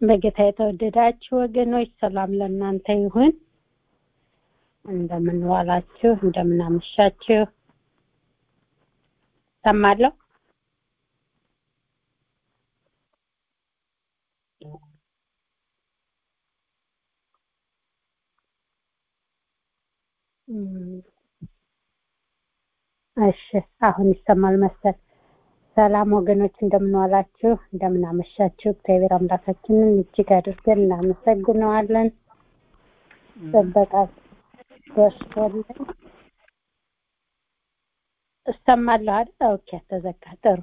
በጌታ የተወደዳችሁ ወገኖች ሰላም ለእናንተ ይሁን። እንደምን ዋላችሁ? እንደምን አመሻችሁ? ሰማለሁ። እሺ አሁን ይሰማል መሰል። ሰላም ወገኖች እንደምን ዋላችሁ? እንደምን አመሻችሁ? እግዚአብሔር አምላካችንን እጅግ አድርገን እናመሰግነዋለን። ጥበቃ በስቶልን እሰማለሁ አይደል? ኦኬ ተዘጋ። ጥሩ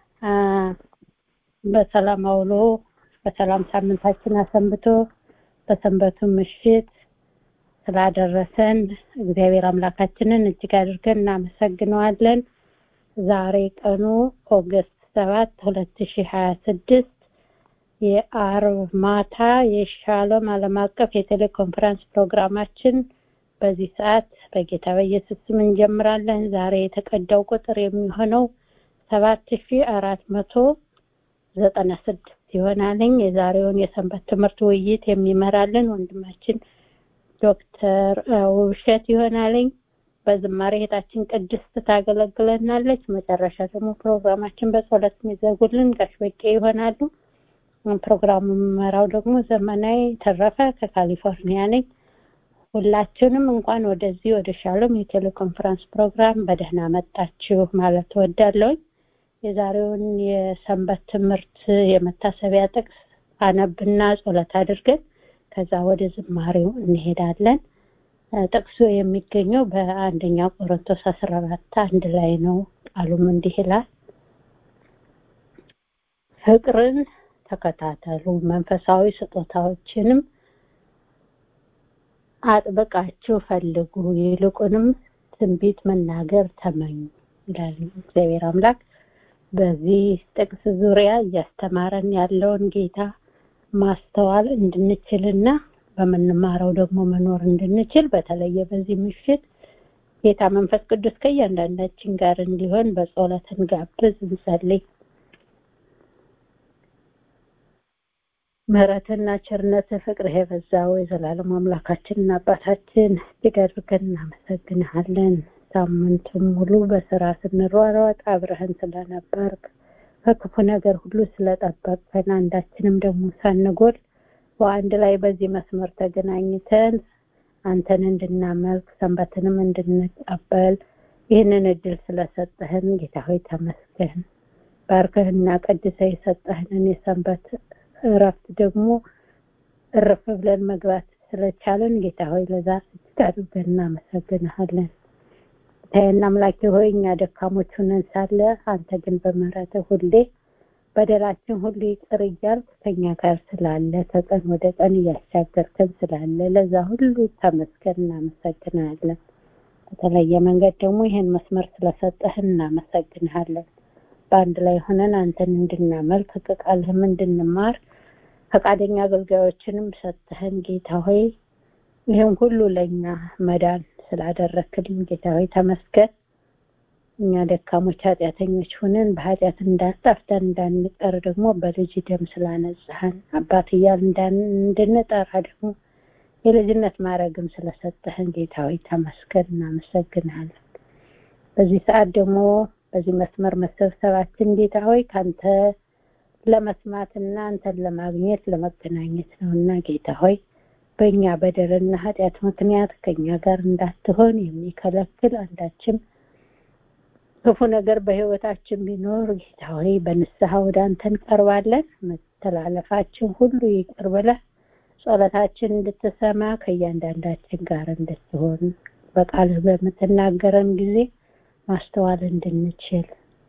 በሰላም አውሎ በሰላም ሳምንታችን አሰንብቶ በሰንበቱ ምሽት ስላደረሰን እግዚአብሔር አምላካችንን እጅግ አድርገን እናመሰግነዋለን። ዛሬ ቀኑ ኦገስት ሰባት ሁለት ሺህ ሀያ ስድስት የአርብ ማታ የሻሎም ዓለም አቀፍ የቴሌኮንፈረንስ ፕሮግራማችን በዚህ ሰዓት በጌታ በኢየሱስ ስም እንጀምራለን። ዛሬ የተቀዳው ቁጥር የሚሆነው ሰባት ሺ አራት መቶ ዘጠና ስድስት ይሆናልኝ። የዛሬውን የሰንበት ትምህርት ውይይት የሚመራልን ወንድማችን ዶክተር ውብሸት ይሆናልኝ። በዝማሬ እህታችን ቅድስት ታገለግለናለች። መጨረሻ ደግሞ ፕሮግራማችን በጸሎት የሚዘጉልን ጋሽ በቄ ይሆናሉ። ፕሮግራሙ የምመራው ደግሞ ዘመናዊ ተረፈ ከካሊፎርኒያ ነኝ። ሁላችሁንም እንኳን ወደዚህ ወደ ሻሎም የቴሌኮንፈረንስ ፕሮግራም በደህና መጣችሁ ማለት እወዳለሁኝ። የዛሬውን የሰንበት ትምህርት የመታሰቢያ ጥቅስ አነብና ጸሎት አድርገን ከዛ ወደ ዝማሬው እንሄዳለን። ጥቅሱ የሚገኘው በአንደኛ ቆሮንቶስ አስራ አራት አንድ ላይ ነው። ቃሉም እንዲህ ይላል፣ ፍቅርን ተከታተሉ፣ መንፈሳዊ ስጦታዎችንም አጥብቃችሁ ፈልጉ፣ ይልቁንም ትንቢት መናገር ተመኙ ይላል እግዚአብሔር አምላክ። በዚህ ጥቅስ ዙሪያ እያስተማረን ያለውን ጌታ ማስተዋል እንድንችልና በምንማረው ደግሞ መኖር እንድንችል በተለየ በዚህ ምሽት ጌታ መንፈስ ቅዱስ ከእያንዳንዳችን ጋር እንዲሆን በጸሎት እንጋብዝ፣ እንጸልይ። ምሕረትና ቸርነት ፍቅርህ የበዛው የዘላለም አምላካችንና አባታችን እጅግ አድርገን እናመሰግንሃለን። ሳምንቱን ሙሉ በስራ ስንሯሯጥ አብረህን ስለነበርክ ከክፉ ነገር ሁሉ ስለጠበቅከን አንዳችንም ደግሞ ሳንጎል በአንድ ላይ በዚህ መስመር ተገናኝተን አንተን እንድናመልክ ሰንበትንም እንድንቀበል ይህንን እድል ስለሰጠህን ጌታ ሆይ ተመስገን። ባርከህና ቀድሰ የሰጠህንን የሰንበት እረፍት ደግሞ እርፍ ብለን መግባት ስለቻለን ጌታ ሆይ ለዛ እጅግ አድርገን እናመሰግንሃለን። ታየና አምላኬ ሆይ እኛ ደካሞች ሆነን ሳለ አንተ ግን በምህረትህ ሁሌ በደላችን ሁሉ ይቅር እያልክ ከኛ ጋር ስላለ ከቀን ወደ ቀን እያሻገርከን ስላለ ለዛ ሁሉ ተመስገን እናመሰግናለን። በተለየ መንገድ ደግሞ ይህን መስመር ስለሰጠህን እናመሰግንሃለን። በአንድ ላይ ሆነን አንተን እንድናመልክ ከቃልህም እንድንማር ፈቃደኛ አገልጋዮችንም ሰጥተህን ጌታ ሆይ ይህም ሁሉ ለእኛ መዳን ስላደረክልን ጌታ ሆይ ተመስገን። እኛ ደካሞች ኃጢአተኞች ሆነን በኃጢአት እንዳጠፍተን እንዳንቀር ደግሞ በልጅ ደም ስላነጻህን አባት እያል እንድንጠራ ደግሞ የልጅነት ማድረግም ስለሰጠህን ጌታ ሆይ ተመስገን እናመሰግናለን። በዚህ ሰዓት ደግሞ በዚህ መስመር መሰብሰባችን ጌታ ሆይ ከአንተ ለመስማትና አንተን ለማግኘት ለመገናኘት ነው እና ጌታ ሆይ በእኛ በደልና ኃጢአት ምክንያት ከኛ ጋር እንዳትሆን የሚከለክል አንዳችም ክፉ ነገር በህይወታችን ቢኖር ጌታ ሆይ በንስሐ ወደ አንተ እንቀርባለን። መተላለፋችን ሁሉ ይቅር ብለህ ጸሎታችን እንድትሰማ ከእያንዳንዳችን ጋር እንድትሆን በቃልህ በምትናገረን ጊዜ ማስተዋል እንድንችል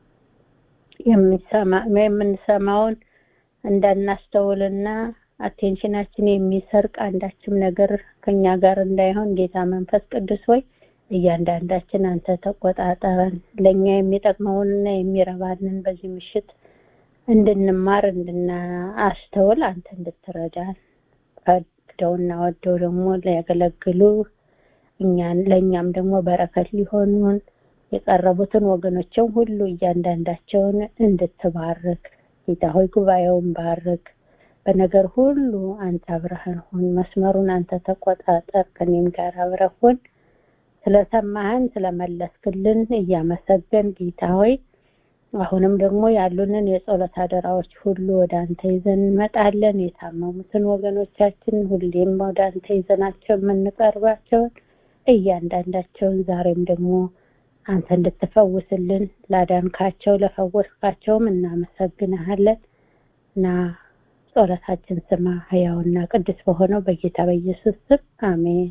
የምንሰማውን እንዳናስተውልና አቴንሽናችን የሚሰርቅ አንዳችም ነገር ከኛ ጋር እንዳይሆን ጌታ መንፈስ ቅዱስ ሆይ እያንዳንዳችን አንተ ተቆጣጠረን። ለእኛ የሚጠቅመውንና የሚረባንን በዚህ ምሽት እንድንማር እንድናስተውል አንተ እንድትረዳን ፈቅደውና ወደው ደግሞ ሊያገለግሉ እኛን ለእኛም ደግሞ በረከት ሊሆኑን የቀረቡትን ወገኖችን ሁሉ እያንዳንዳቸውን እንድትባርክ ጌታ ሆይ ጉባኤውን ባርክ። በነገር ሁሉ አንተ አብረህን ሁን መስመሩን አንተ ተቆጣጠር ከኔም ጋር አብረህ ሁን ስለሰማህን ስለመለስክልን እያመሰገን ጌታ ሆይ አሁንም ደግሞ ያሉንን የጸሎት አደራዎች ሁሉ ወደ አንተ ይዘን እንመጣለን የታመሙትን ወገኖቻችን ሁሌም ወደ አንተ ይዘናቸው የምንቀርባቸውን እያንዳንዳቸውን ዛሬም ደግሞ አንተ እንድትፈውስልን ላዳንካቸው ለፈወስካቸውም እናመሰግንሃለን እና ጸሎታችን ስማ ህያውና ቅዱስ በሆነው በጌታ በኢየሱስ ስም አሜን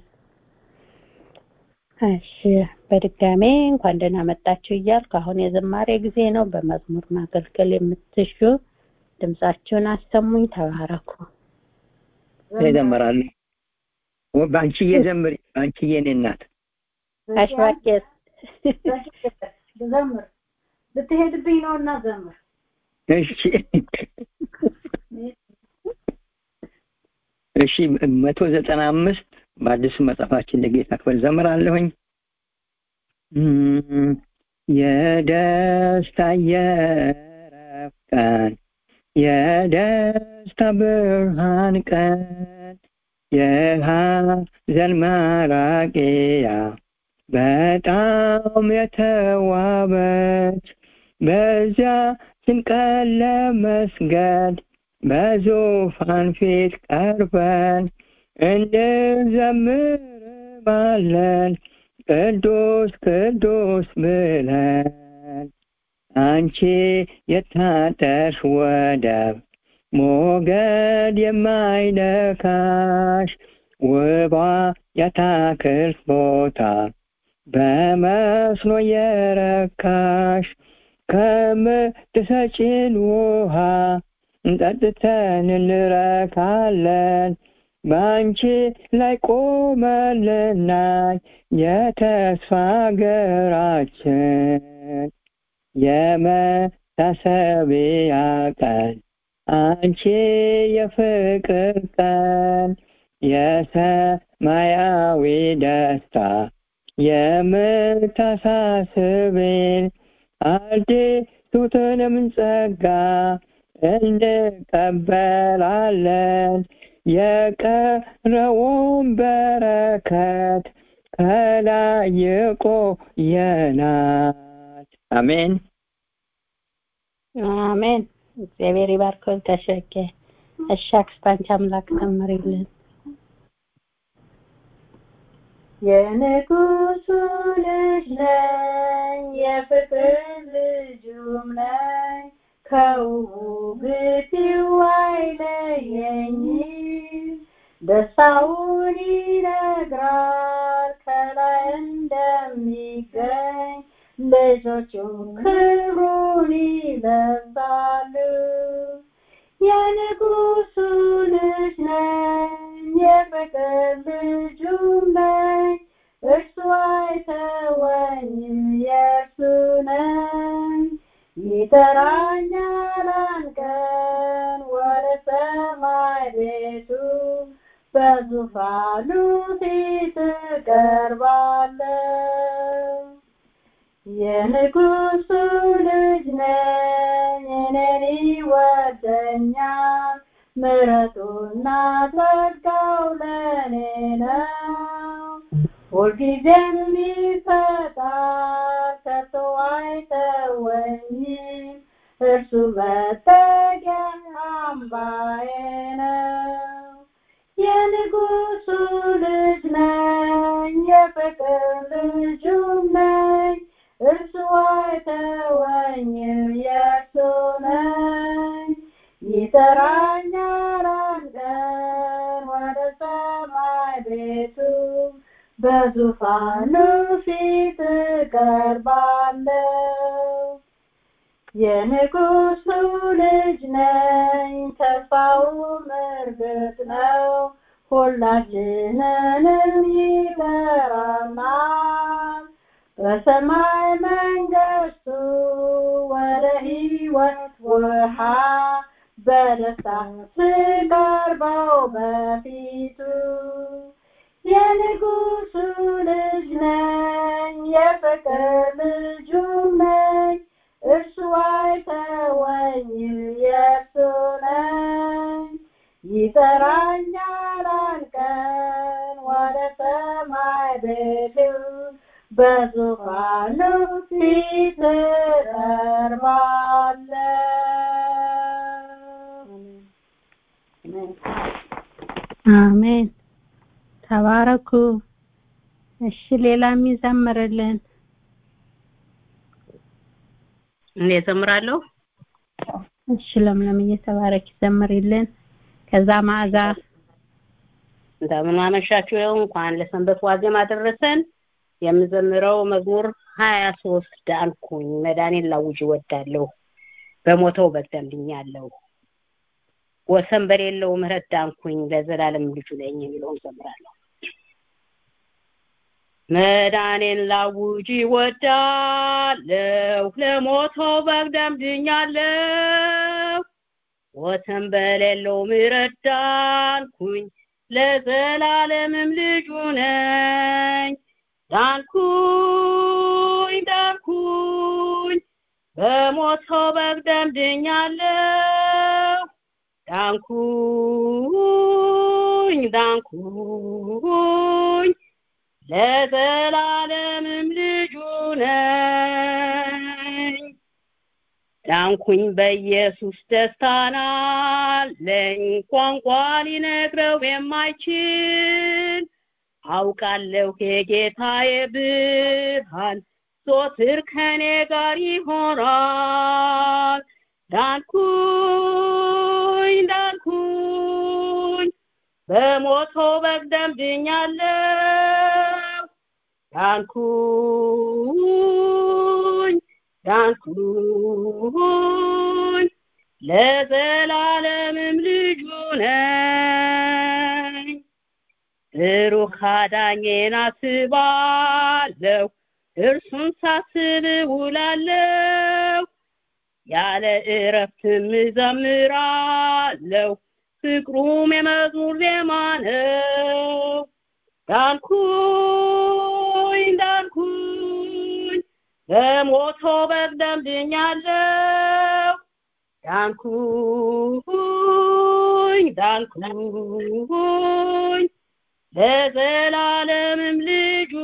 እሺ በድጋሜ እንኳን ደህና መጣችሁ እያልኩ አሁን የዝማሬ ጊዜ ነው በመዝሙር ማገልገል የምትሹ ድምጻችሁን አሰሙኝ ተባረኩ ይዘምራሉ በአንቺዬ ዘምሪ በአንቺዬ እኔ እናት አሽዋቄስ ዘምር ልትሄድብኝ ነው እና ዘምር እሺ እሺ መቶ ዘጠና አምስት በአዲሱ መጽሐፋችን ለጌታ ክብር ዘምራለሁኝ የደስታ የረፍት ቀን የደስታ ብርሃን ቀን የሐዘን መራቂያ በጣም የተዋበች በዚያ ስንቀን ለመስገድ በዙፋን ፊት ቀርበን እንዘምርባለን ቅዱስ ቅዱስ ብለን አንቺ የታጠርሽ ወደብ ሞገድ የማይነካሽ ውቧ የአታክልት ቦታ በመስኖ የረካሽ ከምትሰጪን ውሃ ጠጥተን እንረካለን በአንቺ ላይ ቆመልናይ የተስፋ ሀገራችን የመታሰቢያ ቀን አንቺ የፍቅር ቀን የሰማያዊ ደስታ የምታሳስብን አዲሱትንም ጸጋ እንቀበላለን የቀረውን በረከት ከላይ ይቆየናል አሜን አሜን እግዚአብሔር ይባርከውን ተሸኬ እሺ አክስታንቺ አምላክ ተምሪልን የንጉሱ ልጅ ነኝ የፍቅር ልጁም ነኝ ከውግቲው አይለየኝም ደስታውን ይነግራል ከላይ እንደሚገኝ ልጆቹም ክብሩን ይለብሳሉ የንጉሱ ልጅ ነኝ የፍቅር ልጁም ነኝ እርሱ አይተወኝም የእርሱ ነኝ ይጠራኛል አንቀን ወደ ሰማይ ቤቱ በዙፋኑ ፊት እቀርባለሁ የንጉሱ ልጅ ነኝ እኔን ይወደኛል ምረቱና ጸጋው ለእኔ ነው ሁልጊዜም ይፈጣል ከቶ አይተወኝም እርሱ መጠጊያ አምባዬ ነው የንጉሱ ልጅ ነኝ የፍቅር ልጁም ነኝ እርሱ አይተወኝም የእርሱ ነኝ ይጠራኛል አንቀን ወደ ሰማይ ቤቱ በዙፋኑ ፊት እቀርባለሁ የንጉሱ ልጅ ነኝ ተስፋውም እርግጥ ነው ሁላችንንም ይጠራናል በሰማይ መንግስቱ ወደ ህይወት ውሃ በደስታ ስቀርበው በፊቱ የንጉሱ ልጅ ነኝ የፍቅር ልጁም ነኝ እርሱ አይተወኝም የእርሱ ነኝ ይጠራኛል አንቀን ወደ ሰማይ ብልው በዙፋኑ ፊት እቀርባለሁ። አሜን። ተባረኩ። እሺ ሌላ የሚዘምርልን እኔ እዘምራለሁ። እሺ ለምለም እየተባረክ ይዘምርልን። ከዛ መዓዛ እንደምን አመሻችሁ። እንኳን ለሰንበት ዋዜማ አደረሰን። የምዘምረው መዝሙር ሀያ ሶስት ዳንኩኝ መዳኔን ላውጅ እወዳለሁ በሞተው በደልኛለሁ ወሰን በሌለው ምህረት ዳንኩኝ ለዘላለም ልጁ ነኝ የሚለውን ዘምራለሁ። መዳኔን ላውጅ እወዳለሁ ለሞተው በግ ደምድኛለሁ ወሰን በሌለው ምህረት ዳንኩኝ ለዘላለምም ልጁ ነኝ ዳንኩኝ ዳንኩኝ በሞተው በግ ደምድኛለሁ ዳንኩኝ ዳንኩኝ ለዘላለምም ልጁ ነኝ ዳንኩኝ በኢየሱስ ደስታን አለኝ ቋንቋ ሊነግረው የማይችል አውቃለሁ የጌታዬ ብርሃን ዞትር ከኔ ጋር ይሆናል ዳንኩኝ ዳንኩኝ በሞቶ በግ ደምድኛለሁ ዳንኩኝ ዳንኩኝ ለዘላለምም ልጁ ነኝ ብሩክ አዳኜን አስባለሁ እርሱን ሳስብ ውላለሁ ያለ እረፍትም እዘምራለሁ ፍቅሩም የመዝሙር ዜማ ነው ዳንኩኝ ዳንኩኝ በሞቶ በግ ደምድኛለሁ ዳንኩኝ ዳንኩኝ ለዘላለምም ልጁ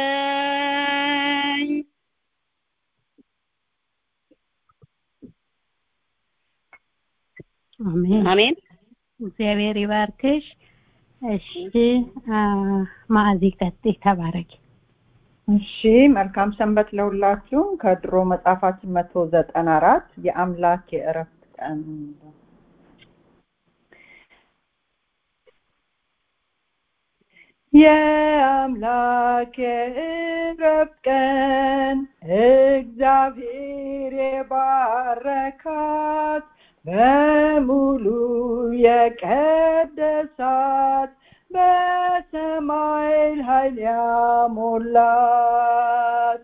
ነኝ አሜን አሜን እግዚአብሔር ይባርክሽ እሺ ማዕዚ ቀጥይ ተባረኪ እሺ መልካም ሰንበት ለሁላችሁ ከድሮ መጽሐፋችን መቶ ዘጠና አራት የአምላክ የእረፍት ቀን የአምላክ የእረፍት ቀን እግዚአብሔር የባረካት በሙሉ የቀደሳት በሰማይ ኃይል ያሞላት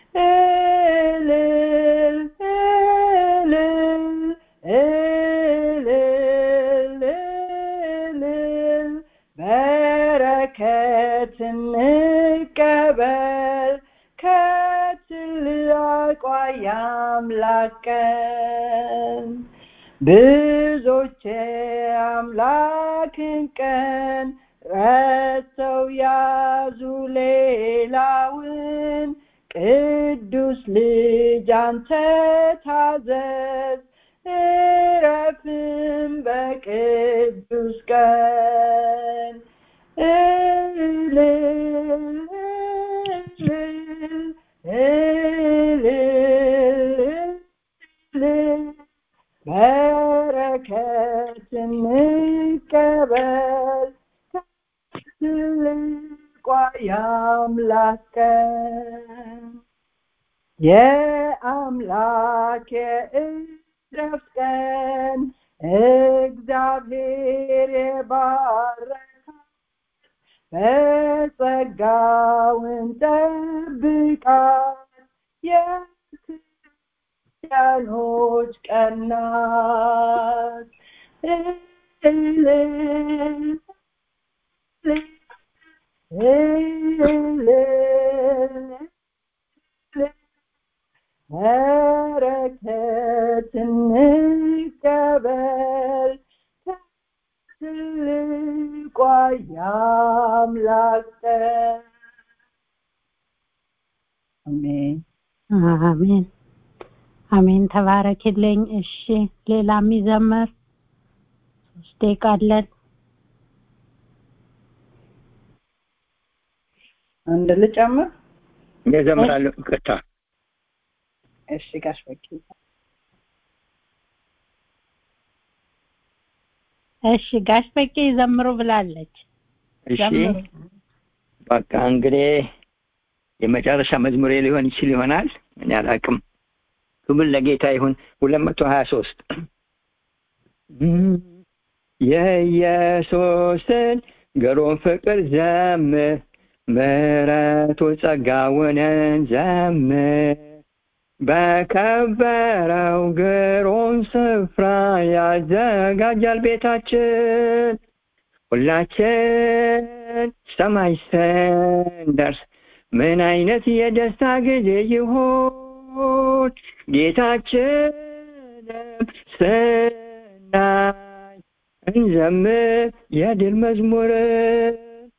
እልል እልል እልል እልል በረከት እንቀበል ከትልቋ የአምላክ ቀን ብዙዎች አምላክን ቀን ረስተው ያዙ ሌላውን ቅዱስ ልጅ አንተ ታዘዝ እረፍም በቅዱስ ቀን እልል እልል እልል በረከት እንቀበል ትልቋ የአምላክ ቀን የአምላክ የእረፍት ቀን እግዚአብሔር የባረካት በጸጋውን ጠብቃት የክርስቲያኖች ቀን ናት እልል በረከት እንቀበል ትልቋ የአምላክ ቀን አሜን አሜን አሜን። ተባረክልኝ። እሺ፣ ሌላ የሚዘመር ሶስት ደቂቃ አለን። አንድ ልጨምር እዘምራለሁ። ይቅርታ እሺ ጋሽ በቂ እሺ፣ ጋሽ በቄ ዘምሩ ብላለች። እሺ ዘምሩ። በቃ እንግዲህ የመጨረሻ መዝሙሬ ሊሆን ይችል ይሆናል። እኔ አላውቅም። ክብር ለጌታ ይሁን። ሁለት መቶ ሀያ ሶስት የኢየሱስን ግሩም ፍቅር ዘምር፣ ምሕረቱ ጸጋውን ዘምር። በከበረው ግሩም ስፍራ ያዘጋጃል ቤታችን ሁላችን ሰማይ ስንደርስ ምን አይነት የደስታ ጊዜ ይሆን ጌታችንም ስናይ እንዘምር የድል መዝሙርን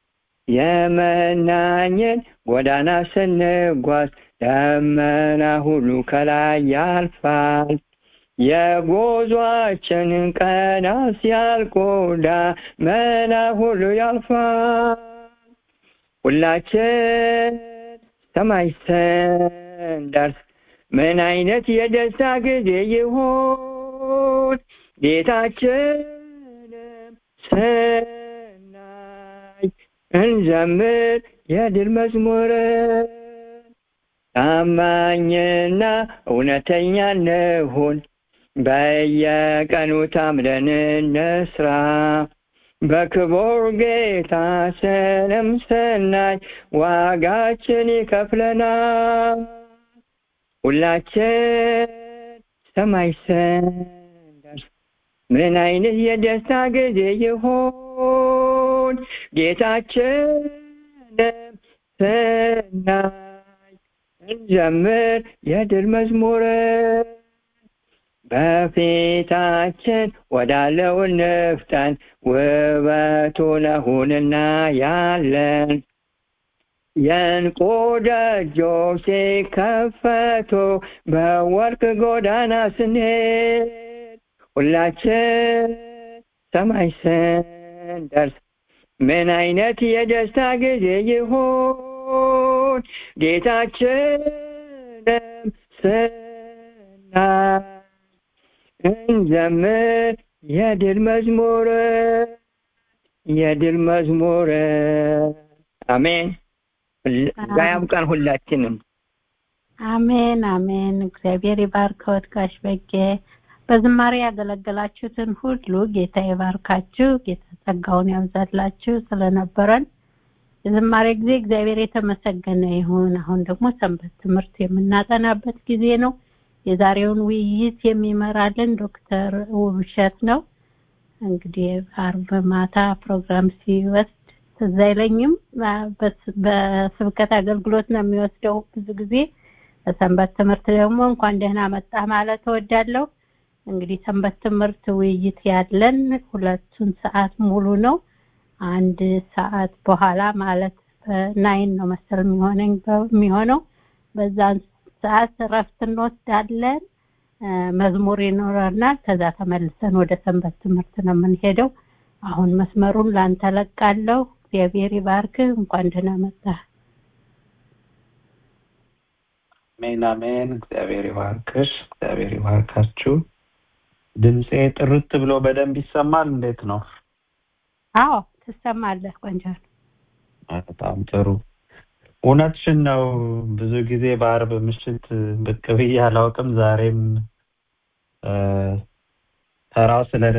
የመናኝን ጎዳና ስንጓዝ ደመና ሁሉ ከላይ ያልፋል የጉዟችንን ቀናት ሲያልቁ ደመና ሁሉ ያልፋል ሁላችን ሰማይ ስንደርስ ምን አይነት የደስታ ጊዜ ይሆን ጌታችንም ስናይ እንዘምር የድል መዝሙርን ታማኝና እውነተኛ እንሁን በየቀኑ ታምረን እንስራ በክቡር ጌታ ስንም ስናይ ዋጋችን ይከፍለናል ሁላችን ሰማይ ስንደርስ ምን አይነት የደስታ ጊዜ ይሆን ጌታችንም ስናይ እንዘምር የድል መዝሙርን በፊታችን ወዳለው ንፍጠን ውበቱ ነሁንና ያለን የእንቁ ደጆች ሲከፈቱ በወርቅ ጎዳና ስንሄድ ሁላችን ሰማይ ስንደርስ ምን አይነት የደስታ ጊዜ ይሆን ጌታችንም ስናይ እንዘምር የድል መዝሙር የድል መዝሙር አሜን ጋ ያብቃን ሁላችንም አሜን አሜን። እግዚአብሔር ይባርከዎት ጋሽ በቄ። በዝማሬ ያገለገላችሁትን ሁሉ ጌታ ይባርካችሁ፣ ጌታ ጸጋውን ያብዛላችሁ። ስለነበረን የዝማሬ ጊዜ እግዚአብሔር የተመሰገነ ይሁን። አሁን ደግሞ ሰንበት ትምህርት የምናጠናበት ጊዜ ነው። የዛሬውን ውይይት የሚመራልን ዶክተር ውብሸት ነው። እንግዲህ አርብ ማታ ፕሮግራም ሲወስድ ትዝ አይለኝም። በስብከት አገልግሎት ነው የሚወስደው ብዙ ጊዜ። በሰንበት ትምህርት ደግሞ እንኳን ደህና መጣህ ማለት እወዳለሁ። እንግዲህ ሰንበት ትምህርት ውይይት ያለን ሁለቱን ሰዓት ሙሉ ነው። አንድ ሰዓት በኋላ ማለት ናይን ነው መሰል የሚሆነኝ የሚሆነው በዛን ሰዓት እረፍት እንወስዳለን። መዝሙር ይኖረናል። ከዛ ተመልሰን ወደ ሰንበት ትምህርት ነው የምንሄደው። አሁን መስመሩን ላንተ ለቃለሁ። እግዚአብሔር ይባርክህ። እንኳን ደህና መጣህ። አሜን አሜን። እግዚአብሔር ይባርክሽ፣ እግዚአብሔር ይባርካችሁ። ድምፄ ጥርት ብሎ በደንብ ይሰማል? እንዴት ነው? አዎ ትሰማለህ። ቆንጆ ነው። በጣም ጥሩ። እውነትሽን ነው። ብዙ ጊዜ በአርብ ምሽት ብቅ ብዬ አላውቅም። ዛሬም ተራው ስለደ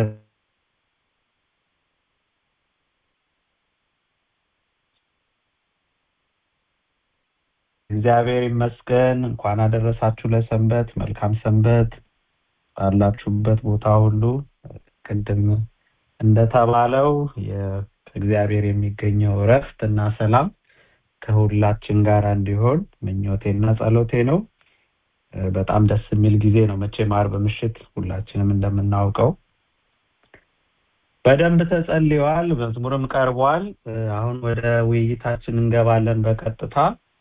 እግዚአብሔር ይመስገን። እንኳን አደረሳችሁ ለሰንበት። መልካም ሰንበት ባላችሁበት ቦታ ሁሉ። ቅድም እንደተባለው ከእግዚአብሔር የሚገኘው እረፍት እና ሰላም ከሁላችን ጋር እንዲሆን ምኞቴና ጸሎቴ ነው። በጣም ደስ የሚል ጊዜ ነው። መቼም አርብ ምሽት ሁላችንም እንደምናውቀው በደንብ ተጸልየዋል መዝሙርም ቀርቧል አሁን ወደ ውይይታችን እንገባለን በቀጥታ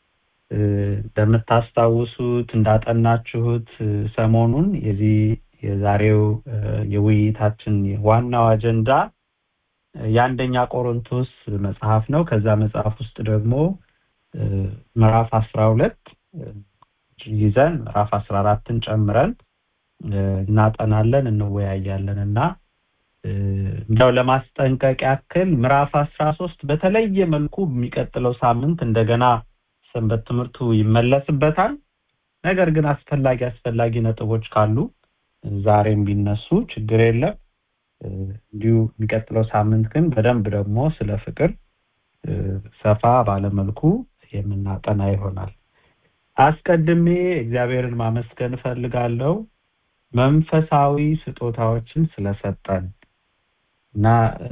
እንደምታስታውሱት እንዳጠናችሁት ሰሞኑን የዚህ የዛሬው የውይይታችን ዋናው አጀንዳ የአንደኛ ቆሮንቶስ መጽሐፍ ነው ከዛ መጽሐፍ ውስጥ ደግሞ ምዕራፍ አስራ ሁለት ይዘን ምዕራፍ አስራ አራትን ጨምረን እናጠናለን እንወያያለን እና እንደው ለማስጠንቀቅ ያክል ምዕራፍ አስራ ሶስት በተለየ መልኩ የሚቀጥለው ሳምንት እንደገና ሰንበት ትምህርቱ ይመለስበታል ነገር ግን አስፈላጊ አስፈላጊ ነጥቦች ካሉ ዛሬም ቢነሱ ችግር የለም እንዲሁ የሚቀጥለው ሳምንት ግን በደንብ ደግሞ ስለ ፍቅር ሰፋ ባለመልኩ የምናጠና ይሆናል አስቀድሜ እግዚአብሔርን ማመስገን እፈልጋለሁ መንፈሳዊ ስጦታዎችን ስለሰጠን እና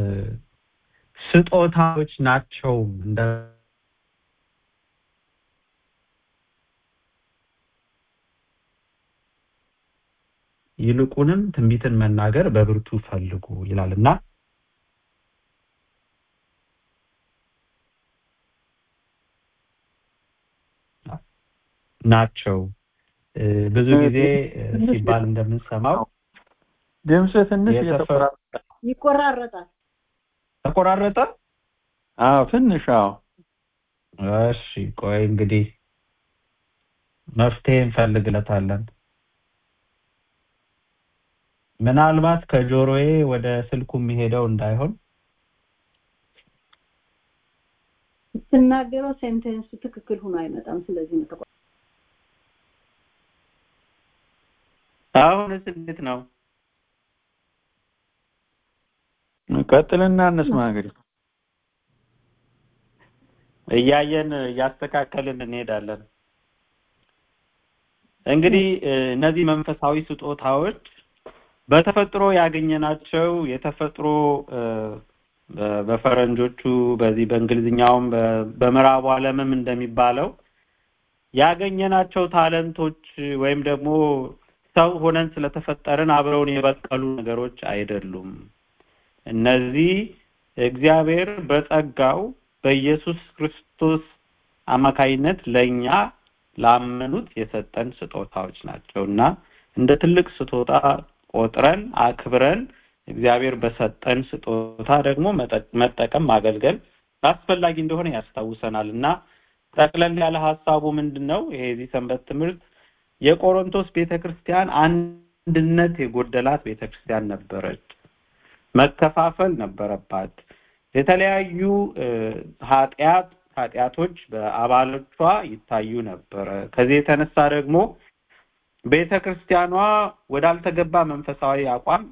ስጦታዎች ናቸው እንደ ይልቁንም ትንቢትን መናገር በብርቱ ፈልጉ ይላልና ናቸው ብዙ ጊዜ ሲባል እንደምንሰማው ድምፅ ትንሽ ይቆራረጣል ተቆራረጠ አዎ ትንሽ አዎ እሺ ቆይ እንግዲህ መፍትሄ እንፈልግለታለን ምናልባት ከጆሮዬ ወደ ስልኩ የሚሄደው እንዳይሆን ስትናገረው ሴንቴንሱ ትክክል ሆኖ አይመጣም ስለዚህ ነው ተቆ አሁንስ እንዴት ነው ቀጥልና እንስማ እንግዲህ እያየን እያስተካከልን እንሄዳለን እንግዲህ እነዚህ መንፈሳዊ ስጦታዎች በተፈጥሮ ያገኘናቸው የተፈጥሮ በፈረንጆቹ በዚህ በእንግሊዝኛውም በምዕራቡ ዓለምም እንደሚባለው ያገኘናቸው ታለንቶች ወይም ደግሞ ሰው ሆነን ስለተፈጠርን አብረውን የበቀሉ ነገሮች አይደሉም እነዚህ እግዚአብሔር በጸጋው በኢየሱስ ክርስቶስ አማካይነት ለኛ ላመኑት የሰጠን ስጦታዎች ናቸውና እንደ ትልቅ ስጦታ ቆጥረን አክብረን እግዚአብሔር በሰጠን ስጦታ ደግሞ መጠቀም ማገልገል አስፈላጊ እንደሆነ ያስታውሰናል እና ጠቅለል ያለ ሀሳቡ ምንድነው ይሄ የዚህ ሰንበት ትምህርት የቆሮንቶስ ቤተክርስቲያን አንድነት የጎደላት ቤተክርስቲያን ነበረች መከፋፈል ነበረባት የተለያዩ ኃጢአት ኃጢአቶች በአባሎቿ ይታዩ ነበረ ከዚህ የተነሳ ደግሞ ቤተክርስቲያኗ ወዳልተገባ መንፈሳዊ አቋም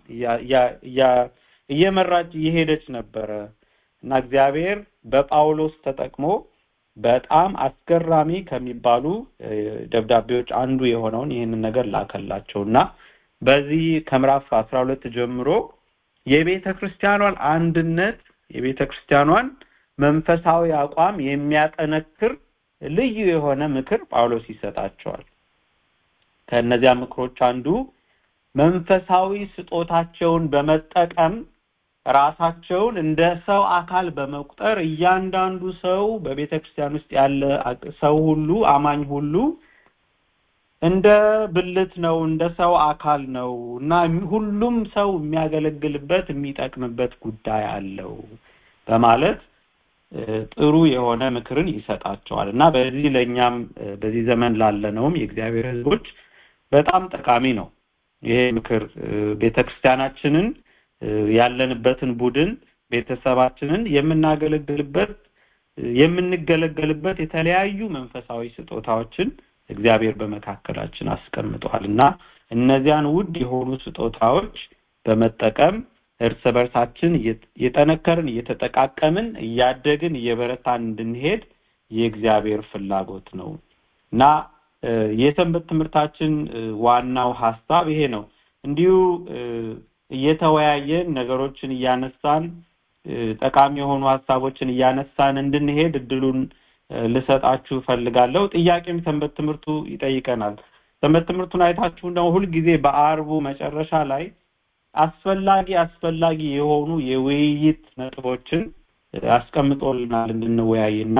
እየመራች እየሄደች ነበረ እና እግዚአብሔር በጳውሎስ ተጠቅሞ በጣም አስገራሚ ከሚባሉ ደብዳቤዎች አንዱ የሆነውን ይህንን ነገር ላከላቸው እና በዚህ ከምዕራፍ አስራ ሁለት ጀምሮ የቤተ ክርስቲያኗን አንድነት የቤተ ክርስቲያኗን መንፈሳዊ አቋም የሚያጠነክር ልዩ የሆነ ምክር ጳውሎስ ይሰጣቸዋል ከእነዚያ ምክሮች አንዱ መንፈሳዊ ስጦታቸውን በመጠቀም ራሳቸውን እንደ ሰው አካል በመቁጠር እያንዳንዱ ሰው በቤተ ክርስቲያን ውስጥ ያለ ሰው ሁሉ አማኝ ሁሉ እንደ ብልት ነው እንደ ሰው አካል ነው እና ሁሉም ሰው የሚያገለግልበት የሚጠቅምበት ጉዳይ አለው በማለት ጥሩ የሆነ ምክርን ይሰጣቸዋል እና በዚህ ለእኛም በዚህ ዘመን ላለነውም የእግዚአብሔር ህዝቦች በጣም ጠቃሚ ነው ይሄ ምክር ቤተክርስቲያናችንን ያለንበትን ቡድን ቤተሰባችንን የምናገለግልበት የምንገለገልበት የተለያዩ መንፈሳዊ ስጦታዎችን እግዚአብሔር በመካከላችን አስቀምጧል እና እነዚያን ውድ የሆኑ ስጦታዎች በመጠቀም እርስ በርሳችን እየጠነከርን እየተጠቃቀምን እያደግን እየበረታን እንድንሄድ የእግዚአብሔር ፍላጎት ነው እና የሰንበት ትምህርታችን ዋናው ሀሳብ ይሄ ነው እንዲሁ እየተወያየን ነገሮችን እያነሳን ጠቃሚ የሆኑ ሀሳቦችን እያነሳን እንድንሄድ እድሉን ልሰጣችሁ ፈልጋለሁ ጥያቄም ሰንበት ትምህርቱ ይጠይቀናል ሰንበት ትምህርቱን አይታችሁ ነው ሁልጊዜ በአርቡ መጨረሻ ላይ አስፈላጊ አስፈላጊ የሆኑ የውይይት ነጥቦችን አስቀምጦልናል እንድንወያይና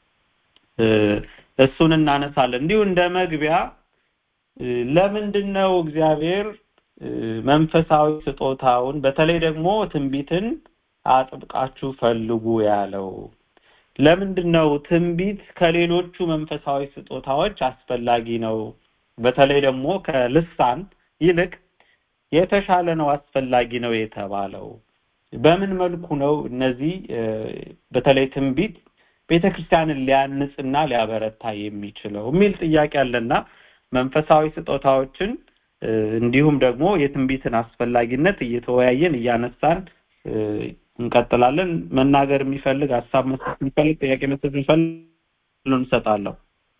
እሱን እናነሳለን እንዲሁ እንደ መግቢያ ለምንድን ነው እግዚአብሔር መንፈሳዊ ስጦታውን በተለይ ደግሞ ትንቢትን አጥብቃችሁ ፈልጉ ያለው ለምንድን ነው ትንቢት ከሌሎቹ መንፈሳዊ ስጦታዎች አስፈላጊ ነው በተለይ ደግሞ ከልሳን ይልቅ የተሻለ ነው አስፈላጊ ነው የተባለው በምን መልኩ ነው እነዚህ በተለይ ትንቢት ቤተክርስቲያንን ሊያንጽና ሊያበረታ የሚችለው የሚል ጥያቄ አለና መንፈሳዊ ስጦታዎችን እንዲሁም ደግሞ የትንቢትን አስፈላጊነት እየተወያየን እያነሳን እንቀጥላለን መናገር የሚፈልግ ሀሳብ መስጠት የሚፈልግ ጥያቄ መስጠት የሚፈልግ እንሰጣለሁ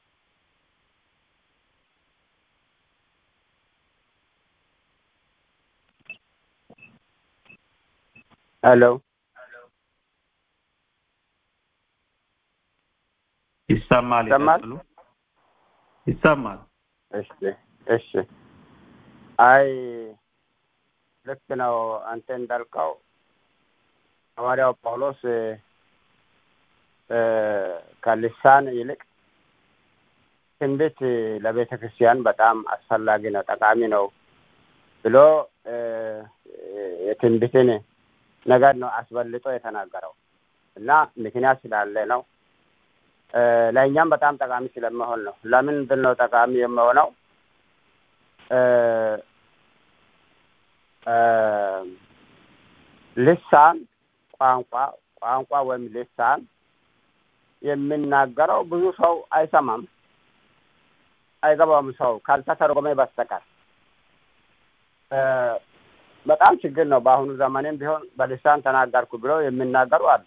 ሄሎ ይሰማል ይሰማል? ይቀጥሉ ይሰማል እሺ እሺ አይ ልክ ነው አንተ እንዳልከው ሐዋርያው ጳውሎስ እ ከልሳን ይልቅ ትንቢት ለቤተ ክርስቲያን በጣም አስፈላጊ ነው ጠቃሚ ነው ብሎ እ የትንቢትን ነገር ነው አስበልጦ የተናገረው እና ምክንያት ስላለ ነው እ ለእኛም በጣም ጠቃሚ ስለመሆን ነው ለምንድን ነው ጠቃሚ የምሆነው እ እ ልሳን ቋንቋ ቋንቋ ወይም ልሳን የሚናገረው ብዙ ሰው አይሰማም አይገባውም ሰው ካልተተረጎመ በስተቀር እ በጣም ችግር ነው በአሁኑ ዘመንም ቢሆን በልሳን ተናገርኩ ብለው የሚናገሩ አሉ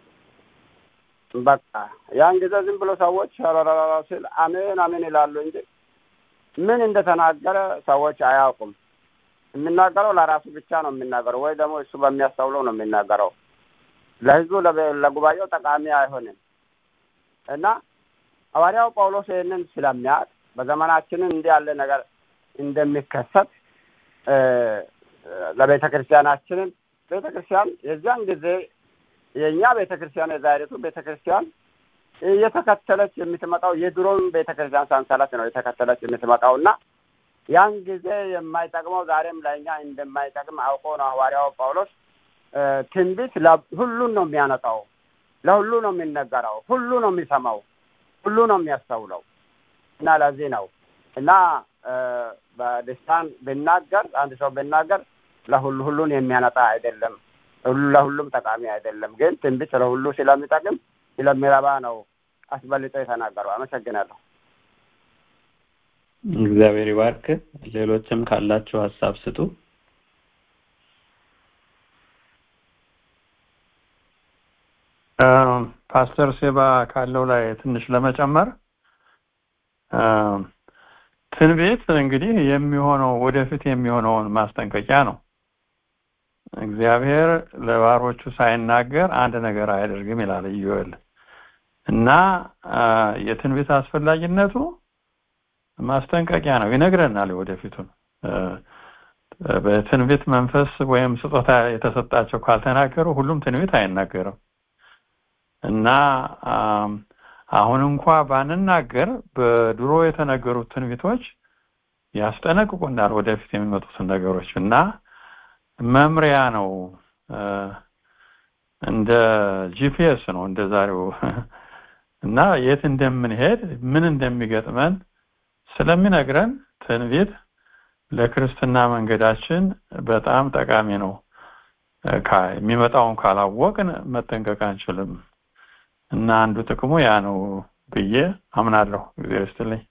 በቃ ያን ጊዜ ዝም ብሎ ሰዎች ረረረ ሲል አሜን አሜን ይላሉ እንጂ ምን እንደተናገረ ሰዎች አያውቁም የሚናገረው ለራሱ ብቻ ነው የሚናገረው ወይ ደግሞ እሱ በሚያስተውለው ነው የሚናገረው ለህዝቡ ለበ- ለጉባኤው ጠቃሚ አይሆንም እና ሐዋርያው ጳውሎስ ይህንን ስለሚያውቅ በዘመናችንን እንዲህ ያለ ነገር እንደሚከሰት እ ለቤተ ክርስቲያናችንን ቤተ ክርስቲያን የዚያን ጊዜ የእኛ ቤተ ክርስቲያን የዛሬቱ ቤተ ክርስቲያን እየተከተለች የምትመጣው የድሮውን ቤተ ክርስቲያን ሰንሰለት ነው የተከተለች የምትመጣው እና ያን ጊዜ የማይጠቅመው ዛሬም ለእኛ እንደማይጠቅም አውቆ ነው ሐዋርያው ጳውሎስ እ ትንቢት ለ- ሁሉን ነው የሚያነጣው ለሁሉ ነው የሚነገረው ሁሉ ነው የሚሰማው ሁሉ ነው የሚያስተውለው እና ለዚህ ነው እና እ በልሳን ብናገር አንድ ሰው ብናገር ለሁሉ ሁሉን የሚያነጣ አይደለም ሁሉ ለሁሉም ጠቃሚ አይደለም ግን ትንቢት ለሁሉ ስለሚጠቅም ስለሚረባ ነው አስበልጦ የተናገረው አመሰግናለሁ እግዚአብሔር ይባርክ ሌሎችም ካላችሁ ሀሳብ ስጡ ፓስተር ሴባ ካለው ላይ ትንሽ ለመጨመር አ፣ ትንቢት እንግዲህ የሚሆነው ወደፊት የሚሆነውን ማስጠንቀቂያ ነው እግዚአብሔር ለባሮቹ ሳይናገር አንድ ነገር አያደርግም ይላል ኢዮኤል እና አ፣ የትንቢት አስፈላጊነቱ ማስጠንቀቂያ ነው ይነግረናል ወደፊቱን አ፣ በትንቢት መንፈስ ወይም ስጦታ የተሰጣቸው ካልተናገሩ ሁሉም ትንቢት አይናገርም እና አም፣ አሁን እንኳ ባንናገር በድሮ የተነገሩት ትንቢቶች ያስጠነቅቁናል ወደፊት የሚመጡትን ነገሮች እና መምሪያ ነው እ፣ እንደ ጂፒኤስ ነው እንደ ዛሬው እና የት እንደምንሄድ ምን እንደሚገጥመን ስለሚነግረን ትንቢት ለክርስትና መንገዳችን በጣም ጠቃሚ ነው እ፣ ካ- የሚመጣውን ካላወቅን መጠንቀቅ አንችልም እና አንዱ ጥቅሙ ያ ነው ብዬ አምናለሁ እግዚአብሔር ይስጥልኝ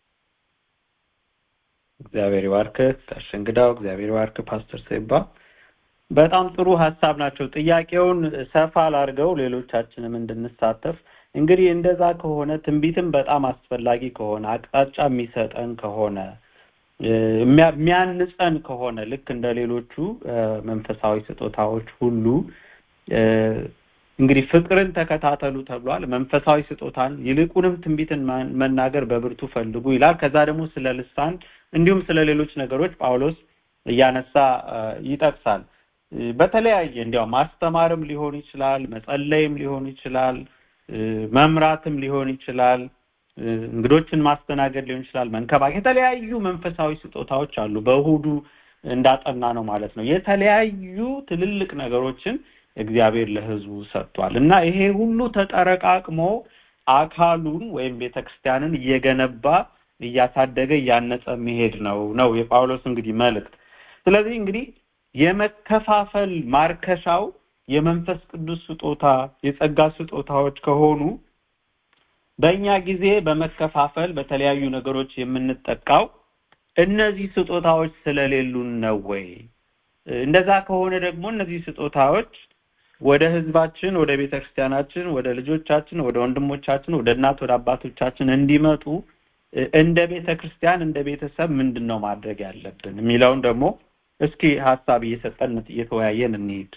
እግዚአብሔር ይባርክ ጋሽ እንግዳው እግዚአብሔር ይባርክ ፓስተር ሴባ በጣም ጥሩ ሀሳብ ናቸው ጥያቄውን ሰፋ ላድርገው ሌሎቻችንም እንድንሳተፍ እንግዲህ እንደዛ ከሆነ ትንቢትም በጣም አስፈላጊ ከሆነ አቅጣጫ የሚሰጠን ከሆነ እ፣ የሚያ- የሚያንጸን ከሆነ ልክ እንደ ሌሎቹ እ፣ መንፈሳዊ ስጦታዎች ሁሉ እ፣ እንግዲህ ፍቅርን ተከታተሉ ተብሏል መንፈሳዊ ስጦታን ይልቁንም ትንቢትን ማን- መናገር በብርቱ ፈልጉ ይላል ከዛ ደግሞ ስለ ልሳን እንዲሁም ስለ ሌሎች ነገሮች ጳውሎስ እያነሳ እ፣ ይጠቅሳል በተለያየ እንዲያው ማስተማርም ሊሆን ይችላል፣ መጸለይም ሊሆን ይችላል፣ መምራትም ሊሆን ይችላል፣ እንግዶችን ማስተናገድ ሊሆን ይችላል፣ መንከባከብ የተለያዩ መንፈሳዊ ስጦታዎች አሉ። በእሁዱ እንዳጠና ነው ማለት ነው። የተለያዩ ትልልቅ ነገሮችን እግዚአብሔር ለህዝቡ ሰጥቷል እና ይሄ ሁሉ ተጠረቃቅሞ አካሉን ወይም ቤተክርስቲያንን እየገነባ እያሳደገ እያነጸ መሄድ ነው ነው የጳውሎስ እንግዲህ መልእክት። ስለዚህ እንግዲህ የመከፋፈል ማርከሻው የመንፈስ ቅዱስ ስጦታ የጸጋ ስጦታዎች ከሆኑ በእኛ ጊዜ በመከፋፈል በተለያዩ ነገሮች የምንጠቃው እነዚህ ስጦታዎች ስለሌሉን ነው ወይ? እንደዛ ከሆነ ደግሞ እነዚህ ስጦታዎች ወደ ህዝባችን፣ ወደ ቤተክርስቲያናችን፣ ወደ ልጆቻችን፣ ወደ ወንድሞቻችን፣ ወደ እናት ወደ አባቶቻችን እንዲመጡ እንደ ቤተክርስቲያን እንደ ቤተሰብ ምንድን ነው ማድረግ ያለብን የሚለውን ደግሞ እስኪ ሀሳብ እየሰጠን እየተወያየን እንሂድ።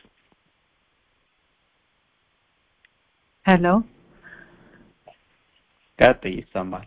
ሄሎ ቀጥይ፣ ይሰማል።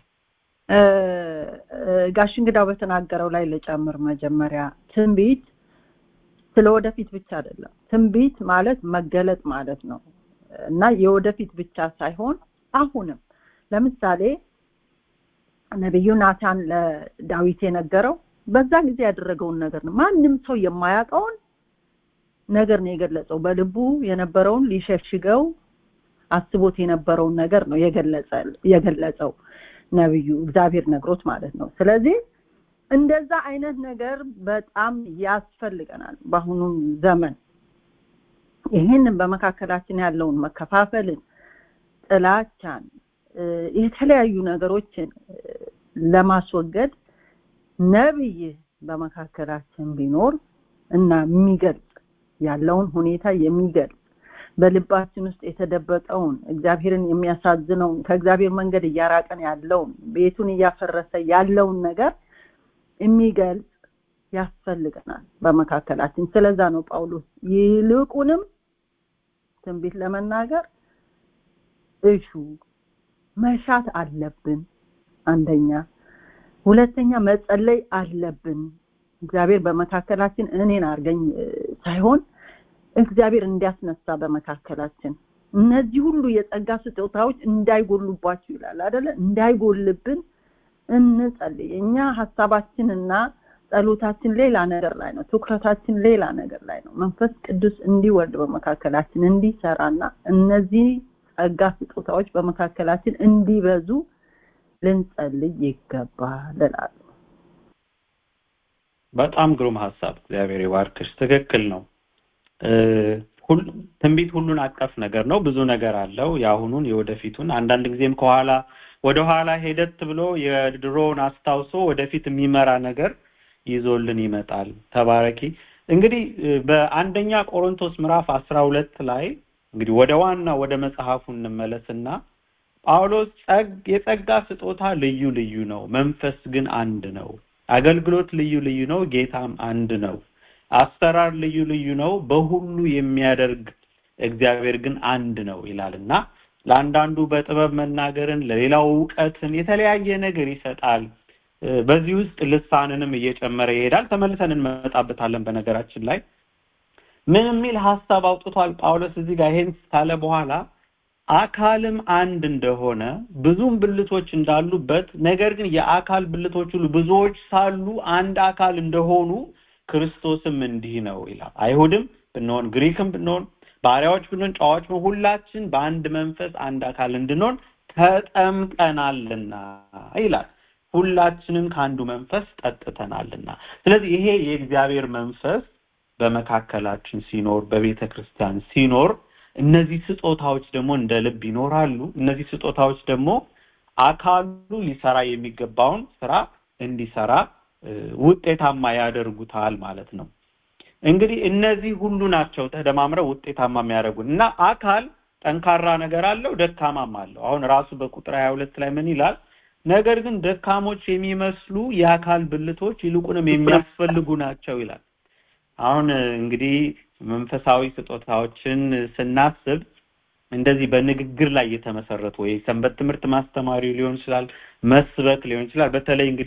ጋሽ እንግዳው በተናገረው ላይ ልጨምር። መጀመሪያ ትንቢት ስለ ወደፊት ብቻ አይደለም። ትንቢት ማለት መገለጥ ማለት ነው እና የወደፊት ብቻ ሳይሆን አሁንም ለምሳሌ ነቢዩ ናታን ለዳዊት የነገረው በዛ ጊዜ ያደረገውን ነገር ነው። ማንም ሰው የማያውቀውን ነገር ነው የገለጸው። በልቡ የነበረውን ሊሸሽገው አስቦት የነበረውን ነገር ነው የገለጸው ነብዩ እግዚአብሔር ነግሮት ማለት ነው። ስለዚህ እንደዛ አይነት ነገር በጣም ያስፈልገናል በአሁኑ ዘመን። ይህንን በመካከላችን ያለውን መከፋፈልን፣ ጥላቻን፣ የተለያዩ ነገሮችን ለማስወገድ ነብይ በመካከላችን ቢኖር እና የሚገልጽ ያለውን ሁኔታ የሚገልጽ በልባችን ውስጥ የተደበቀውን እግዚአብሔርን የሚያሳዝነውን ከእግዚአብሔር መንገድ እያራቀን ያለውን ቤቱን እያፈረሰ ያለውን ነገር የሚገልጽ ያስፈልገናል በመካከላችን። ስለዛ ነው ጳውሎስ ይልቁንም ትንቢት ለመናገር እሹ መሻት አለብን። አንደኛ፣ ሁለተኛ መጸለይ አለብን። እግዚአብሔር በመካከላችን እኔን አርገኝ ሳይሆን እግዚአብሔር እንዲያስነሳ በመካከላችን እነዚህ ሁሉ የጸጋ ስጦታዎች እንዳይጎሉባችሁ ይላል አይደለ? እንዳይጎልብን እንጸልይ። እኛ ሀሳባችንና ጸሎታችን ሌላ ነገር ላይ ነው። ትኩረታችን ሌላ ነገር ላይ ነው። መንፈስ ቅዱስ እንዲወርድ በመካከላችን እንዲሰራና እነዚህ ጸጋ ስጦታዎች በመካከላችን እንዲበዙ ልንጸልይ ይገባል እላለሁ። በጣም ግሩም ሀሳብ። እግዚአብሔር ይባርክሽ። ትክክል ነው። ትንቢት ሁሉን አቀፍ ነገር ነው። ብዙ ነገር አለው። የአሁኑን የወደፊቱን አንዳንድ ጊዜም ከኋላ ወደ ኋላ ሄደት ብሎ የድሮውን አስታውሶ ወደፊት የሚመራ ነገር ይዞልን ይመጣል። ተባረኪ። እንግዲህ በአንደኛ ቆሮንቶስ ምዕራፍ አስራ ሁለት ላይ እንግዲህ ወደ ዋና ወደ መጽሐፉ እንመለስና ጳውሎስ የጸጋ ስጦታ ልዩ ልዩ ነው፣ መንፈስ ግን አንድ ነው። አገልግሎት ልዩ ልዩ ነው፣ ጌታም አንድ ነው። አሰራር ልዩ ልዩ ነው፣ በሁሉ የሚያደርግ እግዚአብሔር ግን አንድ ነው ይላልና ለአንዳንዱ በጥበብ መናገርን፣ ለሌላው እውቀትን፣ የተለያየ ነገር ይሰጣል። በዚህ ውስጥ ልሳንንም እየጨመረ ይሄዳል። ተመልሰን እንመጣበታለን። በነገራችን ላይ ምን የሚል ሀሳብ አውጥቷል ጳውሎስ እዚህ ጋር ይሄን ካለ በኋላ አካልም አንድ እንደሆነ ብዙም ብልቶች እንዳሉበት ነገር ግን የአካል ብልቶች ሁሉ ብዙዎች ሳሉ አንድ አካል እንደሆኑ ክርስቶስም እንዲህ ነው ይላል። አይሁድም ብንሆን ግሪክም ብንሆን ባሪያዎች ብንሆን ጨዋዎች ብንሆን ሁላችን በአንድ መንፈስ አንድ አካል እንድንሆን ተጠምቀናልና ይላል። ሁላችንም ከአንዱ መንፈስ ጠጥተናልና። ስለዚህ ይሄ የእግዚአብሔር መንፈስ በመካከላችን ሲኖር በቤተ ክርስቲያን ሲኖር እነዚህ ስጦታዎች ደግሞ እንደ ልብ ይኖራሉ። እነዚህ ስጦታዎች ደግሞ አካሉ ሊሰራ የሚገባውን ስራ እንዲሰራ ውጤታማ ያደርጉታል ማለት ነው። እንግዲህ እነዚህ ሁሉ ናቸው ተደማምረው ውጤታማ የሚያደርጉን እና አካል ጠንካራ ነገር አለው፣ ደካማም አለው። አሁን ራሱ በቁጥር ሀያ ሁለት ላይ ምን ይላል? ነገር ግን ደካሞች የሚመስሉ የአካል ብልቶች ይልቁንም የሚያስፈልጉ ናቸው ይላል። አሁን እንግዲህ መንፈሳዊ ስጦታዎችን ስናስብ እንደዚህ በንግግር ላይ የተመሰረቱ ወይ ሰንበት ትምህርት ማስተማሪ ሊሆን ይችላል፣ መስበክ ሊሆን ይችላል። በተለይ እንግዲህ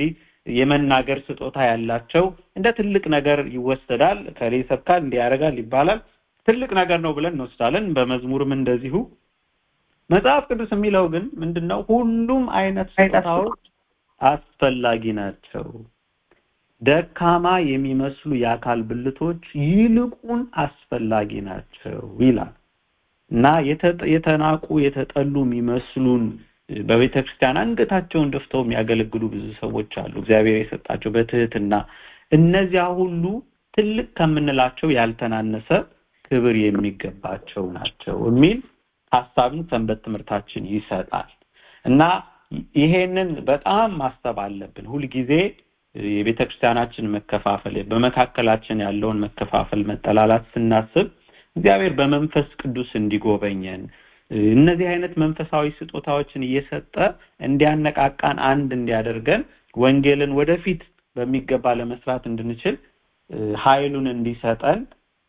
የመናገር ስጦታ ያላቸው እንደ ትልቅ ነገር ይወሰዳል። ከሌ ይሰብካል እንዲህ ያደርጋል ይባላል። ትልቅ ነገር ነው ብለን እንወስዳለን። በመዝሙርም እንደዚሁ መጽሐፍ ቅዱስ የሚለው ግን ምንድነው? ሁሉም አይነት ስጦታዎች አስፈላጊ ናቸው። ደካማ የሚመስሉ የአካል ብልቶች ይልቁን አስፈላጊ ናቸው ይላል እና የተናቁ የተጠሉ የሚመስሉን በቤተ ክርስቲያን አንገታቸውን ደፍተው የሚያገለግሉ ብዙ ሰዎች አሉ። እግዚአብሔር የሰጣቸው በትህትና እነዚያ ሁሉ ትልቅ ከምንላቸው ያልተናነሰ ክብር የሚገባቸው ናቸው የሚል ሀሳብን ሰንበት ትምህርታችን ይሰጣል እና ይሄንን በጣም ማሰብ አለብን። ሁልጊዜ የቤተ ክርስቲያናችን መከፋፈል በመካከላችን ያለውን መከፋፈል፣ መጠላላት ስናስብ እግዚአብሔር በመንፈስ ቅዱስ እንዲጎበኘን እነዚህ አይነት መንፈሳዊ ስጦታዎችን እየሰጠ እንዲያነቃቃን አንድ እንዲያደርገን ወንጌልን ወደፊት በሚገባ ለመስራት እንድንችል ኃይሉን እንዲሰጠን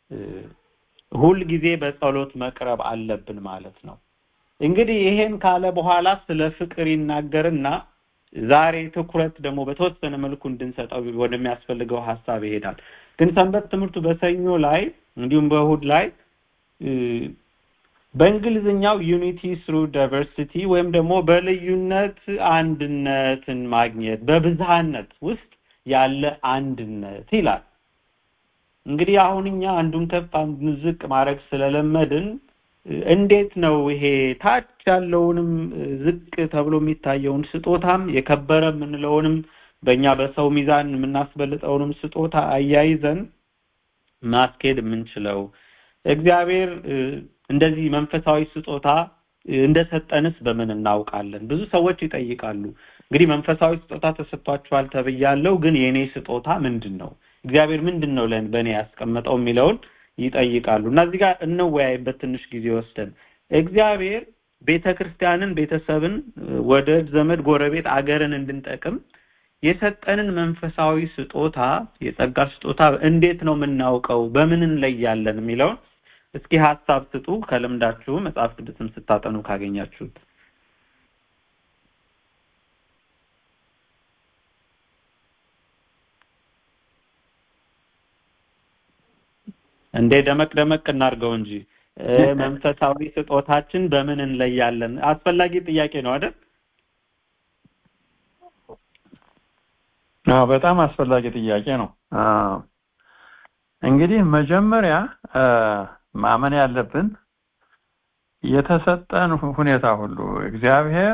ሁልጊዜ በጸሎት መቅረብ አለብን ማለት ነው። እንግዲህ ይሄን ካለ በኋላ ስለ ፍቅር ይናገርና ዛሬ ትኩረት ደግሞ በተወሰነ መልኩ እንድንሰጠው ወደሚያስፈልገው ሀሳብ ይሄዳል። ግን ሰንበት ትምህርቱ በሰኞ ላይ እንዲሁም በእሁድ ላይ በእንግሊዝኛው ዩኒቲ ስሩ ዳይቨርሲቲ ወይም ደግሞ በልዩነት አንድነትን ማግኘት በብዝሃነት ውስጥ ያለ አንድነት ይላል። እንግዲህ አሁን እኛ አንዱን ከፍ አንዱን ዝቅ ማድረግ ስለለመድን እንዴት ነው ይሄ ታች ያለውንም ዝቅ ተብሎ የሚታየውን ስጦታም የከበረ የምንለውንም በእኛ በሰው ሚዛን የምናስበልጠውንም ስጦታ አያይዘን ማስኬድ የምንችለው እግዚአብሔር እንደዚህ መንፈሳዊ ስጦታ እንደሰጠንስ በምን እናውቃለን? ብዙ ሰዎች ይጠይቃሉ። እንግዲህ መንፈሳዊ ስጦታ ተሰጥቷችኋል ተብያለሁ፣ ግን የኔ ስጦታ ምንድን ነው? እግዚአብሔር ምንድን ነው ለን በእኔ ያስቀመጠው የሚለውን ይጠይቃሉ እና እዚህ ጋር እንወያይበት ትንሽ ጊዜ ወስደን እግዚአብሔር ቤተ ክርስቲያንን፣ ቤተሰብን፣ ወዳጅ ዘመድ፣ ጎረቤት፣ አገርን እንድንጠቅም የሰጠንን መንፈሳዊ ስጦታ የጸጋ ስጦታ እንዴት ነው የምናውቀው? በምን እንለያለን? የሚለውን እስኪ ሀሳብ ስጡ። ከልምዳችሁ መጽሐፍ ቅዱስም ስታጠኑ ካገኛችሁት እንዴ ደመቅ ደመቅ እናድርገው እንጂ መንፈሳዊ ስጦታችን በምን እንለያለን? አስፈላጊ ጥያቄ ነው አይደል? አዎ በጣም አስፈላጊ ጥያቄ ነው። እንግዲህ መጀመሪያ ማመን ያለብን የተሰጠን ሁኔታ ሁሉ እግዚአብሔር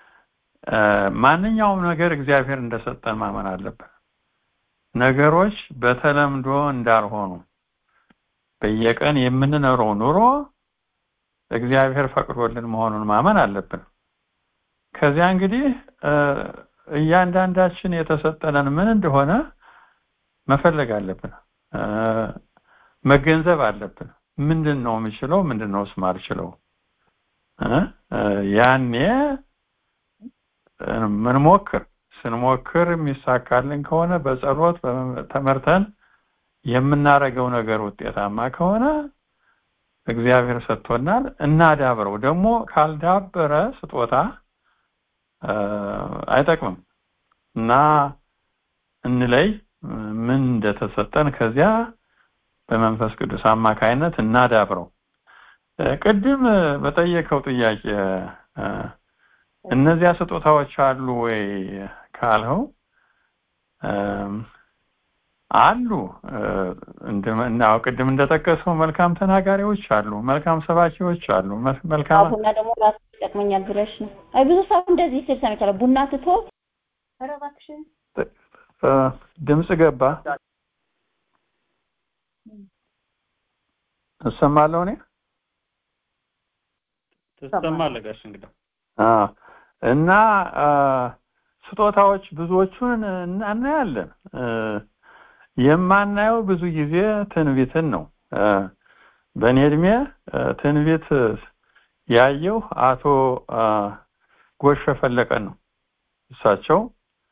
ማንኛውም ነገር እግዚአብሔር እንደሰጠን ማመን አለብን። ነገሮች በተለምዶ እንዳልሆኑ በየቀን የምንኖረው ኑሮ እግዚአብሔር ፈቅዶልን መሆኑን ማመን አለብን። ከዚያ እንግዲህ እያንዳንዳችን የተሰጠንን ምን እንደሆነ መፈለግ አለብን፣ መገንዘብ አለብን። ምንድን ነው የምችለው? ምንድን ነው ማልችለው? ያኔ ምንሞክር ስንሞክር የሚሳካልን ከሆነ በጸሎት ተመርተን የምናደርገው ነገር ውጤታማ ከሆነ እግዚአብሔር ሰጥቶናል፣ እናዳብረው። ደግሞ ካልዳበረ ስጦታ አይጠቅምም እና እንለይ ምን እንደተሰጠን ከዚያ በመንፈስ ቅዱስ አማካይነት እናዳብረው። ቅድም በጠየቀው ጥያቄ እነዚያ ስጦታዎች አሉ ወይ ካልኸው አሉ። እናው ቅድም እንደጠቀሰው መልካም ተናጋሪዎች አሉ፣ መልካም ሰባኪዎች አሉ፣ መልካም ቡና ደግሞ ራሱ ይጠቅመኛል ብለሽ ነው። አይ ብዙ ሰው እንደዚህ ሲል ሰምቻለሁ። ቡና ትቶ ኧረ እባክሽን ድምፅ ገባ እሰማለሁ እኔ ትሰማለህ ጋሽ እንግዳ እና ስጦታዎች ብዙዎቹን እናያለን። የማናየው ብዙ ጊዜ ትንቢትን ነው። በእኔ እድሜ ትንቢት ያየው አቶ ጎሽ ፈለቀን ነው። እሳቸው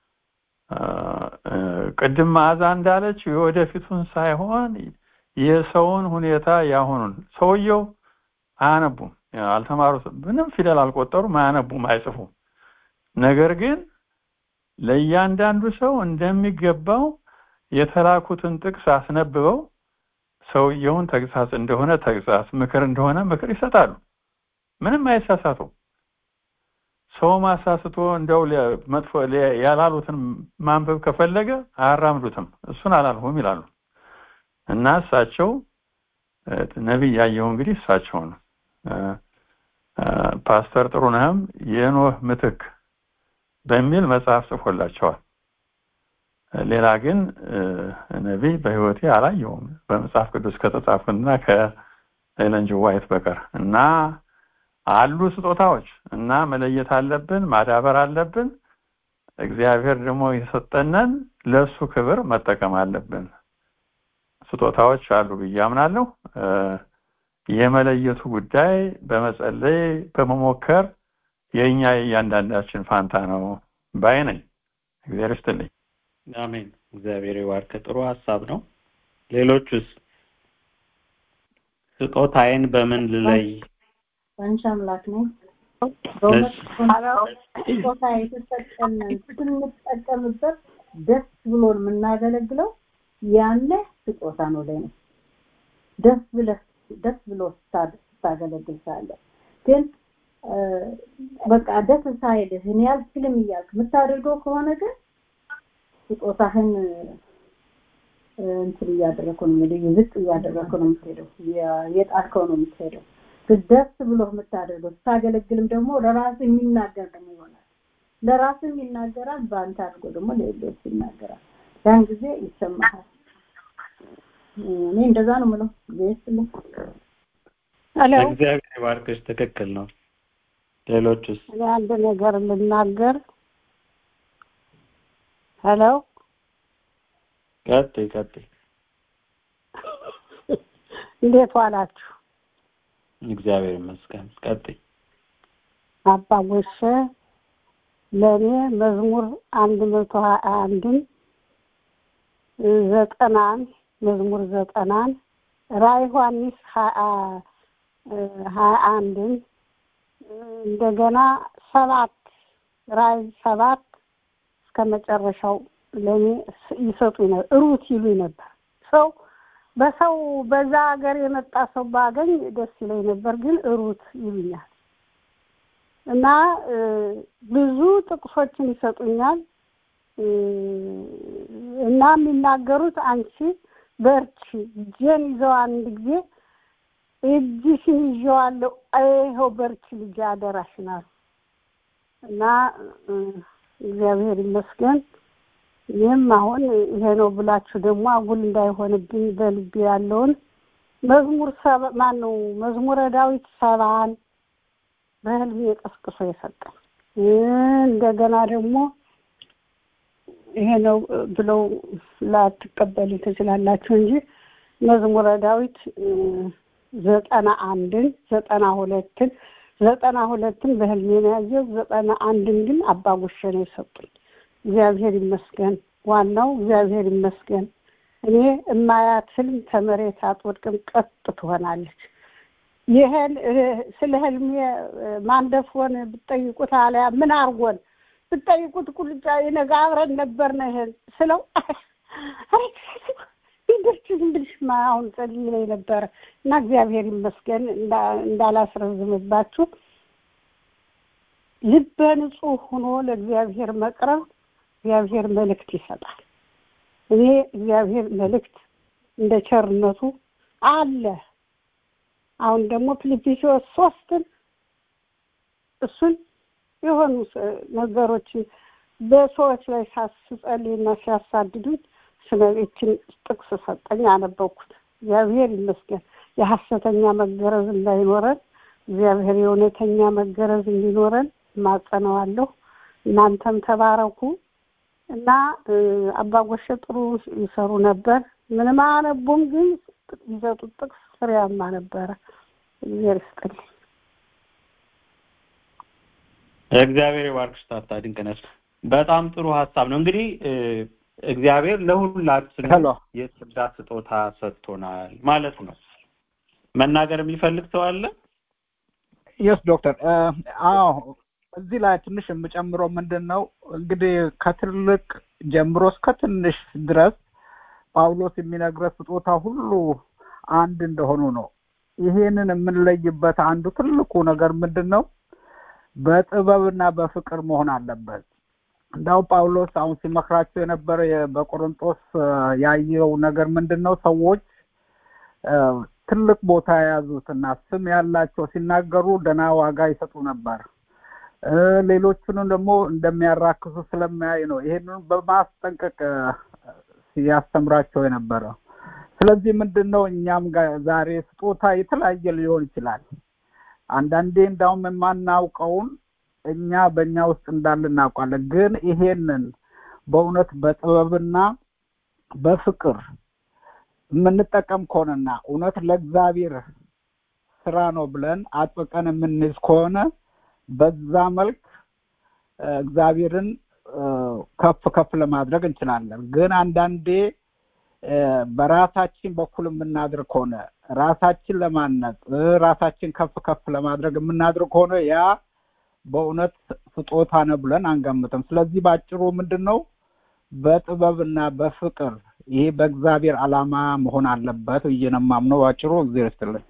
ቅድም መዓዛ እንዳለች የወደፊቱን ሳይሆን የሰውን ሁኔታ ያሁኑን ሰውየው አያነቡም፣ አልተማሩትም፣ ምንም ፊደል አልቆጠሩም፣ አያነቡም፣ አይጽፉም። ነገር ግን ለእያንዳንዱ ሰው እንደሚገባው የተላኩትን ጥቅስ አስነብበው ሰውየውን ተግሳጽ እንደሆነ ተግሳጽ፣ ምክር እንደሆነ ምክር ይሰጣሉ። ምንም አይሳሳቱም። ሰው ማሳስቶ እንደው መጥፎ ያላሉትን ማንበብ ከፈለገ አያራምዱትም። እሱን አላልሁም ይላሉ እና እሳቸው ነቢይ ያየው እንግዲህ እሳቸውን ፓስተር ጥሩነህም የኖህ ምትክ በሚል መጽሐፍ ጽፎላቸዋል። ሌላ ግን ነቢይ በህይወቴ አላየውም በመጽሐፍ ቅዱስ ከተጻፉትና ከኤለን ጂ ዋይት በቀር እና አሉ ስጦታዎች እና መለየት አለብን፣ ማዳበር አለብን። እግዚአብሔር ደግሞ የሰጠነን ለእሱ ክብር መጠቀም አለብን። ስጦታዎች አሉ ብዬ አምናለሁ። የመለየቱ ጉዳይ በመጸለይ በመሞከር የእኛ የእያንዳንዳችን ፋንታ ነው ባይ ነኝ። እግዚአብሔር ይስጥልኝ። አሜን። እግዚአብሔር ይባርክ። ጥሩ ሀሳብ ነው። ሌሎቹስ ስጦታዬን በምን ልለይ? አንቺ አምላክ ነኝ። በእውነት ስጦታ የተሰጠንን ስንጠቀምበት ደስ ብሎን የምናገለግለው ያለ ስጦታ ነው ለኔ ደስ ብለህ ደስ ብሎ ስታገለግል ሳለ ግን በቃ ደስ ሳይልህ እኔ አልችልም እያልክ የምታደርገው ከሆነ ግን ስጦታህን እንትን እያደረግኩ ነው እንግዲህ ዝቅ እያደረግኩ ነው የምትሄደው የጣልከው ነው የምትሄደው ግን ደስ ብሎ የምታደርገው ስታገለግልም ደግሞ ለራስ የሚናገር ደግሞ ይሆናል ለራስም ይናገራል በአንተ አድርጎ ደግሞ ለሌሎች ይናገራል ያን ጊዜ ይሰማሃል እኔ እንደዛ ነው የምለው ጊዜ እግዚአብሔር ይባርክሽ ትክክል ነው ሌሎችስ እኔ አንድ ነገር ልናገር ሄሎ ቀጥይ ቀጥይ እንዴት ዋላችሁ እግዚአብሔር ይመስገን ቀጥይ አባ ጎሸ ለእኔ መዝሙር አንድ መቶ ሀያ አንድን ዘጠናን መዝሙር ዘጠናን ራዕይ ዮሐንስ ሀያ አንድን እንደገና ሰባት ራዕይ ሰባት እስከ መጨረሻው ለእኔ ይሰጡኝ ነበር ሩት ይሉኝ ነበር ሰው በሰው በዛ ሀገር የመጣ ሰው ባገኝ ደስ ይለኝ ነበር ግን ሩት ይሉኛል እና ብዙ ጥቅሶችን ይሰጡኛል እና የሚናገሩት አንቺ በርቺ እጄን ይዘው አንድ ጊዜ እጅሽን ይዤዋለሁ ይኸው በርቺ ልጅ አደራሽን አሉ እና እግዚአብሔር ይመስገን ይህም አሁን ይሄ ነው ብላችሁ ደግሞ አጉል እንዳይሆንብኝ በልቤ ያለውን መዝሙር ሰባ ማን ነው መዝሙረ ዳዊት ሰባን በህልሜ ቀስቅሶ የሰጠኝ እንደገና ደግሞ ይሄ ነው ብለው ላትቀበሉ ትችላላችሁ እንጂ መዝሙረ ዳዊት ዘጠና አንድን ዘጠና ሁለትን ዘጠና ሁለትን በህልሜ ነው ያየው ዘጠና አንድን ግን አባጉሸ ነው የሰጡኝ እግዚአብሔር ይመስገን ዋናው እግዚአብሔር ይመስገን እኔ እማያት ህልም ከመሬት አትወድቅም ቀጥ ትሆናለች ይህን ስለ ህልሜ ማንደፍሮን ብትጠይቁት አለያ ምን አርጎን ብትጠይቁት ቁልጫ የነገ አብረን ነበር ነው ይሄን ስለው ይደርች ዝም ብልሽ አሁን ጸልይ ላይ ነበረ እና እግዚአብሔር ይመስገን እንዳላስረዝምባችሁ ልበ ንጹህ ሆኖ ለእግዚአብሔር መቅረብ እግዚአብሔር መልእክት ይሰጣል እኔ እግዚአብሔር መልእክት እንደ ቸርነቱ አለ አሁን ደግሞ ፊልጵስዩስ ሶስትን እሱን የሆኑ ነገሮችን በሰዎች ላይ ሳስጸልይና ሲያሳድዱኝ ስለችን ጥቅስ ሰጠኝ አነበብኩት እግዚአብሔር ይመስገን የሐሰተኛ መገረዝ እንዳይኖረን እግዚአብሔር የእውነተኛ መገረዝ እንዲኖረን ማጸነዋለሁ እናንተም ተባረኩ እና አባጎሸ ጥሩ ይሰሩ ነበር ምንም አነቡም ግን ይሰጡት ጥቅስ ፍሬያማ ነበረ እግዚአብሔር ይስጥልኝ እግዚአብሔር ይባርክሽ ታታ ድንቅ ነሽ በጣም ጥሩ ሀሳብ ነው እንግዲህ እግዚአብሔር ለሁላችንም የጸጋ ስጦታ ሰጥቶናል ማለት ነው መናገር የሚፈልግ ሰው አለ የስ ዶክተር አዎ እዚህ ላይ ትንሽ የምጨምረው ምንድን ነው እንግዲህ ከትልቅ ጀምሮ እስከ ትንሽ ድረስ ጳውሎስ የሚነግረን ስጦታ ሁሉ አንድ እንደሆኑ ነው። ይሄንን የምንለይበት አንዱ ትልቁ ነገር ምንድን ነው? በጥበብና በፍቅር መሆን አለበት። እንዳው ጳውሎስ አሁን ሲመክራቸው የነበረ የ- በቆሮንጦስ አ፣ ያየው ነገር ምንድን ነው? ሰዎች አ፣ ትልቅ ቦታ የያዙትና ስም ያላቸው ሲናገሩ ደህና ዋጋ ይሰጡ ነበር። እ፣ ሌሎቹንም ደግሞ እንደሚያራክሱ ስለሚያይ ነው ይሄንን በማስጠንቀቅ አ፣ ሲያስተምራቸው የነበረ። ስለዚህ ምንድን ነው እኛም ጋር ዛሬ ስጦታ የተለያየ ሊሆን ይችላል። አንዳንዴ እንዳውም የማናውቀውን እኛ በእኛ ውስጥ እንዳለ እናውቃለን። ግን ይሄንን በእውነት በጥበብና በፍቅር የምንጠቀም ከሆነና እውነት ለእግዚአብሔር ስራ ነው ብለን አጥብቀን የምንይዝ ከሆነ በዛ መልክ እ፣ እግዚአብሔርን እ፣ ከፍ ከፍ ለማድረግ እንችላለን። ግን አንዳንዴ እ፣ በራሳችን በኩል የምናድር ከሆነ ራሳችን ለማነጽ እ፣ ራሳችን ከፍ ከፍ ለማድረግ የምናድር ከሆነ ያ በእውነት ስጦታ ነው ብለን አንገምትም። ስለዚህ በአጭሩ ምንድን ነው በጥበብና በፍቅር ይሄ በእግዚአብሔር ዓላማ መሆን አለበት ብዬ ነው የማምነው። በአጭሩ እግዚአብሔር ይስጥልኝ።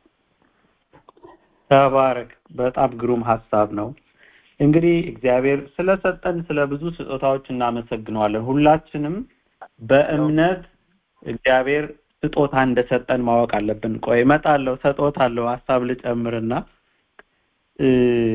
ተባረክ። በጣም ግሩም ሀሳብ ነው። እንግዲህ እግዚአብሔር ስለሰጠን ስለ ብዙ ስጦታዎች እናመሰግነዋለን። ሁላችንም በእምነት እግዚአብሔር ስጦታ እንደሰጠን ማወቅ አለብን። ቆይ እመጣለሁ፣ ሰጦታለሁ ሀሳብ ልጨምርና እ፣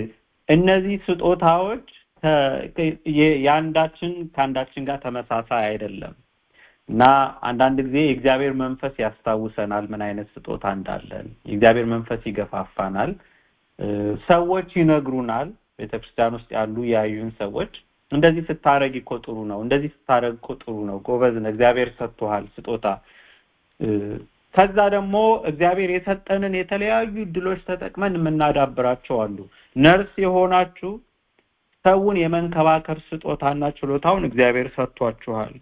እነዚህ ስጦታዎች ከ- የ- የአንዳችን ከአንዳችን ጋር ተመሳሳይ አይደለም እና አንዳንድ ጊዜ የእግዚአብሔር መንፈስ ያስታውሰናል ምን አይነት ስጦታ እንዳለን። የእግዚአብሔር መንፈስ ይገፋፋናል። እ፣ ሰዎች ይነግሩናል። ቤተክርስቲያን ውስጥ ያሉ ያዩን ሰዎች እንደዚህ ስታረግ እኮ ጥሩ ነው፣ እንደዚህ ስታረግ እኮ ጥሩ ነው፣ ጎበዝ ነህ፣ እግዚአብሔር ሰጥቶሃል ስጦታ እ፣ ከዛ ደግሞ እግዚአብሔር የሰጠንን የተለያዩ እድሎች ተጠቅመን የምናዳብራቸው አሉ። ነርስ የሆናችሁ ሰውን የመንከባከር ስጦታና ችሎታውን እግዚአብሔር ሰጥቷችኋል።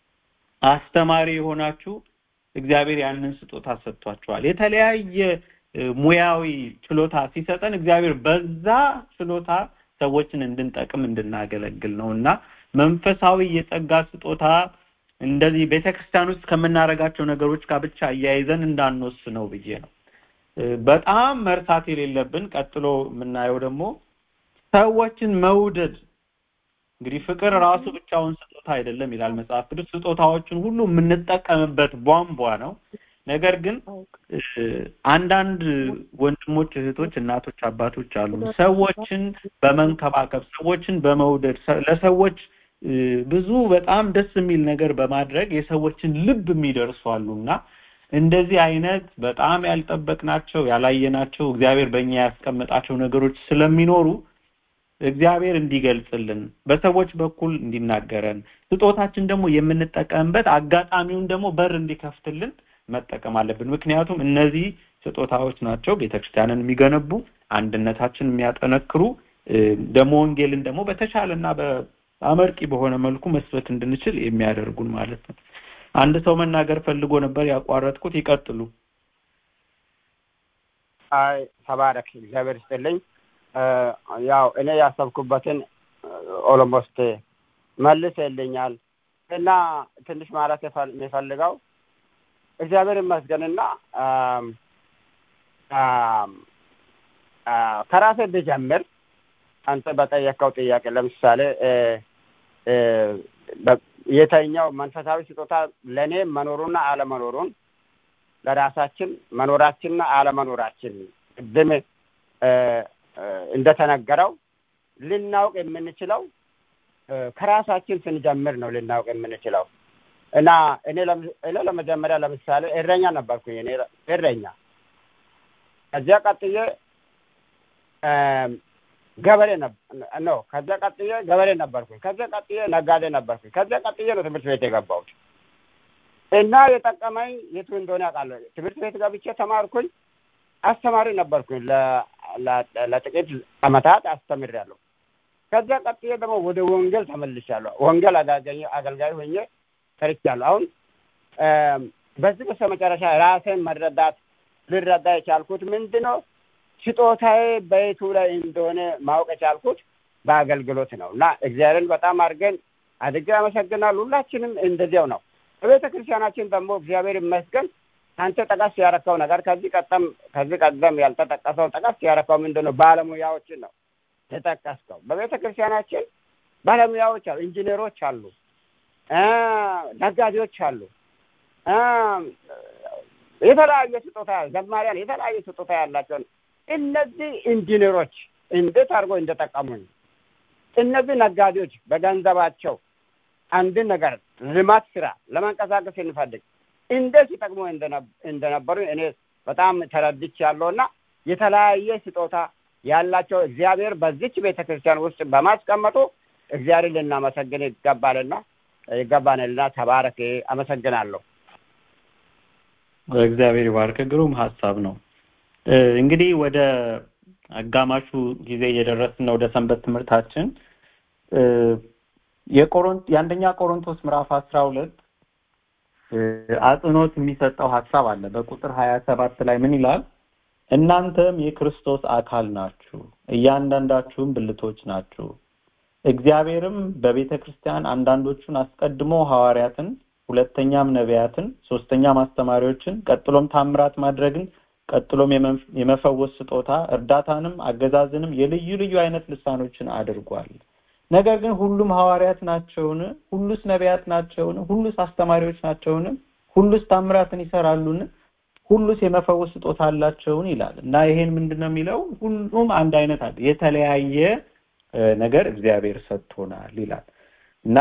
አስተማሪ የሆናችሁ እግዚአብሔር ያንን ስጦታ ሰጥቷችኋል። የተለያየ እ፣ ሙያዊ ችሎታ ሲሰጠን እግዚአብሔር በዛ ችሎታ ሰዎችን እንድንጠቅም እንድናገለግል ነው እና መንፈሳዊ የጸጋ ስጦታ እንደዚህ ቤተክርስቲያን ውስጥ ከምናደርጋቸው ነገሮች ጋር ብቻ እያይዘን እንዳንወስነው ብዬ ነው። እ፣ በጣም መርሳት የሌለብን ቀጥሎ የምናየው ደግሞ ሰዎችን መውደድ እንግዲህ ፍቅር ራሱ ብቻውን ስጦታ አይደለም ይላል መጽሐፍ ቅዱስ። ስጦታዎችን ሁሉ የምንጠቀምበት ቧንቧ ነው። ነገር ግን እ፣ አንዳንድ ወንድሞች፣ እህቶች፣ እናቶች፣ አባቶች አሉ ሰዎችን በመንከባከብ ሰዎችን በመውደድ ሰ- ለሰዎች እ፣ ብዙ በጣም ደስ የሚል ነገር በማድረግ የሰዎችን ልብ የሚደርሱ አሉ እና እንደዚህ አይነት በጣም ያልጠበቅናቸው ያላየናቸው እግዚአብሔር በእኛ ያስቀመጣቸው ነገሮች ስለሚኖሩ እግዚአብሔር እንዲገልጽልን በሰዎች በኩል እንዲናገረን ስጦታችን ደግሞ የምንጠቀምበት አጋጣሚውን ደግሞ በር እንዲከፍትልን መጠቀም አለብን። ምክንያቱም እነዚህ ስጦታዎች ናቸው ቤተክርስቲያንን የሚገነቡ አንድነታችን የሚያጠነክሩ እ፣ ደግሞ ወንጌልን ደግሞ በተሻለና በአመርቂ በሆነ መልኩ መስበክ እንድንችል የሚያደርጉን ማለት ነው። አንድ ሰው መናገር ፈልጎ ነበር ያቋረጥኩት። ይቀጥሉ። አይ ተባረክ፣ እግዚአብሔር ይስጥልኝ። እ፣ ያው እኔ ያሰብኩበትን ኦሎሞስት መልሰልኛል እና ትንሽ ማለት የፈል- የሚፈልገው እግዚአብሔር ይመስገንና አም፣ አም፣ አ፣ ከራሴ ብጀምር አንተ በጠየቀው ጥያቄ ለምሳሌ እ፣ እ፣ በ- የተኛው መንፈሳዊ ስጦታ ለእኔ መኖሩና አለመኖሩን ለራሳችን መኖራችንና አለመኖራችን ቅድም እ፣ እ፣ እንደተነገረው ልናውቅ የምንችለው እ፣ ከራሳችን ስንጀምር ነው ልናውቅ የምንችለው እና እኔ ለም- እኔ ለመጀመሪያ ለምሳሌ እረኛ ነበርኩኝ። እኔ እረኛ ከዚያ ቀጥዬ እም፣ ገበሬ ነው። ከዚያ ቀጥዬ ገበሬ ነበርኩኝ። ከዚያ ቀጥዬ ነጋዴ ነበርኩኝ። ከዚያ ቀጥዬ ነው ትምህርት ቤት የገባሁት እና የጠቀመኝ የቱ እንደሆነ ያውቃለሁ። ትምህርት ቤት ገብቼ ተማርኩኝ። አስተማሪ ነበርኩኝ። ለ- ለ- ለጥቂት ዓመታት አስተምሬያለሁ። ከዚያ ቀጥዬ ደግሞ ወደ ወንጌል ተመልሻለሁ። ወንጌል አገልጋይ አገልጋይ ሆኜ ሰርቻለሁ። አሁን እም፣ በዚህ በስተመጨረሻ ራሴን መረዳት ልረዳ የቻልኩት ምንድን ነው ስጦታዬ በየቱ ላይ እንደሆነ ማወቅ የቻልኩት በአገልግሎት ነው እና እግዚአብሔርን በጣም አድርገን አድርጌ አመሰግናል። ሁላችንም እንደዚያው ነው። በቤተ ክርስቲያናችን ደግሞ እግዚአብሔር ይመስገን አንተ ጠቀስ ያረከው ነገር ከዚህ ቀደም ከዚህ ቀደም ያልተጠቀሰው ጠቀስ ያረከው ምንድን ነው? ባለሙያዎችን ነው የጠቀስከው። በቤተ ክርስቲያናችን ባለሙያዎች አሉ፣ ኢንጂነሮች አሉ፣ ነጋዴዎች አሉ፣ የተለያየ ስጦታ ዘማሪያን የተለያየ ስጦታ ያላቸው እነዚህ ኢንጂነሮች እንዴት አድርጎ እንደጠቀሙኝ እነዚህ ነጋዴዎች በገንዘባቸው አንድን ነገር ልማት ስራ ለማንቀሳቀስ እንፈልግ እንዴት ሲጠቅሙ እንደነበሩ እኔ በጣም ተረድቻለሁ እና የተለያየ ስጦታ ያላቸው እግዚአብሔር በዚች ቤተ ክርስቲያን ውስጥ በማስቀመጡ እግዚአብሔር ልናመሰግን ይገባልና ይገባንልና ተባረክ። አመሰግናለሁ። እግዚአብሔር ይባርክ። ግሩም ሀሳብ ነው። እንግዲህ ወደ አጋማሹ ጊዜ እየደረስን ነው። ወደ ሰንበት ትምህርታችን የቆሮንት የአንደኛ ቆሮንቶስ ምዕራፍ አስራ ሁለት አጽንኦት የሚሰጠው ሀሳብ አለ። በቁጥር ሀያ ሰባት ላይ ምን ይላል? እናንተም የክርስቶስ አካል ናችሁ፣ እያንዳንዳችሁም ብልቶች ናችሁ። እግዚአብሔርም በቤተ ክርስቲያን አንዳንዶቹን አስቀድሞ ሐዋርያትን፣ ሁለተኛም ነቢያትን፣ ሶስተኛም አስተማሪዎችን፣ ቀጥሎም ታምራት ማድረግን፣ ቀጥሎም የመፈወስ ስጦታ፣ እርዳታንም፣ አገዛዝንም፣ የልዩ ልዩ አይነት ልሳኖችን አድርጓል። ነገር ግን ሁሉም ሐዋርያት ናቸውን? ሁሉስ ነቢያት ናቸውን? ሁሉስ አስተማሪዎች ናቸውን? ሁሉስ ታምራትን ይሰራሉን? ሁሉስ የመፈወስ ስጦታ አላቸውን? ይላል እና ይሄን ምንድን ነው የሚለው? ሁሉም አንድ አይነት አለ፣ የተለያየ ነገር እግዚአብሔር ሰጥቶናል ይላል እና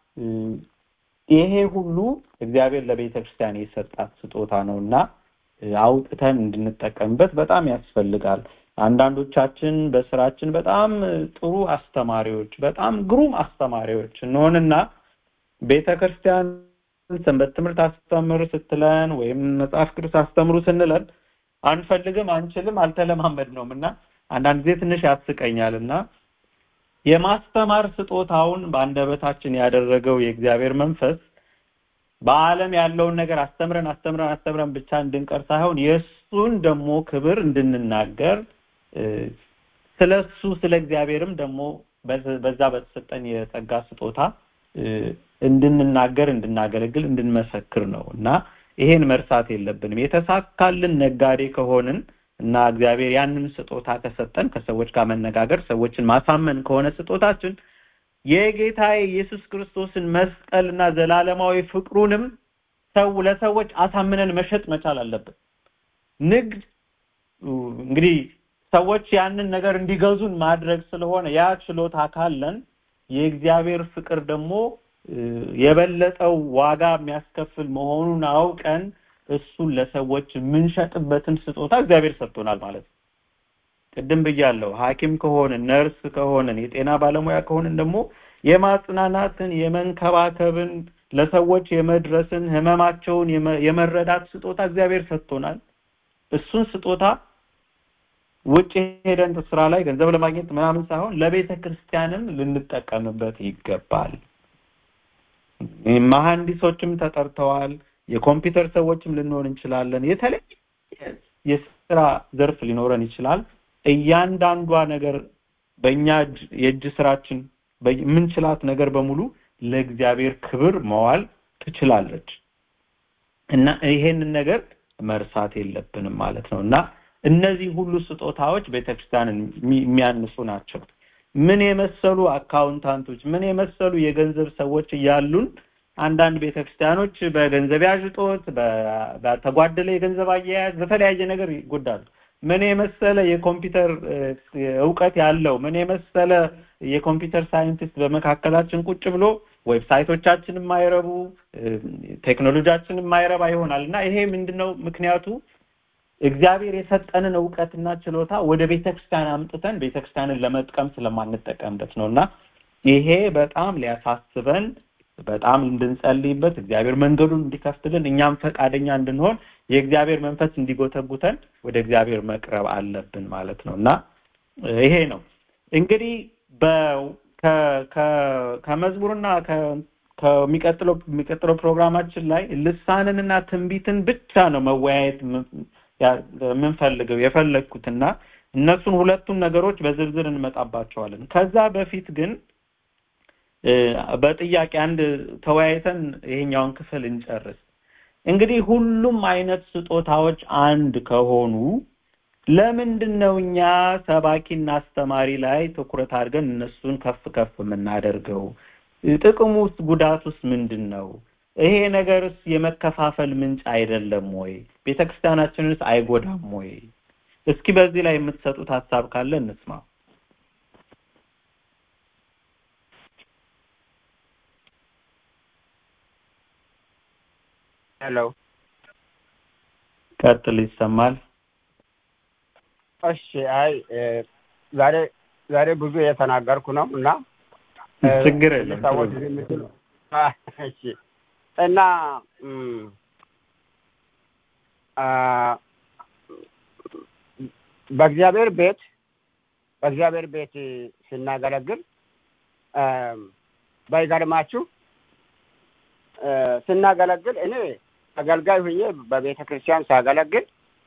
ይሄ ሁሉ እግዚአብሔር ለቤተ ክርስቲያን የሰጣት ስጦታ ነው እና አውጥተን እንድንጠቀምበት በጣም ያስፈልጋል። አንዳንዶቻችን በስራችን በጣም ጥሩ አስተማሪዎች፣ በጣም ግሩም አስተማሪዎች እንሆንና ቤተ ክርስቲያን ሰንበት ትምህርት አስተምር ስትለን ወይም መጽሐፍ ቅዱስ አስተምሩ ስንለን አንፈልግም፣ አንችልም፣ አልተለማመድነውም እና አንዳንድ ጊዜ ትንሽ ያስቀኛል እና የማስተማር ስጦታውን በአንደበታችን ያደረገው የእግዚአብሔር መንፈስ በዓለም ያለውን ነገር አስተምረን አስተምረን አስተምረን ብቻ እንድንቀር ሳይሆን የእሱን ደግሞ ክብር እንድንናገር ስለ እሱ ስለ እግዚአብሔርም ደግሞ በዛ በተሰጠን የጸጋ ስጦታ እንድንናገር እንድናገለግል እንድንመሰክር ነው እና ይሄን መርሳት የለብንም የተሳካልን ነጋዴ ከሆንን እና እግዚአብሔር ያንን ስጦታ ከሰጠን ከሰዎች ጋር መነጋገር ሰዎችን ማሳመን ከሆነ ስጦታችን የጌታ ኢየሱስ ክርስቶስን መስቀልና ዘላለማዊ ፍቅሩንም ሰው ለሰዎች አሳምነን መሸጥ መቻል አለብን ንግድ እንግዲህ ሰዎች ያንን ነገር እንዲገዙን ማድረግ ስለሆነ ያ ችሎታ ካለን የእግዚአብሔር ፍቅር ደግሞ የበለጠው ዋጋ የሚያስከፍል መሆኑን አውቀን እሱን ለሰዎች የምንሸጥበትን ስጦታ እግዚአብሔር ሰጥቶናል ማለት ነው ቅድም ብያለሁ ሐኪም ከሆንን ነርስ ከሆንን የጤና ባለሙያ ከሆንን ደግሞ የማጽናናትን የመንከባከብን ለሰዎች የመድረስን ህመማቸውን የመረዳት ስጦታ እግዚአብሔር ሰጥቶናል እሱን ስጦታ ውጭ ሄደን ስራ ላይ ገንዘብ ለማግኘት ምናምን ሳይሆን ለቤተ ክርስቲያንም ልንጠቀምበት ይገባል መሐንዲሶችም ተጠርተዋል የኮምፒውተር ሰዎችም ልንሆን እንችላለን የተለያየ የስራ ዘርፍ ሊኖረን ይችላል እያንዳንዷ ነገር በእኛ የእጅ ስራችን የምንችላት ነገር በሙሉ ለእግዚአብሔር ክብር መዋል ትችላለች እና ይሄንን ነገር መርሳት የለብንም ማለት ነው እና እነዚህ ሁሉ ስጦታዎች ቤተክርስቲያንን የሚያንሱ ናቸው ምን የመሰሉ አካውንታንቶች ምን የመሰሉ የገንዘብ ሰዎች እያሉን አንዳንድ ቤተክርስቲያኖች በገንዘብ ያዥጦት በተጓደለ የገንዘብ አያያዝ በተለያየ ነገር ይጎዳሉ ምን የመሰለ የኮምፒውተር እውቀት ያለው ምን የመሰለ የኮምፒውተር ሳይንቲስት በመካከላችን ቁጭ ብሎ ዌብሳይቶቻችን የማይረቡ ቴክኖሎጂያችን የማይረባ ይሆናል እና ይሄ ምንድነው ምክንያቱ እግዚአብሔር የሰጠንን እውቀትና ችሎታ ወደ ቤተክርስቲያን አምጥተን ቤተክርስቲያንን ለመጥቀም ስለማንጠቀምበት ነው እና ይሄ በጣም ሊያሳስበን በጣም እንድንጸልይበት እግዚአብሔር መንገዱን እንዲከፍትልን እኛም ፈቃደኛ እንድንሆን የእግዚአብሔር መንፈስ እንዲጎተጉተን ወደ እግዚአብሔር መቅረብ አለብን ማለት ነው እና ይሄ ነው እንግዲህ ከመዝሙርና ከሚቀጥለው የሚቀጥለው ፕሮግራማችን ላይ ልሳንንና ትንቢትን ብቻ ነው መወያየት የምንፈልገው የፈለግኩትና እነሱን ሁለቱን ነገሮች በዝርዝር እንመጣባቸዋለን ከዛ በፊት ግን በጥያቄ አንድ ተወያይተን ይሄኛውን ክፍል እንጨርስ እንግዲህ ሁሉም አይነት ስጦታዎች አንድ ከሆኑ ለምንድን ነው እኛ ሰባኪና አስተማሪ ላይ ትኩረት አድርገን እነሱን ከፍ ከፍ የምናደርገው ጥቅሙ ውስጥ ጉዳት ውስጥ ምንድን ነው ይሄ ነገርስ የመከፋፈል ምንጭ አይደለም ወይ ቤተክርስቲያናችንስ አይጎዳም ወይ እስኪ በዚህ ላይ የምትሰጡት ሀሳብ ካለ እንስማ ሄሎ ቀጥል ይሰማል እሺ አይ ዛሬ ዛሬ ብዙ የተናገርኩ ነው እና ችግር የለም ሰዎች የሚችሉ እሺ እና በእግዚአብሔር ቤት በእግዚአብሔር ቤት ስናገለግል ባይገርማችሁ ስናገለግል እኔ አገልጋይ ሁኜ በቤተ ክርስቲያን ሳገለግል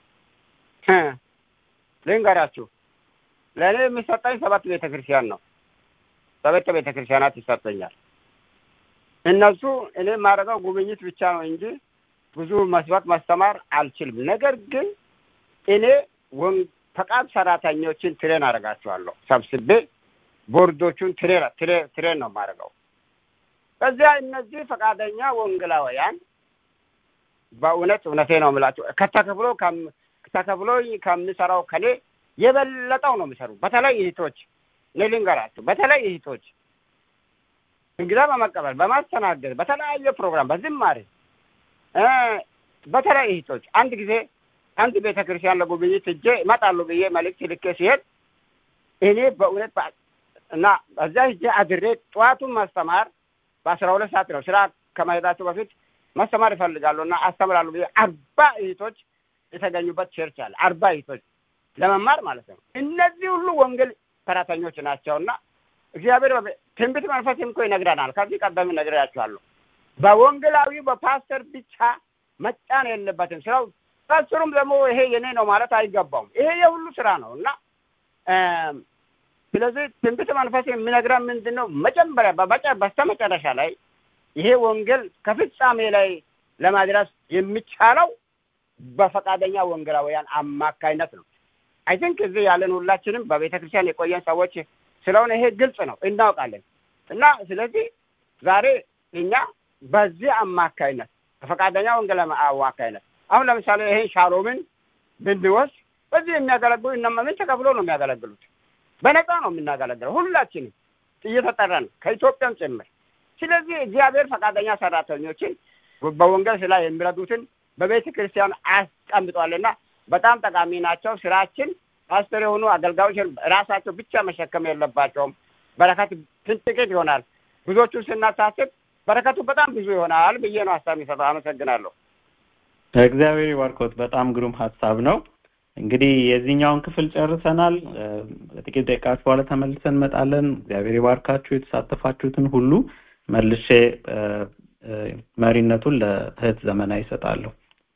ልንገራችሁ ለእኔ የሚሰጠኝ ሰባት ቤተ ክርስቲያን ነው ሰባት ቤተ ክርስቲያናት ይሰጠኛል እነሱ እኔ የማደርገው ጉብኝት ብቻ ነው እንጂ ብዙ መስበክ ማስተማር አልችልም ነገር ግን እኔ ፈቃድ ሰራተኞችን ትሬን አደርጋቸዋለሁ ሰብስቤ ቦርዶቹን ትሬን ነው የማደርገው ከዚያ እነዚህ ፈቃደኛ ወንጌላውያን በእውነት እውነቴ ነው የምላቸው ከተከፍሎ ተከፍሎ ከምሰራው ከኔ የበለጠው ነው የሚሰሩ በተለይ እህቶች እኔ ልንገራቸው በተለይ እህቶች እንግዳ በመቀበል በማስተናገድ በተለያየ ፕሮግራም በዝማሬ በተለይ እህቶች አንድ ጊዜ አንድ ቤተ ክርስቲያን ለጉብኝት እጄ ይመጣሉ ብዬ መልእክት ልኬ ሲሄድ እኔ በእውነት እና እዛ ሂጄ አድሬ ጠዋቱን ማስተማር በአስራ ሁለት ሰዓት ነው ስራ ከመሄዳቸው በፊት ማስተማር ይፈልጋሉ እና አስተምራሉ ብዬ አርባ እህቶች የተገኙበት ቸርች አለ አርባ እህቶች ለመማር ማለት ነው እነዚህ ሁሉ ወንጌል ሰራተኞች ናቸው እና እግዚአብሔር ትንቢት መንፈስም እኮ ይነግረናል ከዚህ ቀደም ነግሬያቸዋለሁ በወንጌላዊ በፓስተር ብቻ መጫን የለበትም ስራው ፓስተሩም ደግሞ ይሄ የኔ ነው ማለት አይገባውም ይሄ የሁሉ ስራ ነው እና ስለዚህ ትንቢት መንፈስ የሚነግረን ምንድን ነው መጀመሪያ በስተመጨረሻ ላይ ይሄ ወንጌል ከፍጻሜ ላይ ለማድረስ የሚቻለው በፈቃደኛ ወንጌላውያን አማካይነት ነው አይ ቲንክ እዚህ ያለን ሁላችንም በቤተ ክርስቲያን የቆየን ሰዎች ስለሆነ ይሄ ግልጽ ነው እናውቃለን እና ስለዚህ ዛሬ እኛ በዚህ አማካይነት በፈቃደኛ ወንጌል አማካይነት አሁን ለምሳሌ ይሄን ሻሎምን ብንወስድ በዚህ የሚያገለግሉ እነማ ምን ተከፍሎ ነው የሚያገለግሉት በነፃ ነው የምናገለግለው ሁላችንም እየተጠራን ከኢትዮጵያም ጭምር ስለዚህ እግዚአብሔር ፈቃደኛ ሰራተኞችን በወንጌል ስራ የሚረዱትን በቤተ ክርስቲያን አስቀምጧልና በጣም ጠቃሚ ናቸው ስራችን ፓስተር የሆኑ አገልጋዮች ራሳቸው ብቻ መሸከም የለባቸውም በረከት ጥቂት ይሆናል ብዙዎቹን ስናሳስብ በረከቱ በጣም ብዙ ይሆናል ብዬ ነው ሀሳብ የሚሰጠው አመሰግናለሁ እግዚአብሔር ይባርኮት በጣም ግሩም ሀሳብ ነው እንግዲህ የዚህኛውን ክፍል ጨርሰናል ጥቂት ደቂቃዎች በኋላ ተመልሰን እንመጣለን እግዚአብሔር ይባርካችሁ የተሳተፋችሁትን ሁሉ መልሼ መሪነቱን ለእህት ዘመና ይሰጣለሁ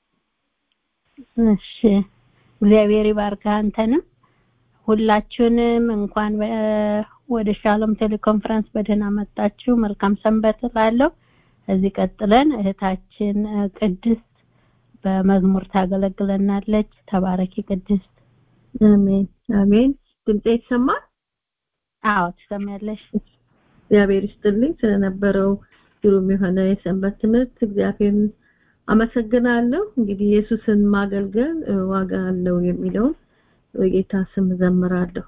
እሺ እግዚአብሔር ይባርክ አንተንም ሁላችሁንም እንኳን ወደ ሻሎም ቴሌኮንፈረንስ በደህና መጣችሁ መልካም ሰንበት እላለሁ እዚህ ቀጥለን እህታችን ቅድስት በመዝሙር ታገለግለናለች ተባረኪ ቅድስት አሜን አሜን ድምጼ ይሰማል አዎ ትሰማያለሽ እግዚአብሔር ይስጥልኝ ስለነበረው ግሩም የሆነ የሰንበት ትምህርት እግዚአብሔርን አመሰግናለሁ እንግዲህ ኢየሱስን ማገልገል ዋጋ አለው የሚለውን በጌታ ስም ዘምራለሁ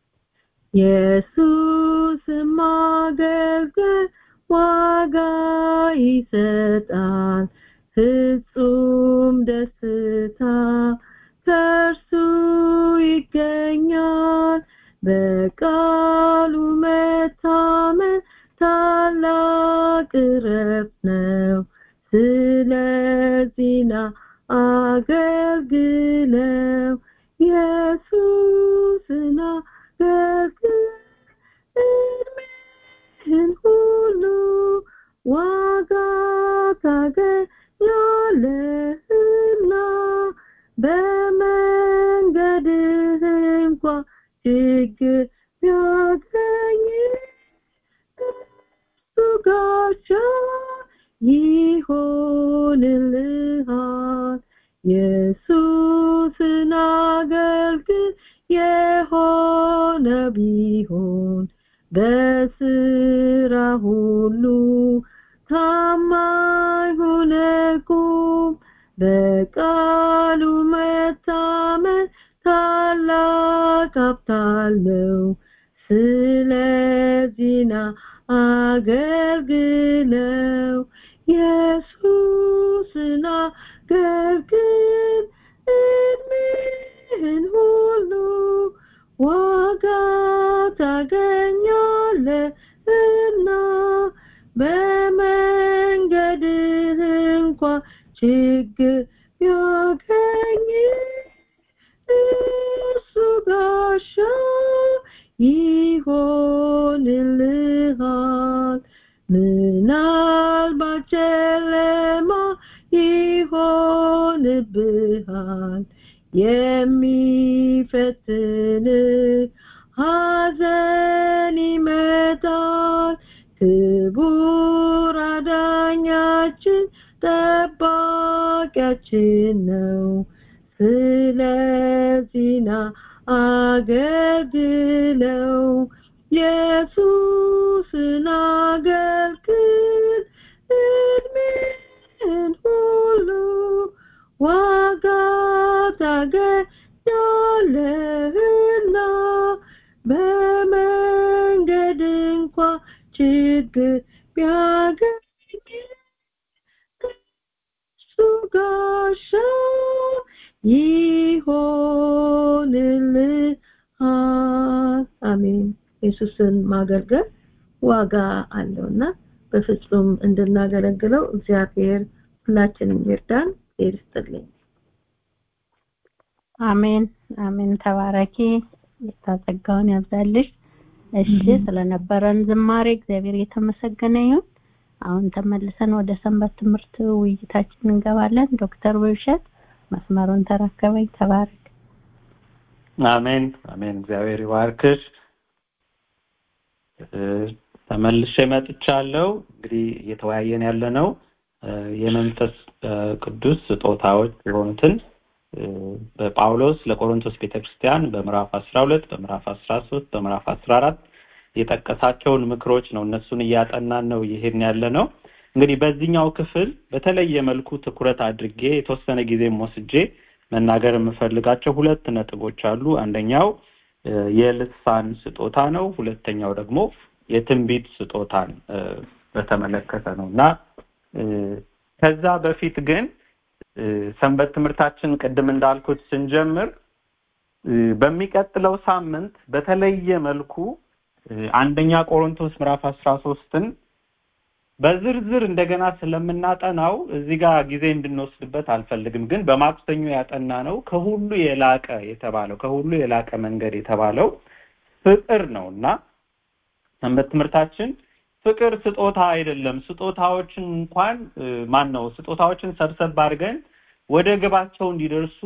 ኢየሱስን ማገልገል ዋጋ ይሰጣል ፍጹም ደስታ ከእርሱ ይገኛል በቃሉ መታመን ታላቅ እረፍት ነው ስለዚህና አገልግለው ኢየሱስን አገልግል እድሜህን ሁሉ ዋጋ ታገኛለህና በመንገድህ እንኳ ችግር ቢያገኝ እሱ ጋሻ ይሆንልሃል ኢየሱስን አገልግል የሆነ ቢሆን በስራ ሁሉ ታማኝ ሆነ ቁም በቃሉ መታመን ታላቅ ሀብት አለው ስለዚህና አገልግለው ኢየሱስን አገልግል እድሜህን ሁሉ ዋጋ ታገኛለህና በመንገድህ እንኳ ችግር ቢያገኝ እሱ ጋሻ ይሆንልሃል ምናልባት ጨለማ ይሆንብሃል የሚፈትን ሐዘን ይመጣል ክቡር አዳኛችን ጠባቂያችን ነው ስለዚህና አገልግለው ኢየሱስን አገልግል እድሜን ሁሉ ዋጋ ታገኛለህና በመንገድ እንኳ ችግር ቢያገኝ እሱ ጋሻ ይሆንልሃል አሜን ኢየሱስን ማገልገል ዋጋ አለውና በፍጹም እንድናገለግለው እግዚአብሔር ሁላችንም ይርዳን ይስጥልኝ አሜን አሜን ተባረኪ የታጸጋውን ያብዛልሽ እሺ ስለነበረን ዝማሬ እግዚአብሔር የተመሰገነ ይሁን አሁን ተመልሰን ወደ ሰንበት ትምህርት ውይይታችን እንገባለን ዶክተር ውብሸት መስመሩን ተረከበኝ ተባረክ አሜን አሜን እግዚአብሔር ይባርክሽ ተመልሼ መጥቻለሁ እንግዲህ እየተወያየን ያለ ነው የመንፈስ ቅዱስ ስጦታዎች የሆኑትን በጳውሎስ ለቆሮንቶስ ቤተክርስቲያን በምዕራፍ 12 በምዕራፍ 13 በምዕራፍ 14 የጠቀሳቸውን ምክሮች ነው እነሱን እያጠናን ነው ይሄን ያለ ነው እንግዲህ በዚህኛው ክፍል በተለየ መልኩ ትኩረት አድርጌ የተወሰነ ጊዜም ወስጄ መናገር የምፈልጋቸው ሁለት ነጥቦች አሉ አንደኛው የልሳን ስጦታ ነው ሁለተኛው ደግሞ የትንቢት ስጦታን በተመለከተ ነው እና ከዛ በፊት ግን ሰንበት ትምህርታችን ቅድም እንዳልኩት ስንጀምር በሚቀጥለው ሳምንት በተለየ መልኩ አንደኛ ቆሮንቶስ ምዕራፍ አስራ ሶስትን በዝርዝር እንደገና ስለምናጠናው እዚህ ጋር ጊዜ እንድንወስድበት አልፈልግም ግን በማክሰኞ ያጠና ነው ከሁሉ የላቀ የተባለው ከሁሉ የላቀ መንገድ የተባለው ፍቅር ነው እና ሰንበት ትምህርታችን ፍቅር ስጦታ አይደለም ስጦታዎችን እንኳን ማን ነው ስጦታዎችን ሰብሰብ አድርገን ወደ ግባቸው እንዲደርሱ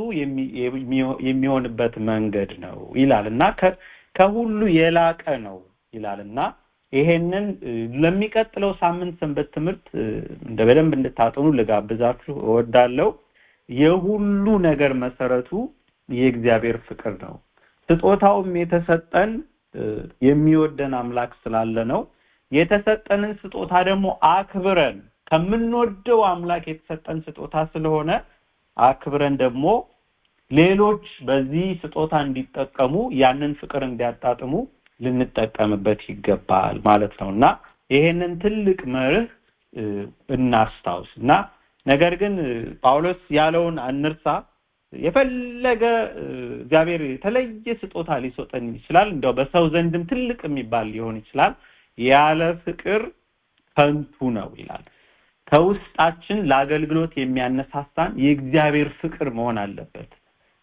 የሚሆንበት መንገድ ነው ይላል እና ከሁሉ የላቀ ነው ይላል እና ይሄንን ለሚቀጥለው ሳምንት ሰንበት ትምህርት እንደ በደንብ እንድታጠኑ ልጋብዛችሁ እወዳለሁ የሁሉ ነገር መሰረቱ የእግዚአብሔር ፍቅር ነው ስጦታውም የተሰጠን የሚወደን አምላክ ስላለ ነው የተሰጠንን ስጦታ ደግሞ አክብረን ከምንወደው አምላክ የተሰጠን ስጦታ ስለሆነ አክብረን ደግሞ ሌሎች በዚህ ስጦታ እንዲጠቀሙ ያንን ፍቅር እንዲያጣጥሙ ልንጠቀምበት ይገባል ማለት ነው እና ይሄንን ትልቅ መርህ እናስታውስ እና ነገር ግን ጳውሎስ ያለውን አንርሳ የፈለገ እግዚአብሔር የተለየ ስጦታ ሊሰጠን ይችላል እንደው በሰው ዘንድም ትልቅ የሚባል ሊሆን ይችላል ያለ ፍቅር ከንቱ ነው ይላል ከውስጣችን ለአገልግሎት የሚያነሳሳን የእግዚአብሔር ፍቅር መሆን አለበት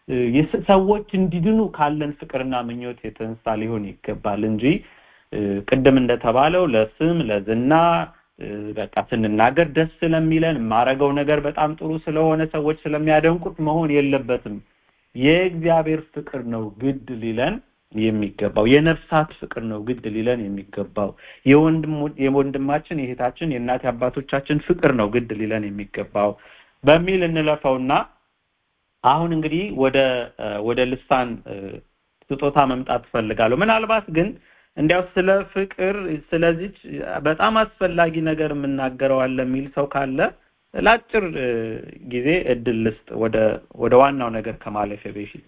ሰዎች እንዲድኑ ካለን ፍቅርና ምኞት የተነሳ ሊሆን ይገባል እንጂ ቅድም እንደተባለው ለስም ለዝና በቃ ስንናገር ደስ ስለሚለን የማረገው ነገር በጣም ጥሩ ስለሆነ ሰዎች ስለሚያደንቁት መሆን የለበትም የእግዚአብሔር ፍቅር ነው ግድ ሊለን የሚገባው የነፍሳት ፍቅር ነው ግድ ሊለን የሚገባው የወንድማችን የእህታችን የእናት አባቶቻችን ፍቅር ነው ግድ ሊለን የሚገባው በሚል እንለፈውና አሁን እንግዲህ ወደ ወደ ልሳን ስጦታ መምጣት ፈልጋለሁ ምናልባት ግን እንዲያው ስለ ፍቅር ስለዚች በጣም አስፈላጊ ነገር የምናገረው አለ የሚል ሰው ካለ ለአጭር ጊዜ እድል ልስጥ ወደ ወደ ዋናው ነገር ከማለፌ በፊት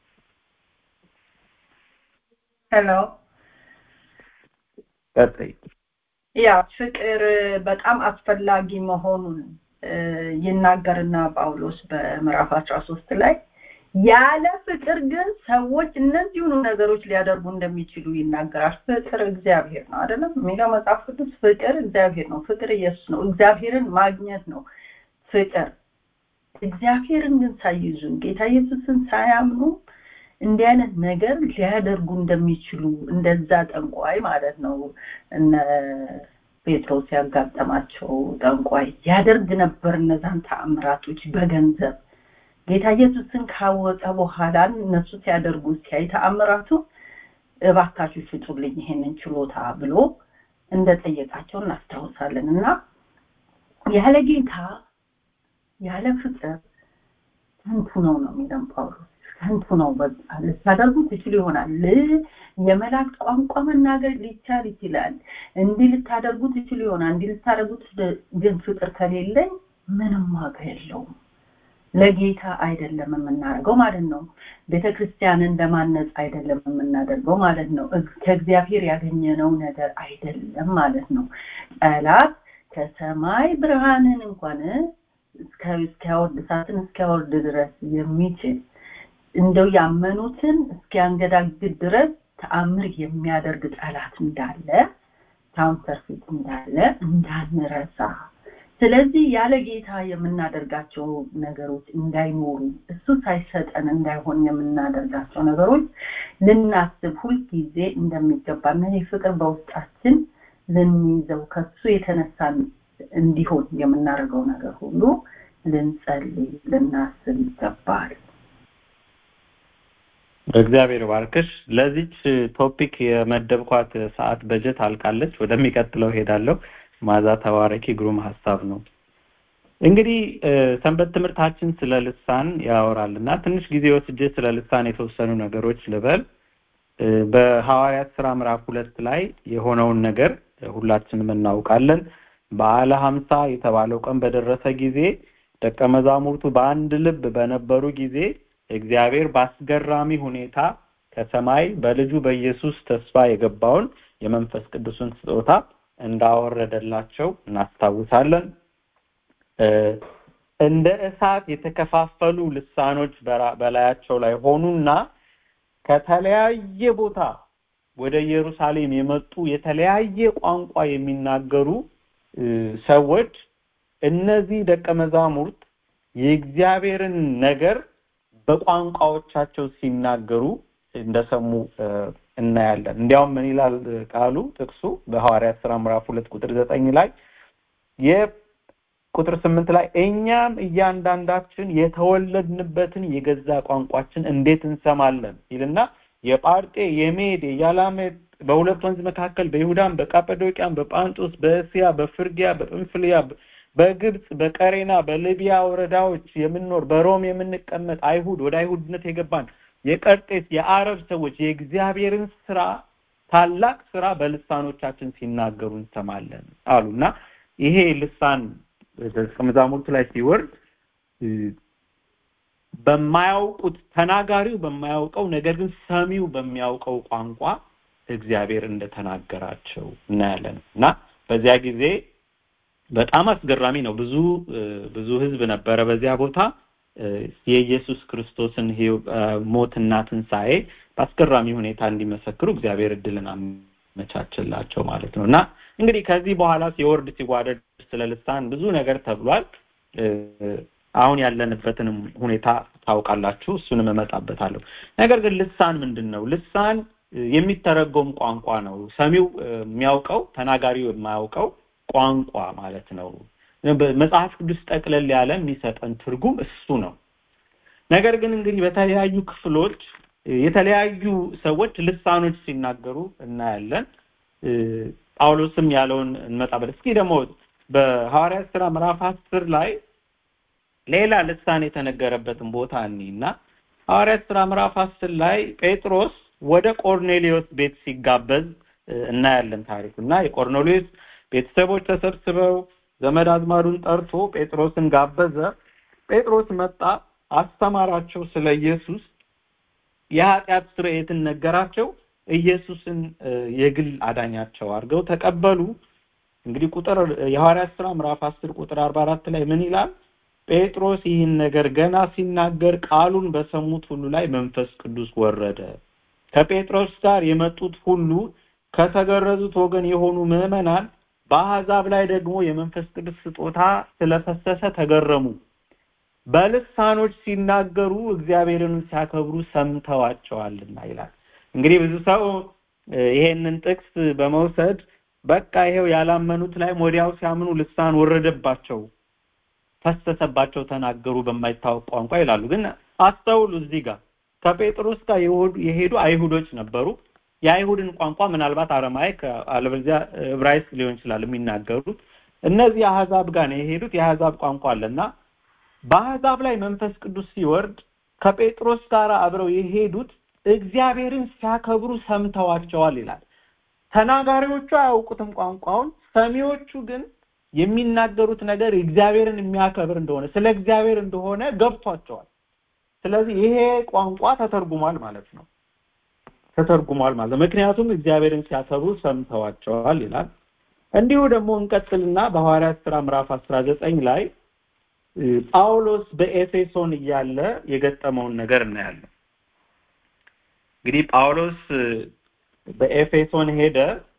ሄሎ ቀጥይ ያ ፍቅር በጣም አስፈላጊ መሆኑን ይናገርና ጳውሎስ በምዕራፍ አስራ ሶስት ላይ ያለ ፍቅር ግን ሰዎች እነዚሁኑ ነገሮች ሊያደርጉ እንደሚችሉ ይናገራል ፍቅር እግዚአብሔር ነው አይደለም የሚለው መጽሐፍ ቅዱስ ፍቅር እግዚአብሔር ነው ፍቅር ኢየሱስ ነው እግዚአብሔርን ማግኘት ነው ፍቅር እግዚአብሔርን ግን ሳይዙ ጌታ ኢየሱስን ሳያምኑ እንዲህ አይነት ነገር ሊያደርጉ እንደሚችሉ እንደዛ ጠንቋይ ማለት ነው እነ ጴጥሮስ ያጋጠማቸው ጠንቋይ ያደርግ ነበር እነዛን ተአምራቶች በገንዘብ ጌታ ኢየሱስን ካወቀ በኋላ እነሱ ሲያደርጉ ሲያይ ተአምራቱ እባካችሁ ፍጡልኝ ይሄንን ችሎታ ብሎ እንደጠየቃቸው እናስታውሳለን እና ያለ ጌታ ያለ ፍቅር ከንቱ ነው ነው የሚለን ጳውሎስ ከንቱ ነው በቃ ልታደርጉ ትችሉ ይሆናል የመላእክት ቋንቋ መናገር ሊቻል ይችላል እንዲህ ልታደርጉ ትችሉ ይሆናል እንዲህ ልታደርጉት ግን ፍቅር ከሌለኝ ምንም ዋጋ የለውም ለጌታ አይደለም የምናደርገው ማለት ነው ቤተክርስቲያንን ለማነጽ አይደለም የምናደርገው ማለት ነው ከእግዚአብሔር ያገኘነው ነገር አይደለም ማለት ነው ጠላት ከሰማይ ብርሃንን እንኳን እስኪያወርድ እሳትን እስኪያወርድ ድረስ የሚችል እንደው ያመኑትን እስኪያንገዳግድ ድረስ ተአምር የሚያደርግ ጠላት እንዳለ ካውንተርፊት እንዳለ እንዳንረሳ ስለዚህ ያለ ጌታ የምናደርጋቸው ነገሮች እንዳይኖሩ እሱ ሳይሰጠን እንዳይሆን የምናደርጋቸው ነገሮች ልናስብ ሁልጊዜ እንደሚገባ እና ፍቅር በውስጣችን ልንይዘው ከሱ የተነሳን እንዲሆን የምናደርገው ነገር ሁሉ ልንጸልይ ልናስብ ይገባል እግዚአብሔር ባርክሽ ለዚች ቶፒክ የመደብኳት ሰዓት በጀት አልቃለች ወደሚቀጥለው ሄዳለሁ ማዛ ተባረኪ ግሩም ሀሳብ ነው እንግዲህ ሰንበት ትምህርታችን ስለ ልሳን ያወራል እና ትንሽ ጊዜ ወስጄ ስለ ልሳን የተወሰኑ ነገሮች ልበል በሐዋርያት ስራ ምዕራፍ ሁለት ላይ የሆነውን ነገር ሁላችንም እናውቃለን በዓለ ሀምሳ የተባለው ቀን በደረሰ ጊዜ ደቀ መዛሙርቱ በአንድ ልብ በነበሩ ጊዜ እግዚአብሔር በአስገራሚ ሁኔታ ከሰማይ በልጁ በኢየሱስ ተስፋ የገባውን የመንፈስ ቅዱስን ስጦታ እንዳወረደላቸው እናስታውሳለን እንደ እሳት የተከፋፈሉ ልሳኖች በላያቸው ላይ ሆኑና ከተለያየ ቦታ ወደ ኢየሩሳሌም የመጡ የተለያየ ቋንቋ የሚናገሩ ሰዎች እነዚህ ደቀ መዛሙርት የእግዚአብሔርን ነገር በቋንቋዎቻቸው ሲናገሩ እንደሰሙ እናያለን እንዲያውም ምን ይላል ቃሉ ጥቅሱ በሐዋርያት ስራ ምዕራፍ ሁለት ቁጥር ዘጠኝ ላይ የቁጥር ስምንት ላይ እኛም እያንዳንዳችን የተወለድንበትን የገዛ ቋንቋችን እንዴት እንሰማለን ይልና የጳርጤ የሜድ የያላሜድ በሁለት ወንዝ መካከል በይሁዳም በቃጰዶቅያም በጳንጦስ በእስያ በፍርጊያ በጵንፍልያ በግብጽ በቀሬና በሊቢያ ወረዳዎች የምንኖር በሮም የምንቀመጥ አይሁድ ወደ አይሁድነት የገባን የቀርጤስ የአረብ ሰዎች የእግዚአብሔርን ስራ ታላቅ ስራ በልሳኖቻችን ሲናገሩ እንሰማለን አሉና ይሄ ልሳን ደቀ መዛሙርቱ ላይ ሲወርድ በማያውቁት ተናጋሪው በማያውቀው ነገር ግን ሰሚው በሚያውቀው ቋንቋ እግዚአብሔር እንደተናገራቸው እናያለን እና በዚያ ጊዜ በጣም አስገራሚ ነው ብዙ ብዙ ህዝብ ነበረ በዚያ ቦታ የኢየሱስ ክርስቶስን ሞትና ትንሣኤ በአስገራሚ ሁኔታ እንዲመሰክሩ እግዚአብሔር እድልን አመቻችላቸው ማለት ነው እና እንግዲህ ከዚህ በኋላ ሲወርድ ሲዋደድ ስለ ልሳን ብዙ ነገር ተብሏል አሁን ያለንበትንም ሁኔታ ታውቃላችሁ እሱንም እመጣበታለሁ ነገር ግን ልሳን ምንድን ነው ልሳን የሚተረጎም ቋንቋ ነው ሰሚው የሚያውቀው ተናጋሪው የማያውቀው ቋንቋ ማለት ነው መጽሐፍ ቅዱስ ጠቅለል ያለ የሚሰጠን ትርጉም እሱ ነው ነገር ግን እንግዲህ በተለያዩ ክፍሎች የተለያዩ ሰዎች ልሳኖች ሲናገሩ እናያለን ጳውሎስም ያለውን እንመጣበት እስኪ ደግሞ በሐዋርያት ስራ ምዕራፍ አስር ላይ ሌላ ልሳን የተነገረበትን ቦታ እኒና ሐዋርያት ስራ ምዕራፍ አስር ላይ ጴጥሮስ ወደ ቆርኔሊዮስ ቤት ሲጋበዝ እናያለን ታሪኩ እና የቆርኔሊዮስ ቤተሰቦች ተሰብስበው ዘመድ አዝማዱን ጠርቶ ጴጥሮስን ጋበዘ ጴጥሮስ መጣ አስተማራቸው ስለ ኢየሱስ የኃጢአት ስርየትን ነገራቸው ኢየሱስን የግል አዳኛቸው አድርገው ተቀበሉ እንግዲህ ቁጥር የሐዋርያት ስራ ምዕራፍ 10 ቁጥር 44 ላይ ምን ይላል ጴጥሮስ ይህን ነገር ገና ሲናገር ቃሉን በሰሙት ሁሉ ላይ መንፈስ ቅዱስ ወረደ ከጴጥሮስ ጋር የመጡት ሁሉ ከተገረዙት ወገን የሆኑ ምዕመናን በአሕዛብ ላይ ደግሞ የመንፈስ ቅዱስ ስጦታ ስለፈሰሰ ተገረሙ በልሳኖች ሲናገሩ እግዚአብሔርን ሲያከብሩ ሰምተዋቸዋልና ይላል እንግዲህ ብዙ ሰው ይሄንን ጥቅስ በመውሰድ በቃ ይሄው ያላመኑት ላይ ወዲያው ሲያምኑ ልሳን ወረደባቸው ፈሰሰባቸው ተናገሩ በማይታወቅ ቋንቋ ይላሉ ግን አስተውሉ እዚህ ጋር ከጴጥሮስ ጋር የሄዱ አይሁዶች ነበሩ የአይሁድን ቋንቋ ምናልባት አረማይክ አለበለዚያ ዕብራይስጥ ሊሆን ይችላል የሚናገሩት እነዚህ አህዛብ ጋር ነው የሄዱት የአህዛብ ቋንቋ አለና በአህዛብ ላይ መንፈስ ቅዱስ ሲወርድ ከጴጥሮስ ጋር አብረው የሄዱት እግዚአብሔርን ሲያከብሩ ሰምተዋቸዋል ይላል ተናጋሪዎቹ አያውቁትም ቋንቋውን ሰሚዎቹ ግን የሚናገሩት ነገር እግዚአብሔርን የሚያከብር እንደሆነ ስለ እግዚአብሔር እንደሆነ ገብቷቸዋል ስለዚህ ይሄ ቋንቋ ተተርጉሟል ማለት ነው ተተርጉሟል ማለት ምክንያቱም እግዚአብሔርን ሲያከብሩ ሰምተዋቸዋል ይላል እንዲሁ ደግሞ እንቀጥልና በሐዋርያት ስራ ምዕራፍ 19 ላይ ጳውሎስ በኤፌሶን እያለ የገጠመውን ነገር እናያለን እንግዲህ ጳውሎስ በኤፌሶን ሄደ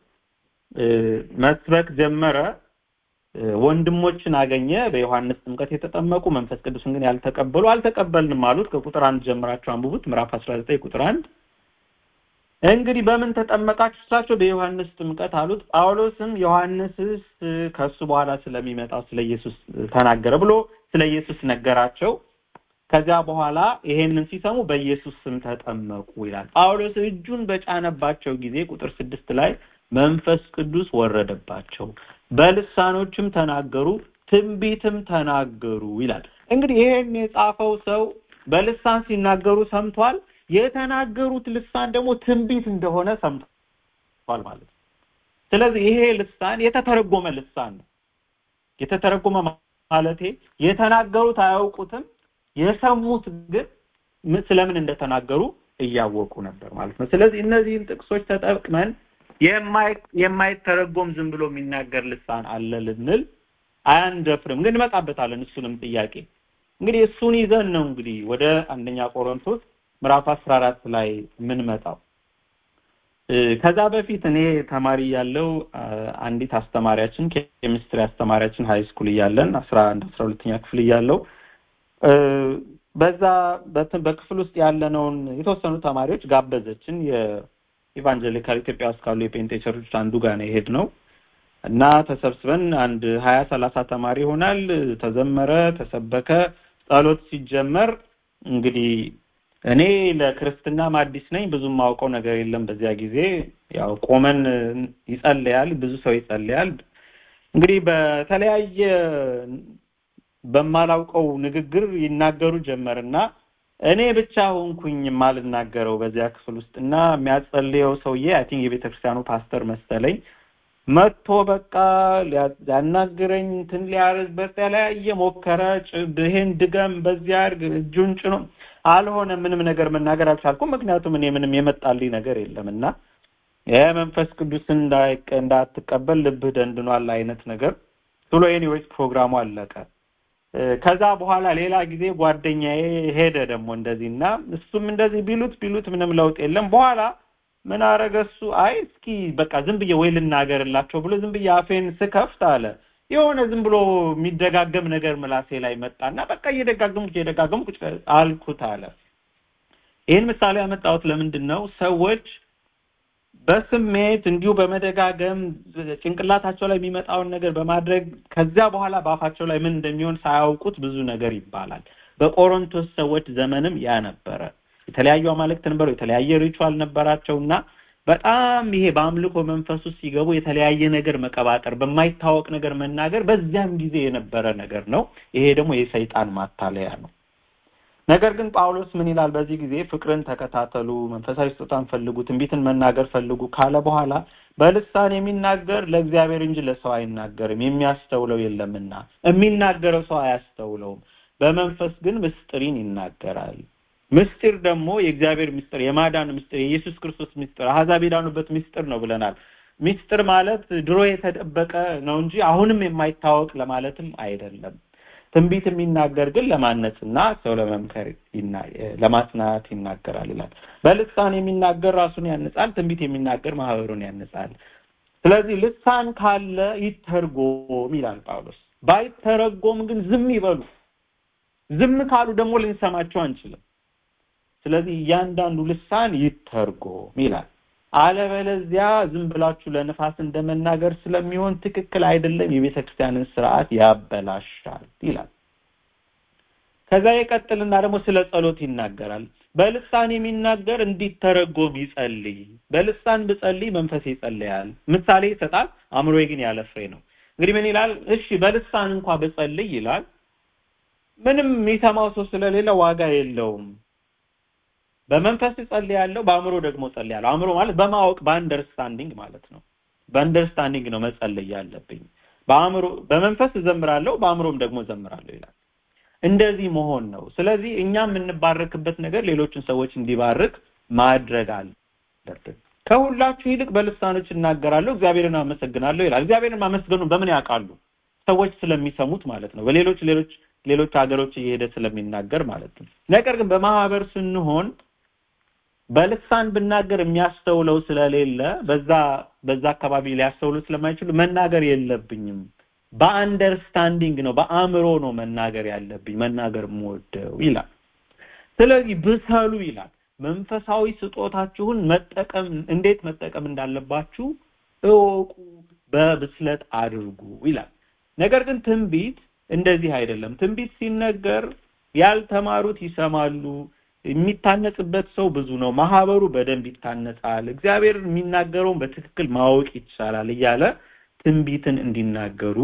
መስበክ ጀመረ ወንድሞችን አገኘ በዮሐንስ ጥምቀት የተጠመቁ መንፈስ ቅዱስን ግን ያልተቀበሉ አልተቀበልንም አሉት ከቁጥር አንድ ጀምራችሁ አንብቡት ምዕራፍ 19 ቁጥር አንድ እንግዲህ በምን ተጠመቃችሁ ስላቸው በዮሐንስ ጥምቀት አሉት ጳውሎስም ዮሐንስስ ከሱ በኋላ ስለሚመጣው ስለ ኢየሱስ ተናገረ ብሎ ስለ ኢየሱስ ነገራቸው ከዚያ በኋላ ይሄንን ሲሰሙ በኢየሱስ ስም ተጠመቁ ይላል ጳውሎስ እጁን በጫነባቸው ጊዜ ቁጥር ስድስት ላይ መንፈስ ቅዱስ ወረደባቸው በልሳኖችም ተናገሩ ትንቢትም ተናገሩ ይላል እንግዲህ ይሄን የጻፈው ሰው በልሳን ሲናገሩ ሰምቷል የተናገሩት ልሳን ደግሞ ትንቢት እንደሆነ ሰምቷል ማለት ነው ስለዚህ ይሄ ልሳን የተተረጎመ ልሳን ነው የተተረጎመ ማለቴ የተናገሩት አያውቁትም የሰሙት ግን ስለምን እንደተናገሩ እያወቁ ነበር ማለት ነው ስለዚህ እነዚህን ጥቅሶች ተጠቅመን የማይተረጎም ዝም ብሎ የሚናገር ልሳን አለ ልንል አያንደፍርም ግን እንመጣበታለን እሱንም ጥያቄ እንግዲህ እሱን ይዘን ነው እንግዲህ ወደ አንደኛ ቆሮንቶስ ምዕራፍ 14 ላይ የምንመጣው ከዛ በፊት እኔ ተማሪ ያለው አንዲት አስተማሪያችን ኬሚስትሪ አስተማሪያችን ሃይ ስኩል እያለን 11 12ኛ ክፍል እያለው በዛ በክፍል ውስጥ ያለነውን የተወሰኑ ተማሪዎች ጋበዘችን የኢቫንጀሊካል ኢትዮጵያ ውስጥ ካሉ የጴንጤ ቸርቾች አንዱ ጋር ነው የሄድ ነው እና ተሰብስበን አንድ ሀያ ሰላሳ ተማሪ ይሆናል ተዘመረ ተሰበከ ጸሎት ሲጀመር እንግዲህ እኔ ለክርስትናም አዲስ ነኝ ብዙም ማውቀው ነገር የለም በዚያ ጊዜ ያው ቆመን ይጸልያል ብዙ ሰው ይጸልያል እንግዲህ በተለያየ በማላውቀው ንግግር ይናገሩ ጀመርና እኔ ብቻ ሆንኩኝ የማልናገረው በዚያ ክፍል ውስጥ እና የሚያጸልየው ሰውዬ አይ ቲንክ የቤተክርስቲያኑ ፓስተር መሰለኝ መጥቶ በቃ ሊያናግረኝ እንትን ሊያርግ በተለያየ ሞከረ ይሄን ድገም በዚያ አድርግ እጁን ጭኖ አልሆነ ምንም ነገር መናገር አልቻልኩም ምክንያቱም እኔ ምንም የመጣልኝ ነገር የለም እና የመንፈስ ቅዱስን እንዳትቀበል ልብህ ደንድኗል አይነት ነገር ብሎ ኤኒዌይስ ፕሮግራሙ አለቀ ከዛ በኋላ ሌላ ጊዜ ጓደኛዬ ሄደ ደግሞ እንደዚህ እና እሱም እንደዚህ ቢሉት ቢሉት ምንም ለውጥ የለም በኋላ ምን አረገ እሱ አይ እስኪ በቃ ዝም ብዬ ወይ ልናገርላቸው ብሎ ዝም ብዬ አፌን ስከፍት አለ የሆነ ዝም ብሎ የሚደጋገም ነገር ምላሴ ላይ መጣና በቃ እየደጋገምኩ እየደጋገምኩ አልኩት አለ ይህን ምሳሌ ያመጣሁት ለምንድን ነው ሰዎች በስሜት እንዲሁ በመደጋገም ጭንቅላታቸው ላይ የሚመጣውን ነገር በማድረግ ከዚያ በኋላ በአፋቸው ላይ ምን እንደሚሆን ሳያውቁት ብዙ ነገር ይባላል በቆሮንቶስ ሰዎች ዘመንም ያ ነበረ የተለያዩ አማልክት ነበሩ የተለያየ ሪቹዋል ነበራቸውና በጣም ይሄ በአምልኮ መንፈስ ውስጥ ሲገቡ የተለያየ ነገር መቀባጠር በማይታወቅ ነገር መናገር በዚያም ጊዜ የነበረ ነገር ነው ይሄ ደግሞ የሰይጣን ማታለያ ነው ነገር ግን ጳውሎስ ምን ይላል በዚህ ጊዜ ፍቅርን ተከታተሉ መንፈሳዊ ስጦታን ፈልጉ ትንቢትን መናገር ፈልጉ ካለ በኋላ በልሳን የሚናገር ለእግዚአብሔር እንጂ ለሰው አይናገርም የሚያስተውለው የለምና የሚናገረው ሰው አያስተውለውም በመንፈስ ግን ምስጢሪን ይናገራል ምስጢር ደግሞ የእግዚአብሔር ምስጢር የማዳን ምስጢር የኢየሱስ ክርስቶስ ምስጢር አሕዛብ የዳኑበት ምስጢር ነው ብለናል ምስጢር ማለት ድሮ የተደበቀ ነው እንጂ አሁንም የማይታወቅ ለማለትም አይደለም ትንቢት የሚናገር ግን ለማነጽና ሰው ለመምከር ለማጽናት ይናገራል ይላል በልሳን የሚናገር ራሱን ያንጻል ትንቢት የሚናገር ማህበሩን ያንጻል ስለዚህ ልሳን ካለ ይተርጎም ይላል ጳውሎስ ባይተረጎም ግን ዝም ይበሉ ዝም ካሉ ደግሞ ልንሰማቸው አንችልም ስለዚህ እያንዳንዱ ልሳን ይተርጎም ይላል አለበለዚያ ዝም ብላችሁ ለንፋስ እንደመናገር ስለሚሆን ትክክል አይደለም የቤተ ክርስቲያንን ስርዓት ያበላሻል ይላል ከዛ ይቀጥልና ደግሞ ስለ ጸሎት ይናገራል በልሳን የሚናገር እንዲተረጎም ይጸልይ በልሳን ብጸልይ መንፈስ ይጸልያል ምሳሌ ይሰጣል አእምሮ ግን ያለ ፍሬ ነው እንግዲህ ምን ይላል እሺ በልሳን እንኳ ብጸልይ ይላል ምንም የሚሰማው ሰው ስለሌለ ዋጋ የለውም በመንፈስ ጸልያለሁ በአእምሮ ደግሞ ጸልያለሁ አእምሮ ማለት በማወቅ በአንደርስታንዲንግ ማለት ነው በአንደርስታንዲንግ ነው መጸለይ ያለብኝ በአእምሮ በመንፈስ እዘምራለሁ በአእምሮም ደግሞ እዘምራለሁ ይላል እንደዚህ መሆን ነው ስለዚህ እኛ የምንባረክበት ነገር ሌሎችን ሰዎች እንዲባርክ ማድረግ አለብን ከሁላችሁ ይልቅ በልሳኖች እናገራለሁ እግዚአብሔርን አመሰግናለሁ ይላል እግዚአብሔርን ማመስገኑ በምን ያውቃሉ ሰዎች ስለሚሰሙት ማለት ነው በሌሎች ሌሎች ሌሎች ሀገሮች እየሄደ ስለሚናገር ማለት ነው ነገር ግን በማህበር ስንሆን በልሳን ብናገር የሚያስተውለው ስለሌለ በዛ በዛ አካባቢ ሊያስተውሉ ስለማይችሉ መናገር የለብኝም በአንደርስታንዲንግ ነው በአእምሮ ነው መናገር ያለብኝ መናገር የምወደው ይላል ስለዚህ ብሰሉ ይላል መንፈሳዊ ስጦታችሁን መጠቀም እንዴት መጠቀም እንዳለባችሁ እወቁ በብስለት አድርጉ ይላል ነገር ግን ትንቢት እንደዚህ አይደለም ትንቢት ሲነገር ያልተማሩት ይሰማሉ የሚታነጽበት ሰው ብዙ ነው ማህበሩ በደንብ ይታነጻል እግዚአብሔር የሚናገረውን በትክክል ማወቅ ይቻላል እያለ ትንቢትን እንዲናገሩ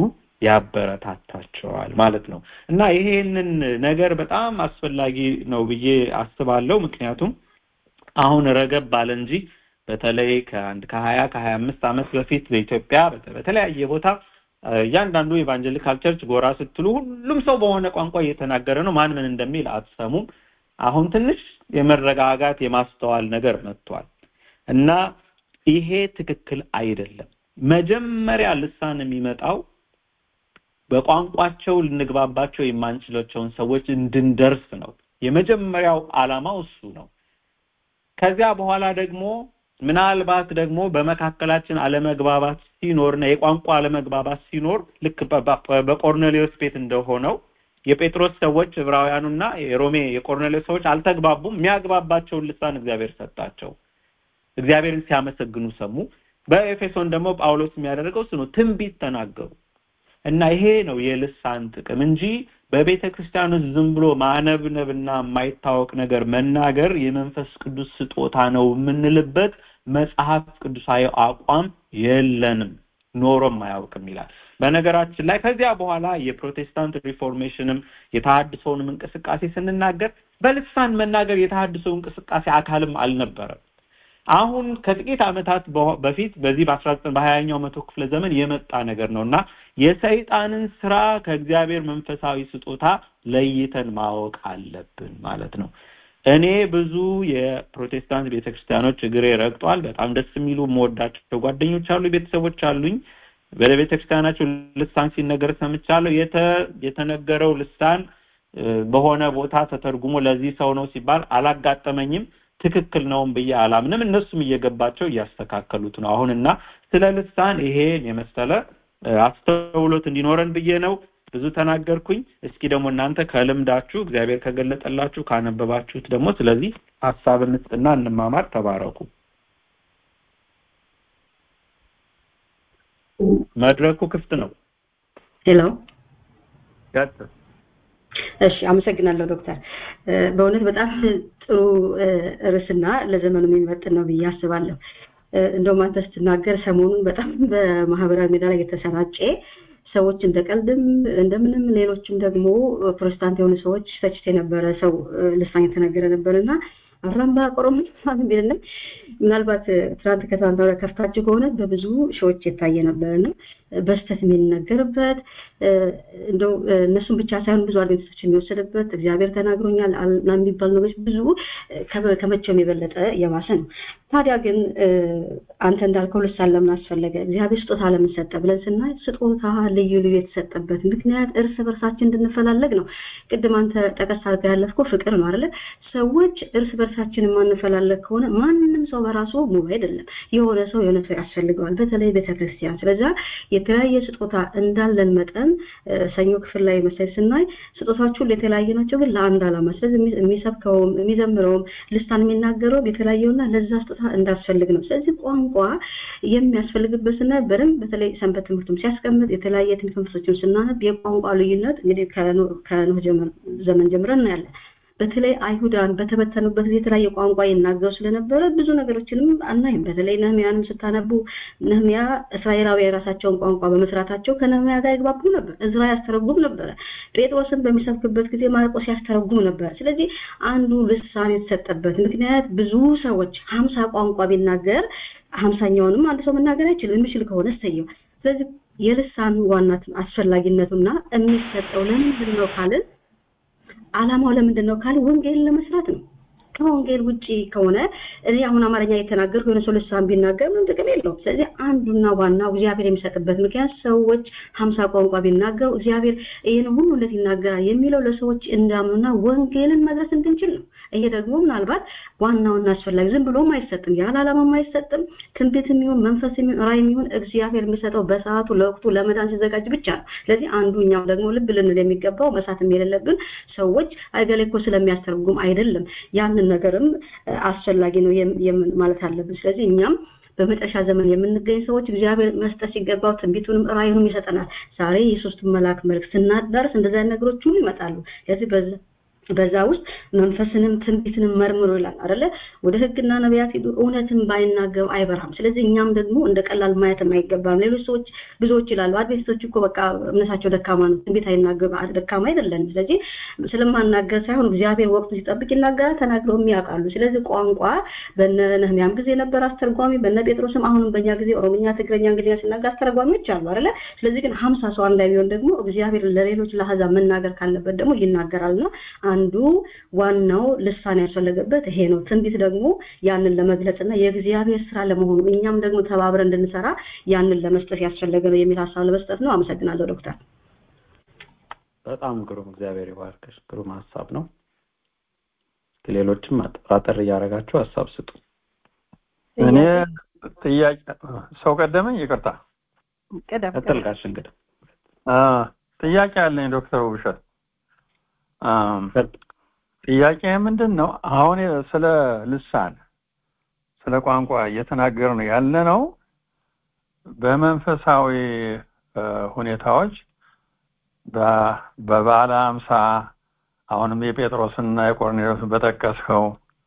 ያበረታታቸዋል ማለት ነው እና ይሄንን ነገር በጣም አስፈላጊ ነው ብዬ አስባለሁ ምክንያቱም አሁን ረገብ ባለ እንጂ በተለይ ከአንድ ከሀያ ከሀያ አምስት ዓመት በፊት በኢትዮጵያ በተለያየ ቦታ እያንዳንዱ ኢቫንጀሊካል ቸርች ጎራ ስትሉ ሁሉም ሰው በሆነ ቋንቋ እየተናገረ ነው ማን ምን እንደሚል አትሰሙም አሁን ትንሽ የመረጋጋት የማስተዋል ነገር መጥቷል እና ይሄ ትክክል አይደለም መጀመሪያ ልሳን የሚመጣው በቋንቋቸው ልንግባባቸው የማንችላቸውን ሰዎች እንድንደርስ ነው የመጀመሪያው አላማው እሱ ነው ከዚያ በኋላ ደግሞ ምናልባት ደግሞ በመካከላችን አለመግባባት ሲኖርና የቋንቋ አለመግባባት ሲኖር ልክ በቆርኔሌዎስ ቤት እንደሆነው የጴጥሮስ ሰዎች ዕብራውያኑና የሮሜ የቆርኔሌዎስ ሰዎች አልተግባቡም የሚያግባባቸውን ልሳን እግዚአብሔር ሰጣቸው እግዚአብሔርን ሲያመሰግኑ ሰሙ በኤፌሶን ደግሞ ጳውሎስ የሚያደርገው እሱ ነው ትንቢት ተናገሩ እና ይሄ ነው የልሳን ጥቅም እንጂ በቤተ ክርስቲያን ውስጥ ዝም ብሎ ማነብነብና የማይታወቅ ነገር መናገር የመንፈስ ቅዱስ ስጦታ ነው የምንልበት መጽሐፍ ቅዱሳዊ አቋም የለንም ኖሮም አያውቅም ይላል በነገራችን ላይ ከዚያ በኋላ የፕሮቴስታንት ሪፎርሜሽንም የተሃድሶውንም እንቅስቃሴ ስንናገር በልሳን መናገር የተሃድሶው እንቅስቃሴ አካልም አልነበረም አሁን ከጥቂት ዓመታት በፊት በዚህ በ19 በሀያኛው መቶ ክፍለ ዘመን የመጣ ነገር ነው እና የሰይጣንን ስራ ከእግዚአብሔር መንፈሳዊ ስጦታ ለይተን ማወቅ አለብን ማለት ነው እኔ ብዙ የፕሮቴስታንት ቤተክርስቲያኖች እግሬ ረግጧል በጣም ደስ የሚሉ መወዳቸው ጓደኞች አሉ ቤተሰቦች አሉኝ በቤተክርስቲያናቸው ልሳን ሲነገር ሰምቻለሁ የተነገረው ልሳን በሆነ ቦታ ተተርጉሞ ለዚህ ሰው ነው ሲባል አላጋጠመኝም ትክክል ነውም ብዬ አላምንም እነሱም እየገባቸው እያስተካከሉት ነው አሁንና ስለ ልሳን ይሄን የመሰለ አስተውሎት እንዲኖረን ብዬ ነው ብዙ ተናገርኩኝ እስኪ ደግሞ እናንተ ከልምዳችሁ እግዚአብሔር ከገለጠላችሁ ካነበባችሁት ደግሞ ስለዚህ ሀሳብ እንስጥና እንማማር ተባረኩ መድረኩ ክፍት ነው ሄሎ እሺ አመሰግናለሁ ዶክተር በእውነት በጣም ጥሩ ርዕስና ለዘመኑ የሚመጥን ነው ብዬ አስባለሁ እንደውም አንተ ስትናገር ሰሞኑን በጣም በማህበራዊ ሚዲያ ላይ የተሰራጨ ሰዎች እንደ ቀልድም እንደምንም ሌሎችም ደግሞ ፕሮቴስታንት የሆኑ ሰዎች ተችት የነበረ ሰው ልሳን የተነገረ ነበር እና አራምባ ቆሮም የሚልንም ምናልባት ትናንት ከትናንት ወዲያ ከፍታችሁ ከሆነ በብዙ ሺዎች የታየ ነበር እና በስተት የሚነገርበት እንደው እነሱን ብቻ ሳይሆን ብዙ አድቬንቲስቶች የሚወሰድበት እግዚአብሔር ተናግሮኛል የሚባሉ ነገሮች ብዙ ከመቼውም የበለጠ የባሰ ነው ታዲያ ግን አንተ እንዳልከው ልሳን ለምን አስፈለገ እግዚአብሔር ስጦታ ለምን ሰጠ ብለን ስናይ ስጦታ ልዩ ልዩ የተሰጠበት ምክንያት እርስ በርሳችን እንድንፈላለግ ነው ቅድም አንተ ጠቀስ አድርገህ ያለፍከው ፍቅር ነው አይደለ ሰዎች እርስ በርሳችን የማንፈላለግ ከሆነ ማንም ሰው በራሱ ሙሉ አይደለም የሆነ ሰው የሆነ ሰው ያስፈልገዋል በተለይ ቤተክርስቲያን ስለዛ የተለያየ ስጦታ እንዳለን መጠን ሰኞ ክፍል ላይ መሳይ ስናይ ስጦታዎቹ የተለያየ ናቸው ግን ለአንድ አላማ ስለዚህ የሚሰብከውም የሚዘምረውም ልሳን የሚናገረውም የተለያየውና ለዛ ስጦታ እንዳስፈልግ ነው ስለዚህ ቋንቋ የሚያስፈልግበት ስናይ በደንብ በተለይ ሰንበት ትምህርቱም ሲያስቀምጥ የተለያየ ትምህርት ትምህርቶችን ስናነብ የቋንቋ ልዩነት እንግዲህ ከኖህ ዘመን ጀምረን እናያለን በተለይ አይሁዳን በተበተኑበት ጊዜ የተለያየ ቋንቋ ይናገሩ ስለነበረ ብዙ ነገሮችንም አናይም በተለይ ነህሚያንም ስታነቡ ነህሚያ እስራኤላዊ የራሳቸውን ቋንቋ በመስራታቸው ከነህሚያ ጋር ይግባቡ ነበር እዝራ ያስተረጉም ነበረ ጴጥሮስን በሚሰብክበት ጊዜ ማርቆስ ያስተረጉም ነበር ስለዚህ አንዱ ልሳን የተሰጠበት ምክንያት ብዙ ሰዎች ሀምሳ ቋንቋ ቢናገር ሀምሳኛውንም አንድ ሰው መናገር አይችልም የሚችል ከሆነ እሰየው ስለዚህ የልሳን ዋና አስፈላጊነቱና የሚሰጠው ለምንድን ነው ካልን አላማው ለምንድን ነው ካል ወንጌል ለመስራት ነው ከወንጌል ውጪ ከሆነ እኔ አሁን አማርኛ የተናገርኩ የሆነ ሰው ልሳን ቢናገር ምንም ጥቅም የለውም ስለዚህ አንዱና ዋናው እግዚአብሔር የሚሰጥበት ምክንያት ሰዎች ሀምሳ ቋንቋ ቢናገሩ እግዚአብሔር ይህን ሁሉ እንዴት ይናገራል የሚለው ለሰዎች እንዳምኑና ወንጌልን መድረስ እንድንችል ነው ይሄ ደግሞ ምናልባት ዋናውና አስፈላጊ ዝም ብሎም አይሰጥም ያለ አላማም አይሰጥም ትንቢት የሚሆን መንፈስ የሚሆን ራይ የሚሆን እግዚአብሔር የሚሰጠው በሰዓቱ ለወቅቱ ለመዳን ሲዘጋጅ ብቻ ነው ስለዚህ አንዱ እኛም ደግሞ ልብ ልንል የሚገባው መሳትም የሌለብን ሰዎች አይገሌ እኮ ስለሚያስተርጉም አይደለም ያንን ነገርም አስፈላጊ ነው ማለት አለብን ስለዚህ እኛም በመጨረሻ ዘመን የምንገኝ ሰዎች እግዚአብሔር መስጠት ሲገባው ትንቢቱንም ራእዩንም ይሰጠናል ዛሬ የሶስቱ መልአክ መልክ ስናዳርስ እንደዚያ ነገሮች ሁሉ ይመጣሉ ስለዚህ በዛ ውስጥ መንፈስንም ትንቢትንም መርምሮ ይላል አይደለ ወደ ህግና ነቢያት ሄዱ እውነትን ባይናገሩ አይበራም ስለዚህ እኛም ደግሞ እንደ ቀላል ማየት አይገባም ሌሎች ሰዎች ብዙዎች ይላሉ አድቬንቲስቶች እኮ በቃ እምነታቸው ደካማ ነው ትንቢት አይናገሩ ደካማ አይደለም ስለዚህ ስለማናገር ሳይሆን እግዚአብሔር ወቅቱ ሲጠብቅ ይናገራል ተናግረው ያውቃሉ ስለዚህ ቋንቋ በነ ነህሚያም ጊዜ ነበር አስተርጓሚ በነ ጴጥሮስም አሁንም በእኛ ጊዜ ኦሮምኛ ትግረኛ እንግሊዝኛ ሲናገር አስተርጓሚዎች አሉ አይደለ ስለዚህ ግን ሀምሳ ሰው አንድ ላይ ቢሆን ደግሞ እግዚአብሔር ለሌሎች ለአህዛብ መናገር ካለበት ደግሞ ይናገራልና አንዱ ዋናው ልሳን ያስፈለገበት ይሄ ነው ትንቢት ደግሞ ያንን ለመግለጽና የእግዚአብሔር ስራ ለመሆኑ እኛም ደግሞ ተባብረን እንድንሰራ ያንን ለመስጠት ያስፈለገ ነው የሚል ሀሳብ ለመስጠት ነው አመሰግናለሁ ዶክተር በጣም ግሩም እግዚአብሔር ይባርክሽ ግሩም ሀሳብ ነው ሌሎችም አጠር እያደረጋችሁ ሀሳብ ስጡ እኔ ጥያቄ ሰው ቀደመኝ ይቅርታ ቀደም ቀጥልጋሽ እንግዲህ ጥያቄ አለኝ ዶክተር ውብሸት ጥያቄ ምንድን ነው አሁን ስለ ልሳን ስለ ቋንቋ እየተናገር ነው ያለ ነው በመንፈሳዊ ሁኔታዎች በባለ አምሳ አሁንም የጴጥሮስና የቆርኔሎስን በጠቀስከው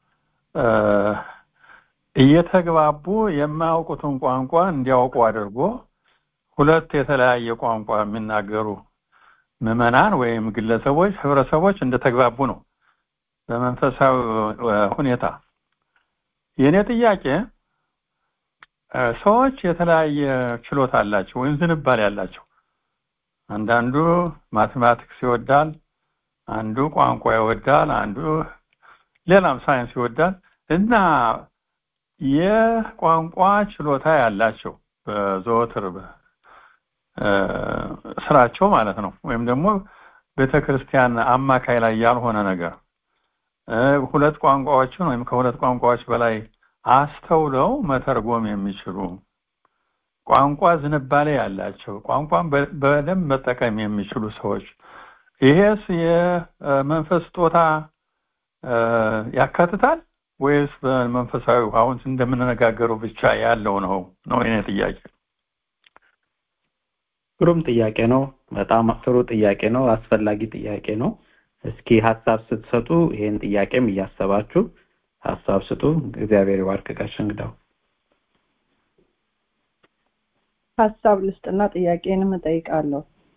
እየተግባቡ የማያውቁትን ቋንቋ እንዲያውቁ አድርጎ ሁለት የተለያየ ቋንቋ የሚናገሩ ምዕመናን ወይም ግለሰቦች ህብረተሰቦች እንደተግባቡ ነው በመንፈሳዊ ሁኔታ የእኔ ጥያቄ ሰዎች የተለያየ ችሎታ አላቸው ወይም ዝንባሌ ያላቸው አንዳንዱ ማቴማቲክስ ይወዳል አንዱ ቋንቋ ይወዳል አንዱ ሌላም ሳይንስ ይወዳል እና የቋንቋ ችሎታ ያላቸው በዘወትር ስራቸው ማለት ነው ወይም ደግሞ ቤተክርስቲያን አማካይ ላይ ያልሆነ ነገር ሁለት ቋንቋዎችን ወይም ከሁለት ቋንቋዎች በላይ አስተውለው መተርጎም የሚችሉ ቋንቋ ዝንባሌ ያላቸው ቋንቋን በደንብ መጠቀም የሚችሉ ሰዎች ይሄስ የመንፈስ ስጦታ ያካትታል ወይስ በመንፈሳዊ አሁን እንደምንነጋገረው ብቻ ያለው ነው ነው የኔ ጥያቄ ግሩም ጥያቄ ነው በጣም ጥሩ ጥያቄ ነው አስፈላጊ ጥያቄ ነው እስኪ ሀሳብ ስትሰጡ ይሄን ጥያቄም እያሰባችሁ ሀሳብ ስጡ እግዚአብሔር ይባርክ ጋሽ እንግዳው ሀሳብ ልስጥና ጥያቄንም እጠይቃለሁ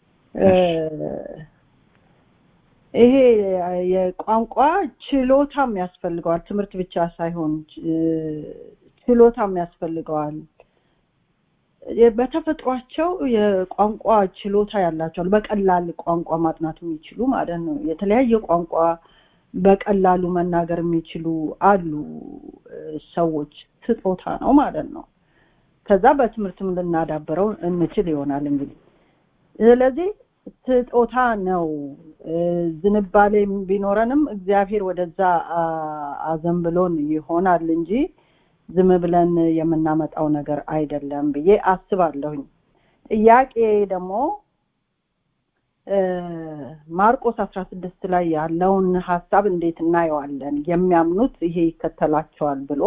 ይሄ የቋንቋ ችሎታም ያስፈልገዋል ትምህርት ብቻ ሳይሆን ችሎታም ያስፈልገዋል በተፈጥሯቸው የቋንቋ ችሎታ ያላቸዋል በቀላል ቋንቋ ማጥናት የሚችሉ ማለት ነው የተለያየ ቋንቋ በቀላሉ መናገር የሚችሉ አሉ ሰዎች ስጦታ ነው ማለት ነው ከዛ በትምህርትም ልናዳብረው እንችል ይሆናል እንግዲህ ስለዚህ ስጦታ ነው ዝንባሌ ቢኖረንም እግዚአብሔር ወደዛ አዘንብሎን ይሆናል እንጂ ዝም ብለን የምናመጣው ነገር አይደለም ብዬ አስባለሁኝ ጥያቄ ደግሞ ማርቆስ አስራ ስድስት ላይ ያለውን ሀሳብ እንዴት እናየዋለን የሚያምኑት ይሄ ይከተላቸዋል ብሎ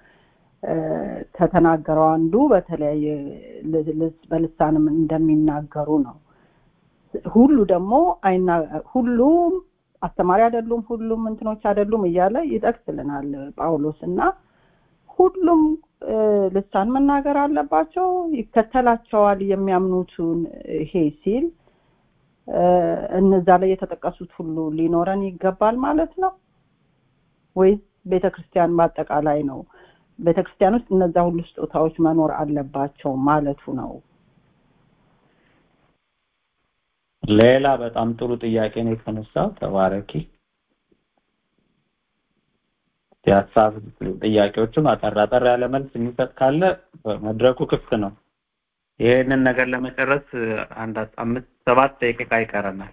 ከተናገረው አንዱ በተለያየ በልሳንም እንደሚናገሩ ነው ሁሉ ደግሞ አይና ሁሉም አስተማሪ አይደሉም ሁሉም እንትኖች አይደሉም እያለ ይጠቅስልናል ጳውሎስ እና ሁሉም ልሳን መናገር አለባቸው ይከተላቸዋል የሚያምኑትን ይሄ ሲል እነዛ ላይ የተጠቀሱት ሁሉ ሊኖረን ይገባል ማለት ነው ወይስ ቤተክርስቲያን በአጠቃላይ ነው ቤተክርስቲያን ውስጥ እነዛ ሁሉ ስጦታዎች መኖር አለባቸው ማለቱ ነው ሌላ በጣም ጥሩ ጥያቄ ነው የተነሳው ተባረኪ የሀሳብ ጥያቄዎችም አጠር አጠር ያለ መልስ የሚሰጥ ካለ መድረኩ ክፍት ነው ይሄንን ነገር ለመጨረስ አንድ አምስት ሰባት ደቂቃ ይቀረናል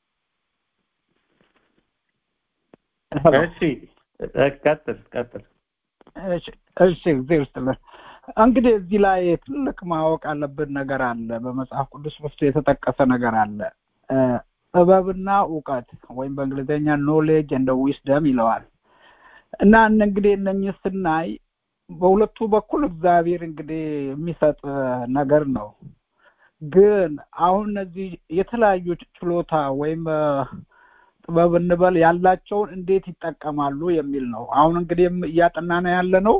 እሺ ቀጥል ቀጥል እሺ እግዚአብሔር ይስጥልን እንግዲህ እዚህ ላይ ትልቅ ማወቅ አለብን ነገር አለ በመጽሐፍ ቅዱስ ውስጥ የተጠቀሰ ነገር አለ ጥበብና እውቀት ወይም በእንግሊዝኛ ኖሌጅ እንደ ዊስደም ይለዋል እና እንግዲህ እነኚህ ስናይ በሁለቱ በኩል እግዚአብሔር እንግዲህ የሚሰጥ ነገር ነው ግን አሁን እነዚህ የተለያዩ ችሎታ ወይም ጥበብ እንበል ያላቸውን እንዴት ይጠቀማሉ የሚል ነው አሁን እንግዲህ እያጠናነ ያለ ነው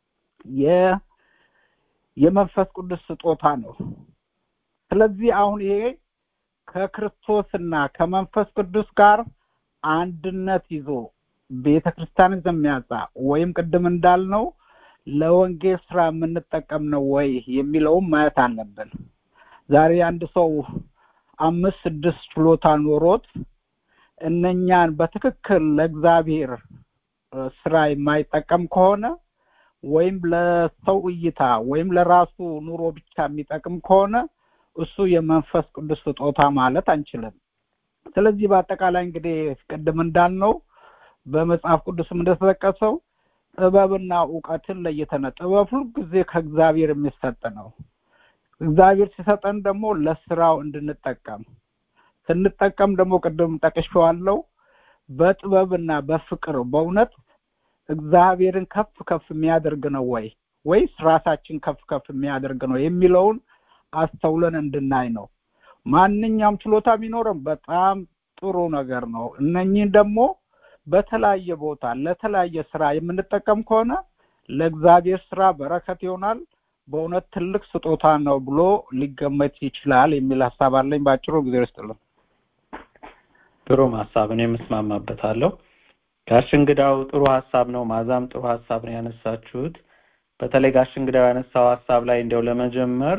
የመንፈስ ቅዱስ ስጦታ ነው ስለዚህ አሁን ይሄ ከክርስቶስና ከመንፈስ ቅዱስ ጋር አንድነት ይዞ ቤተ ክርስቲያን የሚያጻ ወይም ቅድም እንዳልነው ለወንጌል ስራ የምንጠቀም ነው ወይ የሚለውም ማየት አለብን ዛሬ አንድ ሰው አምስት ስድስት ችሎታ ኖሮት እነኛን በትክክል ለእግዚአብሔር ስራ የማይጠቀም ከሆነ ወይም ለሰው እይታ ወይም ለራሱ ኑሮ ብቻ የሚጠቅም ከሆነ እሱ የመንፈስ ቅዱስ ስጦታ ማለት አንችልም ስለዚህ በአጠቃላይ እንግዲህ ቅድም እንዳልነው በመጽሐፍ ቅዱስም እንደተጠቀሰው ጥበብና እውቀትን ለይተነ ጥበብ ሁሉ ጊዜ ከእግዚአብሔር የሚሰጥ ነው እግዚአብሔር ሲሰጠን ደግሞ ለስራው እንድንጠቀም ስንጠቀም ደግሞ ቅድም ጠቅሼዋለሁ በጥበብና በፍቅር በእውነት እግዚአብሔርን ከፍ ከፍ የሚያደርግ ነው ወይ ወይስ ራሳችን ከፍ ከፍ የሚያደርግ ነው የሚለውን አስተውለን እንድናይ ነው ማንኛውም ችሎታ ቢኖርም በጣም ጥሩ ነገር ነው እነኚህን ደግሞ በተለያየ ቦታ ለተለያየ ስራ የምንጠቀም ከሆነ ለእግዚአብሔር ስራ በረከት ይሆናል በእውነት ትልቅ ስጦታ ነው ብሎ ሊገመት ይችላል የሚል ሀሳብ አለኝ በአጭሩ ጊዜ ውስጥልን ጥሩም ሀሳብ እኔ የምስማማበታለሁ ጋሽ እንግዳው ጥሩ ሀሳብ ነው ማዛም ጥሩ ሀሳብ ነው ያነሳችሁት በተለይ ጋሽ እንግዳው ያነሳው ሀሳብ ላይ እንዲያው ለመጀመር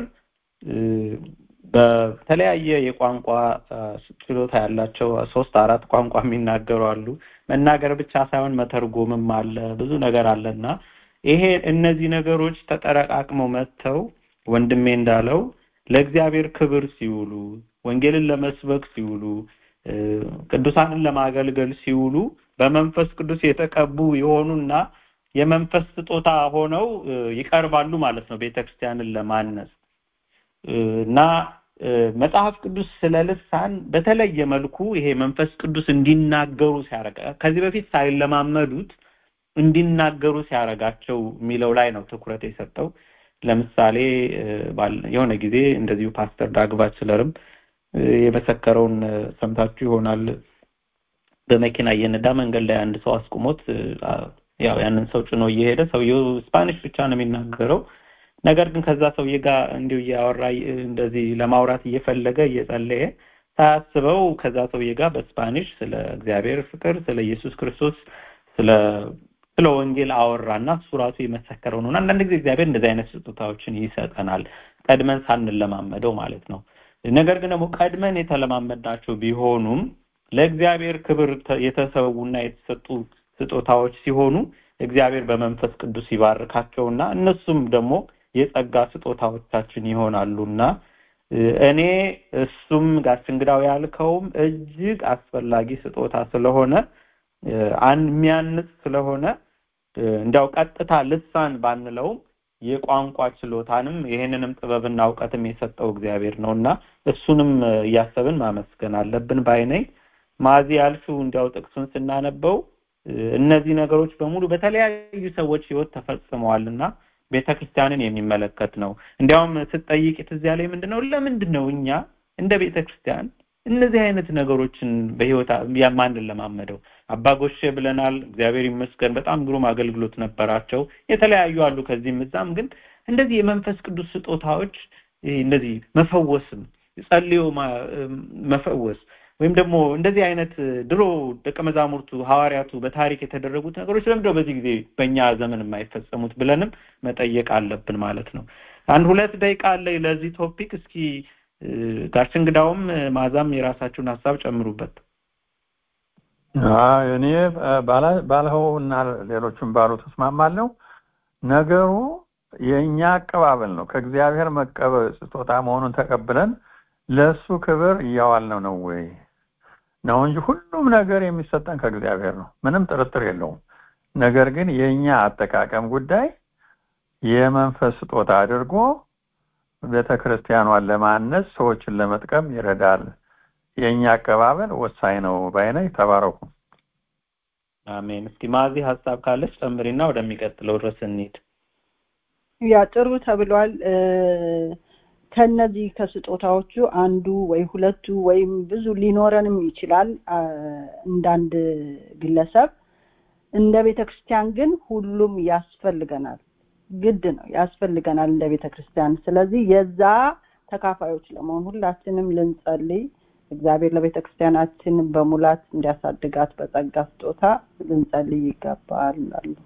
በተለያየ የቋንቋ ችሎታ ያላቸው ሶስት አራት ቋንቋ የሚናገሩ አሉ መናገር ብቻ ሳይሆን መተርጎምም አለ ብዙ ነገር አለና ይሄ እነዚህ ነገሮች ተጠረቃቅመው መጥተው ወንድሜ እንዳለው ለእግዚአብሔር ክብር ሲውሉ ወንጌልን ለመስበክ ሲውሉ ቅዱሳንን ለማገልገል ሲውሉ በመንፈስ ቅዱስ የተቀቡ የሆኑና የመንፈስ ስጦታ ሆነው ይቀርባሉ ማለት ነው ቤተክርስቲያንን ለማነጽ እና መጽሐፍ ቅዱስ ስለ ልሳን በተለየ መልኩ ይሄ መንፈስ ቅዱስ እንዲናገሩ ሲያረጋ ከዚህ በፊት ሳይለማመዱት እንዲናገሩ ሲያረጋቸው የሚለው ላይ ነው ትኩረት የሰጠው ለምሳሌ የሆነ ጊዜ እንደዚሁ ፓስተር ዳግባች ስለርም የመሰከረውን ሰምታችሁ ይሆናል በመኪና እየነዳ መንገድ ላይ አንድ ሰው አስቁሞት ያው ያንን ሰው ጭኖ እየሄደ ሰውየው ስፓኒሽ ብቻ ነው የሚናገረው ነገር ግን ከዛ ሰውዬ ጋር እንዲሁ እያወራ እንደዚህ ለማውራት እየፈለገ እየጸለየ ሳያስበው ከዛ ሰውዬ ጋር በስፓኒሽ ስለ እግዚአብሔር ፍቅር ስለ ኢየሱስ ክርስቶስ ስለ ስለ ወንጌል አወራና እሱ ራሱ የመሰከረው ነው አንዳንድ ጊዜ እግዚአብሔር እንደዚህ አይነት ስጦታዎችን ይሰጠናል ቀድመን ሳንለማመደው ማለት ነው ነገር ግን ደግሞ ቀድመን የተለማመድናቸው ቢሆኑም ለእግዚአብሔር ክብር የተሰዉና የተሰጡ ስጦታዎች ሲሆኑ እግዚአብሔር በመንፈስ ቅዱስ ይባርካቸውና እነሱም ደግሞ የጸጋ ስጦታዎቻችን ይሆናሉና እኔ እሱም ጋሽ እንግዳው ያልከውም እጅግ አስፈላጊ ስጦታ ስለሆነ የሚያንጽ ስለሆነ እንዲያው ቀጥታ ልሳን ባንለውም የቋንቋ ችሎታንም ይህንንም ጥበብና እውቀትም የሰጠው እግዚአብሔር ነውና እሱንም እያሰብን ማመስገን አለብን ባይነኝ ማዚ ያልሽው እንዲያው ጥቅሱን ስናነበው እነዚህ ነገሮች በሙሉ በተለያዩ ሰዎች ህይወት ተፈጽመዋልና ቤተክርስቲያንን የሚመለከት ነው እንዲያውም ስትጠይቅ ትዝ ያለኝ ምንድነው ለምንድን ነው እኛ እንደ ቤተክርስቲያን እነዚህ አይነት ነገሮችን በህይወት ማንን ለማመደው አባጎሼ ብለናል እግዚአብሔር ይመስገን በጣም ግሩም አገልግሎት ነበራቸው የተለያዩ አሉ ከዚህም እዛም ግን እንደዚህ የመንፈስ ቅዱስ ስጦታዎች እንደዚህ መፈወስም ጸልዮ መፈወስ ወይም ደግሞ እንደዚህ አይነት ድሮ ደቀ መዛሙርቱ ሐዋርያቱ በታሪክ የተደረጉት ነገሮች ለምንድነው በዚህ ጊዜ በእኛ ዘመን የማይፈጸሙት ብለንም መጠየቅ አለብን ማለት ነው አንድ ሁለት ደቂቃ አለ ለዚህ ቶፒክ እስኪ ጋሽ እንግዳውም ማዛም የራሳችሁን ሀሳብ ጨምሩበት እኔ ባልኸው እና ሌሎችም ባሉ ተስማማለሁ ነገሩ የእኛ አቀባበል ነው ከእግዚአብሔር መቀበል ስጦታ መሆኑን ተቀብለን ለእሱ ክብር እያዋልነው ነው ወይ ነው እንጂ ሁሉም ነገር የሚሰጠን ከእግዚአብሔር ነው ምንም ጥርጥር የለውም ነገር ግን የእኛ አጠቃቀም ጉዳይ የመንፈስ ስጦታ አድርጎ ቤተ ክርስቲያኗን ለማነጽ ሰዎችን ለመጥቀም ይረዳል የእኛ አቀባበል ወሳኝ ነው ባይነኝ ተባረኩ አሜን እስኪ ማዚ ሀሳብ ካለች ጨምሪና ወደሚቀጥለው ድረስ እንሂድ ያ ጥሩ ተብሏል ከነዚህ ከስጦታዎቹ አንዱ ወይ ሁለቱ ወይም ብዙ ሊኖረንም ይችላል እንዳንድ ግለሰብ እንደ ቤተ ክርስቲያን ግን ሁሉም ያስፈልገናል ግድ ነው ያስፈልገናል እንደ ቤተ ክርስቲያን ስለዚህ የዛ ተካፋዮች ለመሆን ሁላችንም ልንጸልይ እግዚአብሔር ለቤተ ክርስቲያናችን በሙላት እንዲያሳድጋት በጸጋ ስጦታ ልንጸልይ ይገባል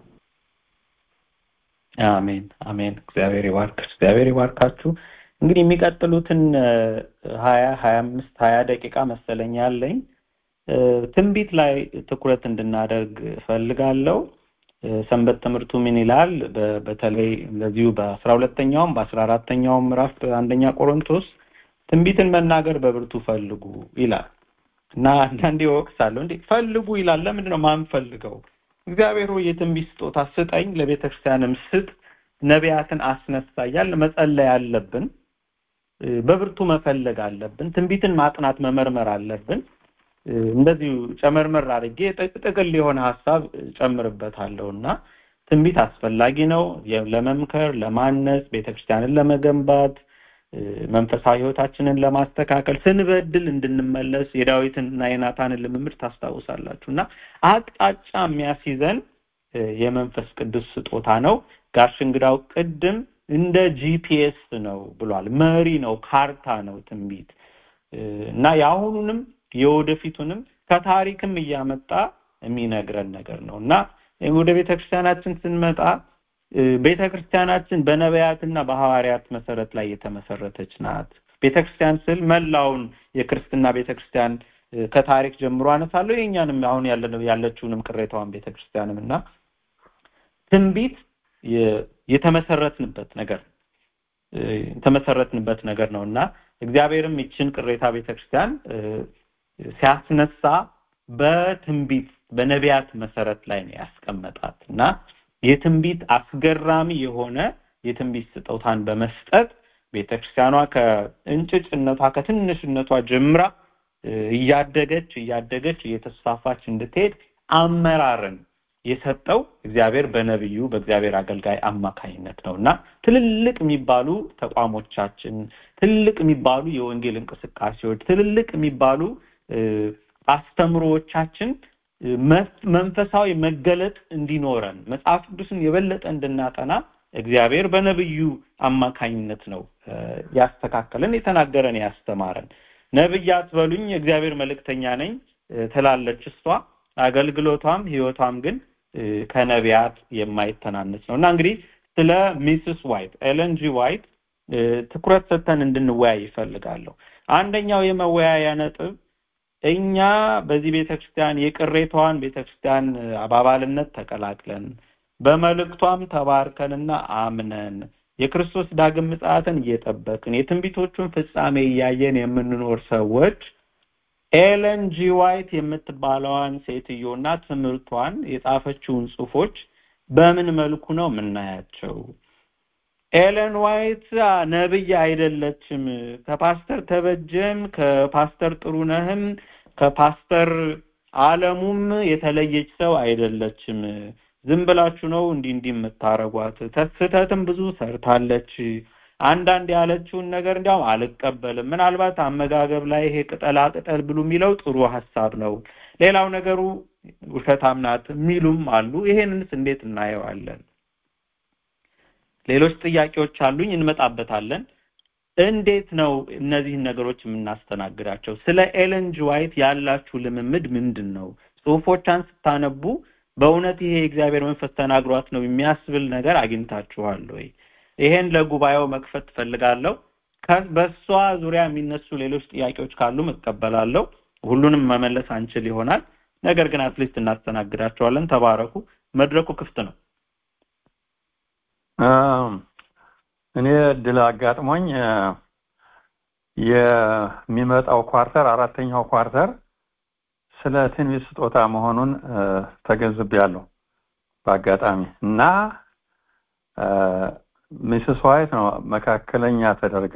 አሜን አሜን እግዚአብሔር ይባርክ እግዚአብሔር ይባርካችሁ እንግዲህ የሚቀጥሉትን ሀያ ሀያ አምስት ሀያ ደቂቃ መሰለኝ ያለኝ ትንቢት ላይ ትኩረት እንድናደርግ እፈልጋለሁ ሰንበት ትምህርቱ ምን ይላል በተለይ እንደዚሁ በአስራ ሁለተኛውም በአስራ አራተኛውም ምዕራፍ አንደኛ ቆሮንቶስ ትንቢትን መናገር በብርቱ ፈልጉ ይላል እና አንዳንዴ ወቅሳለሁ እንዴ ፈልጉ ይላል ለምንድን ነው ማንፈልገው እግዚአብሔር ሆይ የትንቢት ስጦታ ስጠኝ ለቤተክርስቲያንም ስጥ ነቢያትን አስነሳ እያል መጸለይ አለብን በብርቱ መፈለግ አለብን ትንቢትን ማጥናት መመርመር አለብን እንደዚሁ ጨመርመር አድርጌ ጥቅል የሆነ ሀሳብ ጨምርበታለሁ እና ትንቢት አስፈላጊ ነው ለመምከር ለማነጽ ቤተክርስቲያንን ለመገንባት መንፈሳዊ ህይወታችንን ለማስተካከል ስንበድል እንድንመለስ የዳዊትንና የናታንን ልምምድ ታስታውሳላችሁ እና አቅጣጫ የሚያስይዘን የመንፈስ ቅዱስ ስጦታ ነው ጋሽ እንግዳው ቅድም እንደ ጂፒኤስ ነው ብሏል መሪ ነው ካርታ ነው ትንቢት እና የአሁኑንም የወደፊቱንም ከታሪክም እያመጣ የሚነግረን ነገር ነው እና ወደ ቤተክርስቲያናችን ስንመጣ ቤተክርስቲያናችን በነቢያትና በሐዋርያት መሰረት ላይ የተመሰረተች ናት ቤተክርስቲያን ስል መላውን የክርስትና ቤተክርስቲያን ከታሪክ ጀምሮ አነሳለሁ የኛንም አሁን ያለችውንም ቅሬታዋን ቤተክርስቲያንም እና ትንቢት የተመሰረትንበት ነገር የተመሰረትንበት ነገር ነው እና እግዚአብሔርም ይችን ቅሬታ ቤተክርስቲያን ሲያስነሳ በትንቢት በነቢያት መሰረት ላይ ነው ያስቀመጣት እና የትንቢት አስገራሚ የሆነ የትንቢት ስጦታን በመስጠት ቤተክርስቲያኗ ከእንጭጭነቷ ከትንሽነቷ ጀምራ እያደገች እያደገች እየተስፋፋች እንድትሄድ አመራርን የሰጠው እግዚአብሔር በነብዩ በእግዚአብሔር አገልጋይ አማካኝነት ነው እና ትልልቅ የሚባሉ ተቋሞቻችን ትልልቅ የሚባሉ የወንጌል እንቅስቃሴዎች ትልልቅ የሚባሉ አስተምሮዎቻችን መንፈሳዊ መገለጥ እንዲኖረን መጽሐፍ ቅዱስን የበለጠ እንድናጠና እግዚአብሔር በነብዩ አማካኝነት ነው ያስተካከለን የተናገረን ያስተማረን ነብይ አትበሉኝ የእግዚአብሔር መልእክተኛ ነኝ ትላለች እሷ አገልግሎቷም ህይወቷም ግን ከነቢያት የማይተናነስ ነው እና እንግዲህ ስለ ሚስስ ዋይት ኤለን ጂ ዋይት ትኩረት ሰጥተን እንድንወያይ ይፈልጋለሁ አንደኛው የመወያያ ነጥብ እኛ በዚህ ቤተክርስቲያን የቅሬታዋን ቤተክርስቲያን አባባልነት ተቀላቅለን በመልእክቷም ተባርከንና አምነን የክርስቶስ ዳግም ምጽአትን እየጠበቅን የትንቢቶቹን ፍጻሜ እያየን የምንኖር ሰዎች ኤለን ጂ ዋይት የምትባለዋን ሴትዮና ትምህርቷን የጻፈችውን ጽሁፎች በምን መልኩ ነው የምናያቸው ኤለን ዋይት ነብይ አይደለችም ከፓስተር ተበጀም ከፓስተር ጥሩነህም ከፓስተር አለሙም የተለየች ሰው አይደለችም ዝም ብላችሁ ነው እንዲህ እንዲህ የምታረጓት ስህተትም ብዙ ሰርታለች አንዳንድ ያለችውን ነገር እንዲያውም አልቀበልም ምናልባት አመጋገብ ላይ ይሄ ቅጠላ ቅጠል ብሉ የሚለው ጥሩ ሀሳብ ነው ሌላው ነገሩ ውሸታም ናት የሚሉም አሉ ይሄንንስ እንዴት እናየዋለን ሌሎች ጥያቄዎች አሉኝ እንመጣበታለን እንዴት ነው እነዚህን ነገሮች የምናስተናግዳቸው ስለ ኤለን ጂ ዋይት ያላችሁ ልምምድ ምንድን ነው ጽሁፎቿን ስታነቡ በእውነት ይሄ የእግዚአብሔር መንፈስ ተናግሯት ነው የሚያስብል ነገር አግኝታችኋል ወይ ይሄን ለጉባኤው መክፈት ትፈልጋለሁ በሷ ዙሪያ የሚነሱ ሌሎች ጥያቄዎች ካሉ እቀበላለሁ ሁሉንም መመለስ አንችል ይሆናል ነገር ግን አትሊስት እናስተናግዳቸዋለን ተባረኩ መድረኩ ክፍት ነው እኔ እድል አጋጥሞኝ የሚመጣው ኳርተር አራተኛው ኳርተር ስለ ትንቢት ስጦታ መሆኑን ተገንዝቤያለሁ በአጋጣሚ እና ሚስስ ዋይት ነው መካከለኛ ተደርጋ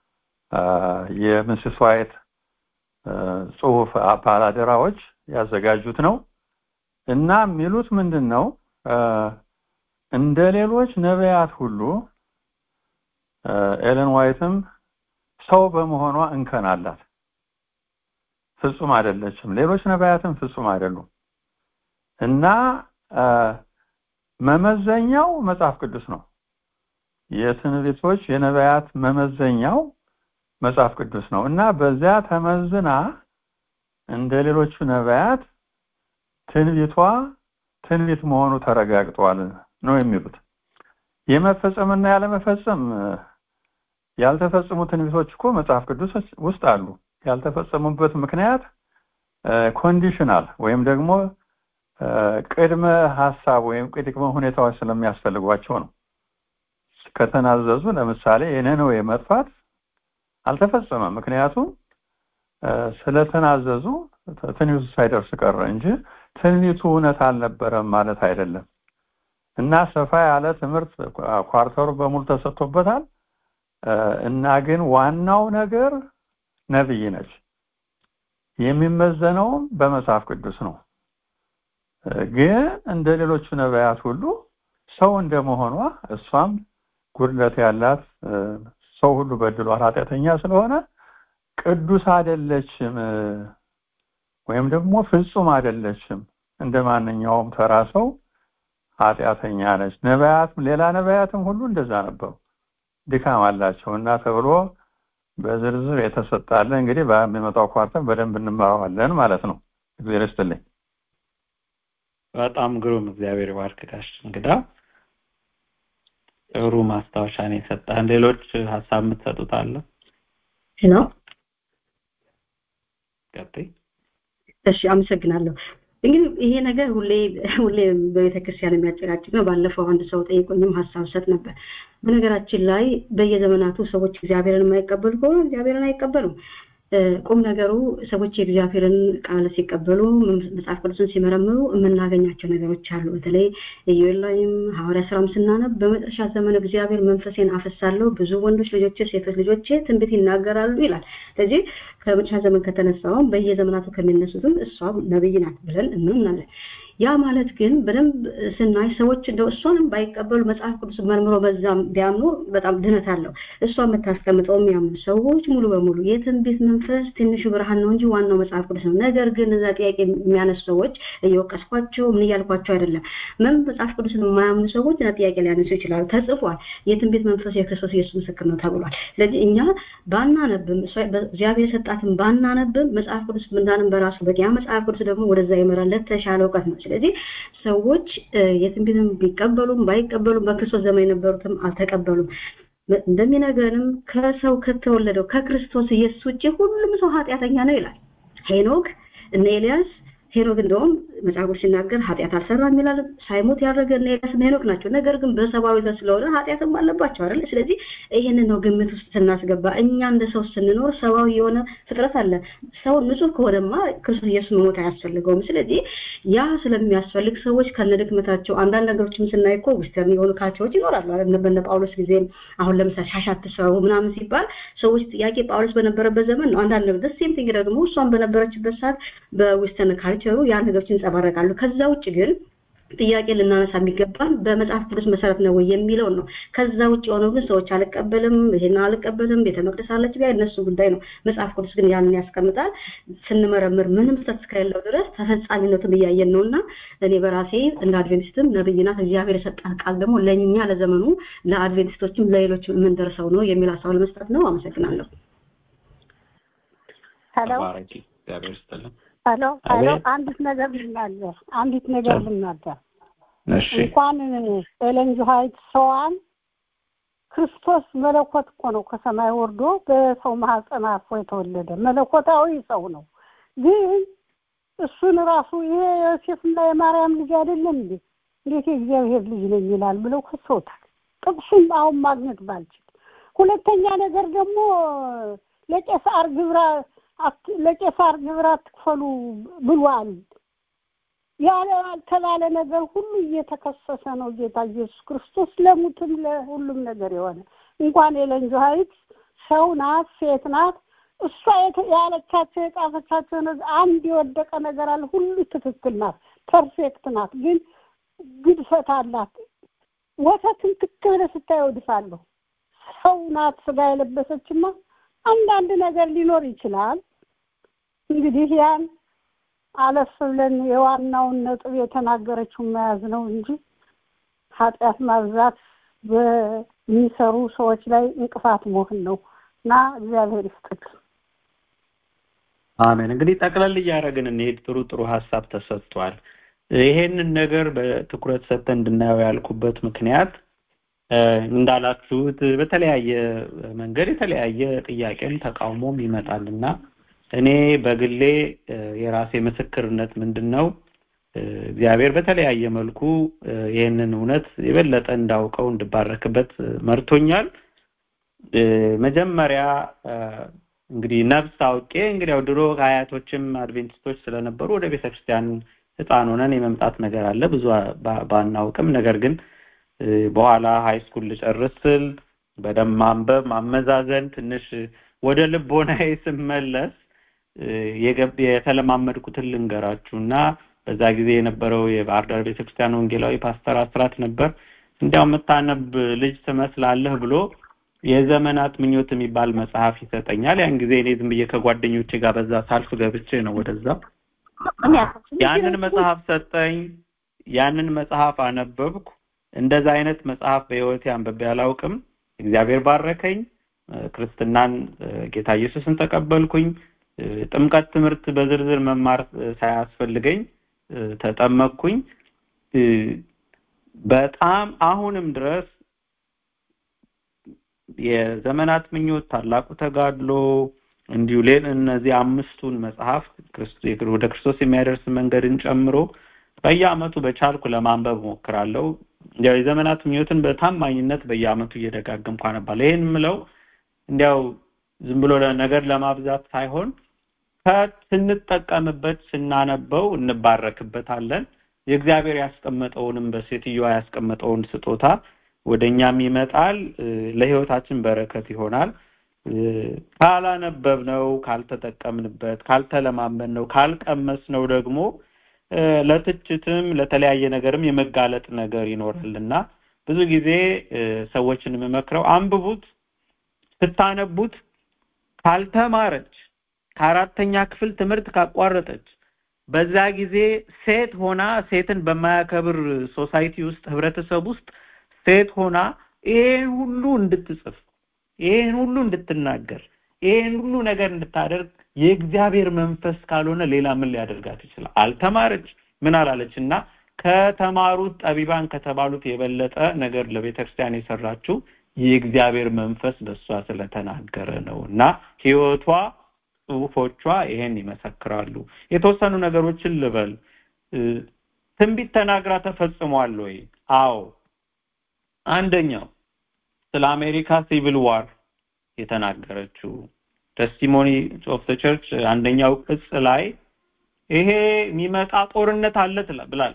የሚስስ ዋይት ጽሁፍ ባላደራዎች ያዘጋጁት ነው እና የሚሉት ምንድን ነው እንደ ሌሎች ነቢያት ሁሉ ኤለን ዋይትም ሰው በመሆኗ እንከን አላት ፍጹም አይደለችም ሌሎች ነቢያትም ፍጹም አይደሉም እና መመዘኛው መጽሐፍ ቅዱስ ነው የትንቢቶች የነቢያት መመዘኛው መጽሐፍ ቅዱስ ነው እና በዚያ ተመዝና እንደ ሌሎቹ ነቢያት ትንቢቷ ትንቢት መሆኑ ተረጋግጧል ነው የሚሉት የመፈጸምና ያለመፈጸም ያልተፈጸሙ ትንቢቶች እኮ መጽሐፍ ቅዱስ ውስጥ አሉ ያልተፈጸሙበት ምክንያት ኮንዲሽናል ወይም ደግሞ ቅድመ ሀሳብ ወይም ቅድመ ሁኔታዎች ስለሚያስፈልጓቸው ነው ከተናዘዙ ለምሳሌ የነነዌ መጥፋት አልተፈጸመም ምክንያቱም ስለተናዘዙ ትንቢቱ ሳይደርስ ቀረ እንጂ ትንቢቱ እውነት አልነበረም ማለት አይደለም እና ሰፋ ያለ ትምህርት ኳርተሩ በሙሉ ተሰጥቶበታል እና ግን ዋናው ነገር ነብይ ነች የሚመዘነውም በመጽሐፍ ቅዱስ ነው ግን እንደ ሌሎቹ ነቢያት ሁሉ ሰው እንደመሆኗ እሷም ጉድለት ያላት ሰው ሁሉ በድሏል ኃጢአተኛ ስለሆነ ቅዱስ አይደለችም ወይም ደግሞ ፍጹም አይደለችም እንደ ማንኛውም ተራ ሰው ኃጢአተኛ ነች ነቢያትም ሌላ ነቢያትም ሁሉ እንደዛ ነበሩ ድካም አላቸው እና ተብሎ በዝርዝር የተሰጣለ እንግዲህ በሚመጣው ኳርተር በደንብ እንማረዋለን ማለት ነው እግዚአብሔር ይስጥልኝ በጣም ግሩም እግዚአብሔር ባርክ ጋሽ እንግዳ ጥሩ ማስታወሻን የሰጠን ሌሎች ሀሳብ የምትሰጡት አለ ሄሎ ቀጥይ እሺ አመሰግናለሁ እንግዲህ ይሄ ነገር ሁሌ ሁሌ በቤተ ክርስቲያን የሚያጨቃጭቅ ነው ባለፈው አንድ ሰው ጠይቆኝም ሀሳብ ሰጥ ነበር በነገራችን ላይ በየዘመናቱ ሰዎች እግዚአብሔርን የማይቀበሉ ከሆነ እግዚአብሔርን አይቀበሉም ቁም ነገሩ ሰዎች የእግዚአብሔርን ቃል ሲቀበሉ መጽሐፍ ቅዱስን ሲመረምሩ የምናገኛቸው ነገሮች አሉ በተለይ ኢዮኤል ላይም ሐዋርያ ስራም ስናነብ በመጨረሻ ዘመን እግዚአብሔር መንፈሴን አፈሳለሁ ብዙ ወንዶች ልጆች ሴቶች ልጆች ትንቢት ይናገራሉ ይላል ስለዚህ ከመጨረሻ ዘመን ከተነሳውም በየዘመናቱ ከሚነሱትም እሷ ነብይ ናት ብለን እናምናለን ያ ማለት ግን በደንብ ስናይ ሰዎች እንደው እሷንም ባይቀበሉ መጽሐፍ ቅዱስ መርምሮ በዛም ቢያምኑ በጣም ድነት አለው። እሷ የምታስቀምጠው የሚያምኑ ሰዎች ሙሉ በሙሉ የትንቢት መንፈስ ትንሹ ብርሃን ነው እንጂ ዋናው መጽሐፍ ቅዱስ ነው። ነገር ግን እዛ ጥያቄ የሚያነሱ ሰዎች እየወቀስኳቸው ምን እያልኳቸው አይደለም። ምን መጽሐፍ ቅዱስን የማያምኑ ሰዎች እና ጥያቄ ሊያነሱ ይችላሉ። ተጽፏል። የትንቢት መንፈስ የክርስቶስ ኢየሱስ ምስክር ነው ተብሏል። ስለዚህ እኛ ባናነብም እግዚአብሔር የሰጣትን ባናነብም መጽሐፍ ቅዱስ ምናንም በራሱ በቂ ያ መጽሐፍ ቅዱስ ደግሞ ወደዛ ይመራል ለተሻለ እውቀት ነው። ስለዚህ ሰዎች የትንቢትን ቢቀበሉም ባይቀበሉም በክርስቶስ ዘመን የነበሩትም አልተቀበሉም። እንደሚነግረንም ከሰው ከተወለደው ከክርስቶስ ኢየሱስ ውጭ ሁሉም ሰው ኃጢአተኛ ነው ይላል። ሄኖክ እነ ኤልያስ ሄኖክ እንደውም መጽሐፉ ሲናገር ኃጢአት አልሰራም ይላል። ሳይሞት ያደረገ እነ ኤልያስ እና ሄኖክ ናቸው። ነገር ግን በሰብአዊ ዘር ስለሆነ ኃጢአትም አለባቸው አይደል? ስለዚህ ይህንን ነው ግምት ውስጥ ስናስገባ እኛ እንደ ሰው ስንኖር ሰብአዊ የሆነ ፍጥረት አለ። ሰው ንጹህ ከሆነማ ክርስቶስ ኢየሱስ መሞት አያስፈልገውም። ስለዚህ ያ ስለሚያስፈልግ ሰዎች ከነድክመታቸው አንዳንድ ነገሮችም ስናይ እኮ ዊስተርን የሆኑ ካልቸሮች ይኖራሉ አይደል? በነ ጳውሎስ ጊዜ አሁን ለምሳሌ ሻሽ አትስረቡ ምናምን ሲባል ሰዎች ጥያቄ ጳውሎስ በነበረበት ዘመን ነው። አንዳንድ ነገር ሴም ቲንግ ደግሞ እሷን በነበረችበት ሰዓት በዊስተርን ካልቸሩ ያ ነገሮች ይንጸባረቃሉ። ከዛ ውጭ ግን ጥያቄ ልናነሳ የሚገባን በመጽሐፍ ቅዱስ መሰረት ነው ወይ የሚለውን ነው። ከዛ ውጭ የሆነው ግን ሰዎች አልቀበልም፣ ይሄን አልቀበልም፣ ቤተ መቅደስ አለች ቢያ እነሱ ጉዳይ ነው። መጽሐፍ ቅዱስ ግን ያንን ያስቀምጣል። ስንመረምር ምንም ስህተት እስከሌለው ድረስ ተፈጻሚነቱን እያየን ነው እና እኔ በራሴ እንደ አድቬንቲስትም ነብይ ናት እግዚአብሔር የሰጣት ቃል ደግሞ ለእኛ ለዘመኑ ለአድቬንቲስቶችም ለሌሎችም የምንደርሰው ነው የሚል ሀሳብ ለመስጠት ነው። አመሰግናለሁ። ሄሎ እግዚአብሔር ይስጥልን። ሄሎ ሄሎ፣ አንዲት ነገር ልናገር፣ አንዲት ነገር ልናገር። እሺ እንኳን ኤለን ጂ ዋይት ሰዋን ክርስቶስ መለኮት እኮ ነው ከሰማይ ወርዶ በሰው ማህፀን አርፎ የተወለደ መለኮታዊ ሰው ነው። ግን እሱን ራሱ ይሄ የዮሴፍና የማርያም ልጅ አይደለም እንዴ? እንዴት የእግዚአብሔር ልጅ ነኝ ይላል ብለው ከሰውታል። ጥቅሱን አሁን ማግኘት ባልችል፣ ሁለተኛ ነገር ደግሞ ለቄሳር ግብራ ለቄሳር ግብር አትክፈሉ ብሏል። ያለ ያልተባለ ነገር ሁሉ እየተከሰሰ ነው ጌታ ኢየሱስ ክርስቶስ ለሙትም ለሁሉም ነገር የሆነ እንኳን ኤለን ጂ ዋይት ሰው ናት፣ ሴት ናት። እሷ ያለቻቸው የጻፈቻቸው አንድ የወደቀ ነገር አለ። ሁሉ ትክክል ናት፣ ፐርፌክት ናት። ግን ግድፈት አላት። ወተትን ትክ ብለህ ስታየው እድፋለሁ። ሰው ናት ስጋ የለበሰችማ አንዳንድ ነገር ሊኖር ይችላል። እንግዲህ ያን አለፍ ብለን የዋናውን ነጥብ የተናገረችውን መያዝ ነው እንጂ ኃጢአት ማብዛት በሚሰሩ ሰዎች ላይ እንቅፋት መሆን ነው እና እግዚአብሔር ይስጥልን። አሜን። እንግዲህ ጠቅለል እያደረግን እንሄድ። ጥሩ ጥሩ ሀሳብ ተሰጥቷል። ይሄንን ነገር በትኩረት ሰጥተን እንድናየው ያልኩበት ምክንያት እንዳላችሁት በተለያየ መንገድ የተለያየ ጥያቄም ተቃውሞም ይመጣልና እኔ በግሌ የራሴ ምስክርነት ምንድን ነው እግዚአብሔር በተለያየ መልኩ ይህንን እውነት የበለጠ እንዳውቀው እንድባረክበት መርቶኛል። መጀመሪያ እንግዲህ ነፍስ አውቄ እንግዲህ ያው ድሮ አያቶችም አድቬንቲስቶች ስለነበሩ ወደ ቤተክርስቲያን ህፃን ሆነን የመምጣት ነገር አለ ብዙ ባናውቅም ነገር ግን በኋላ ሃይ ስኩል ልጨርስ ስል በደንብ ማንበብ ማመዛዘን ትንሽ ወደ ልቦናዬ ስመለስ የተለማመድኩትን ልንገራችሁ እና በዛ ጊዜ የነበረው የባህር ዳር ቤተክርስቲያን ወንጌላዊ ፓስተር አስራት ነበር እንዲያው የምታነብ ልጅ ትመስላለህ ብሎ የዘመናት ምኞት የሚባል መጽሐፍ ይሰጠኛል ያን ጊዜ እኔ ዝም ብዬ ከጓደኞቼ ጋር በዛ ሳልፍ ገብቼ ነው ወደዛ ያንን መጽሐፍ ሰጠኝ ያንን መጽሐፍ አነበብኩ እንደዛ አይነት መጽሐፍ በህይወቴ አንብቤ አላውቅም እግዚአብሔር ባረከኝ ክርስትናን ጌታ ኢየሱስን ተቀበልኩኝ ጥምቀት ትምህርት በዝርዝር መማር ሳያስፈልገኝ ተጠመቅኩኝ በጣም አሁንም ድረስ የዘመናት ምኞት ታላቁ ተጋድሎ እንዲሁ ሌል እነዚህ አምስቱን መጽሐፍ ወደ ክርስቶስ የሚያደርስ መንገድን ጨምሮ በየአመቱ በቻልኩ ለማንበብ ሞክራለሁ እንዲያው የዘመናት ምኞትን በታማኝነት በየአመቱ እየደጋገምኩ አነባለሁ ይሄን ምለው እንዲያው ዝም ብሎ ነገር ለማብዛት ሳይሆን ስንጠቀምበት ስናነበው እንባረክበታለን የእግዚአብሔር ያስቀመጠውንም በሴትዮዋ ያስቀመጠውን ስጦታ ወደኛም ይመጣል ለህይወታችን በረከት ይሆናል ካላነበብነው ካልተጠቀምንበት ካልተለማመንነው ካልቀመስነው ደግሞ ለትችትም ለተለያየ ነገርም የመጋለጥ ነገር ይኖራልና ብዙ ጊዜ ሰዎችን የምመክረው አንብቡት ስታነቡት ካልተማረች ከአራተኛ ክፍል ትምህርት ካቋረጠች በዛ ጊዜ ሴት ሆና ሴትን በማያከብር ሶሳይቲ ውስጥ ህብረተሰብ ውስጥ ሴት ሆና ይሄን ሁሉ እንድትጽፍ ይሄን ሁሉ እንድትናገር ይሄን ሁሉ ነገር እንድታደርግ የእግዚአብሔር መንፈስ ካልሆነ ሌላ ምን ሊያደርጋት ይችላል አልተማረች ምን አላለች እና ከተማሩት ጠቢባን ከተባሉት የበለጠ ነገር ለቤተክርስቲያን የሰራችው የእግዚአብሔር መንፈስ በእሷ ስለተናገረ ነው እና ህይወቷ ጽሁፎቿ ይሄን ይመሰክራሉ የተወሰኑ ነገሮችን ልበል ትንቢት ተናግራ ተፈጽሟል ወይ አዎ አንደኛው ስለ አሜሪካ ሲቪል ዋር የተናገረችው ቴስቲሞኒ ኦፍ ዘ ቸርች አንደኛው ቅጽ ላይ ይሄ የሚመጣ ጦርነት አለ ብላል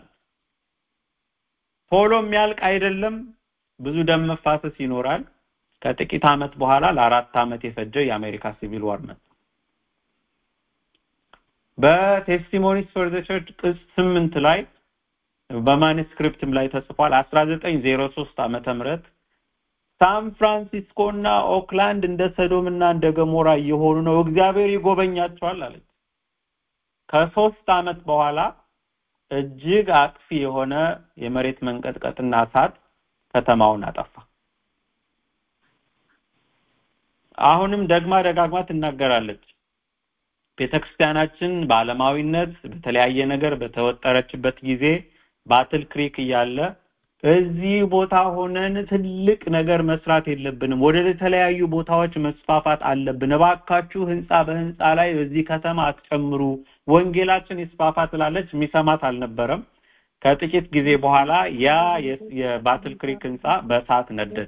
ቶሎ የሚያልቅ አይደለም ብዙ ደም መፋሰስ ይኖራል ከጥቂት አመት በኋላ ለአራት አመት የፈጀ የአሜሪካ ሲቪል ዋር መጣ በቴስቲሞኒስ ፎር ዘ ቸርች ቅጽ ስምንት ላይ በማኑስክሪፕትም ላይ ተጽፏል 1903 ዓመተ ምህረት ሳን ፍራንሲስኮ እና ኦክላንድ እንደ ሰዶም እና እንደ ገሞራ እየሆኑ ነው እግዚአብሔር ይጎበኛቸዋል አለች ከሶስት አመት በኋላ እጅግ አጥፊ የሆነ የመሬት መንቀጥቀጥና እሳት ከተማውን አጠፋ አሁንም ደግማ ደጋግማ ትናገራለች ቤተክርስቲያናችን በአለማዊነት በተለያየ ነገር በተወጠረችበት ጊዜ ባትል ክሪክ እያለ እዚህ ቦታ ሆነን ትልቅ ነገር መስራት የለብንም ወደ ተለያዩ ቦታዎች መስፋፋት አለብን እባካችሁ ህንፃ በህንፃ ላይ በዚህ ከተማ አትጨምሩ ወንጌላችን ይስፋፋ ትላለች የሚሰማት አልነበረም ከጥቂት ጊዜ በኋላ ያ የባትል ክሪክ ህንፃ በእሳት ነደደ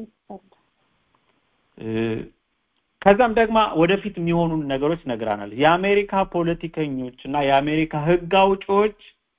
ከዛም ደግሞ ወደፊት የሚሆኑ ነገሮች ነግራናል የአሜሪካ ፖለቲከኞች እና የአሜሪካ ህግ አውጪዎች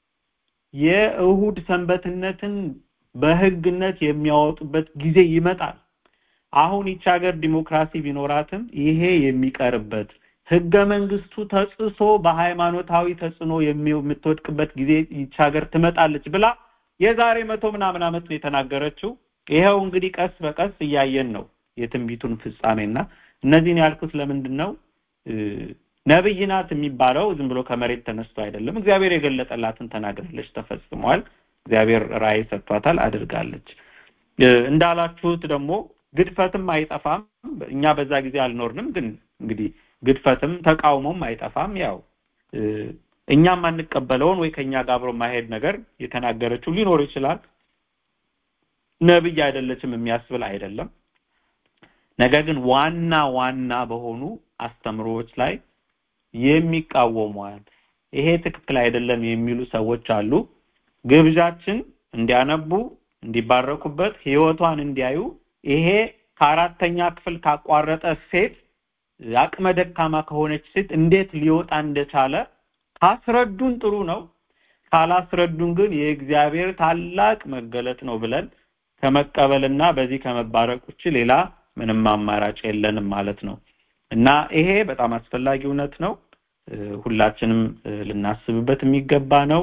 የእሁድ ሰንበትነትን በህግነት የሚያወጡበት ጊዜ ይመጣል አሁን ይቺ ሀገር ዲሞክራሲ ቢኖራትም ይሄ የሚቀርበት ህገ መንግስቱ ተጽሶ በሃይማኖታዊ ተጽዕኖ የምትወድቅበት ጊዜ ይቺ ሀገር ትመጣለች ብላ የዛሬ መቶ ምናምን ዓመት ነው የተናገረችው ይኸው እንግዲህ ቀስ በቀስ እያየን ነው የትንቢቱን ፍጻሜና እነዚህን ያልኩት ለምንድን ነው ነብይ ናት የሚባለው ዝም ብሎ ከመሬት ተነስቶ አይደለም እግዚአብሔር የገለጠላትን ተናግራለች ተፈጽሟል እግዚአብሔር ራእይ ሰጥቷታል አድርጋለች እንዳላችሁት ደግሞ ግድፈትም አይጠፋም እኛ በዛ ጊዜ አልኖርንም ግን እንግዲህ ግድፈትም ተቃውሞም አይጠፋም ያው እኛም አንቀበለውን ወይ ከኛ ጋር አብሮ ማሄድ ነገር የተናገረችው ሊኖር ይችላል ነብይ አይደለችም የሚያስብል አይደለም ነገር ግን ዋና ዋና በሆኑ አስተምሮዎች ላይ የሚቃወሟል ይሄ ትክክል አይደለም የሚሉ ሰዎች አሉ ግብዣችን እንዲያነቡ እንዲባረኩበት ህይወቷን እንዲያዩ ይሄ ከአራተኛ ክፍል ካቋረጠ ሴት አቅመ ደካማ ከሆነች ሴት እንዴት ሊወጣ እንደቻለ ካስረዱን ጥሩ ነው ካላስረዱን ግን የእግዚአብሔር ታላቅ መገለጥ ነው ብለን ከመቀበልና በዚህ ከመባረቅ ውጭ ሌላ ምንም አማራጭ የለንም ማለት ነው እና ይሄ በጣም አስፈላጊ እውነት ነው ሁላችንም ልናስብበት የሚገባ ነው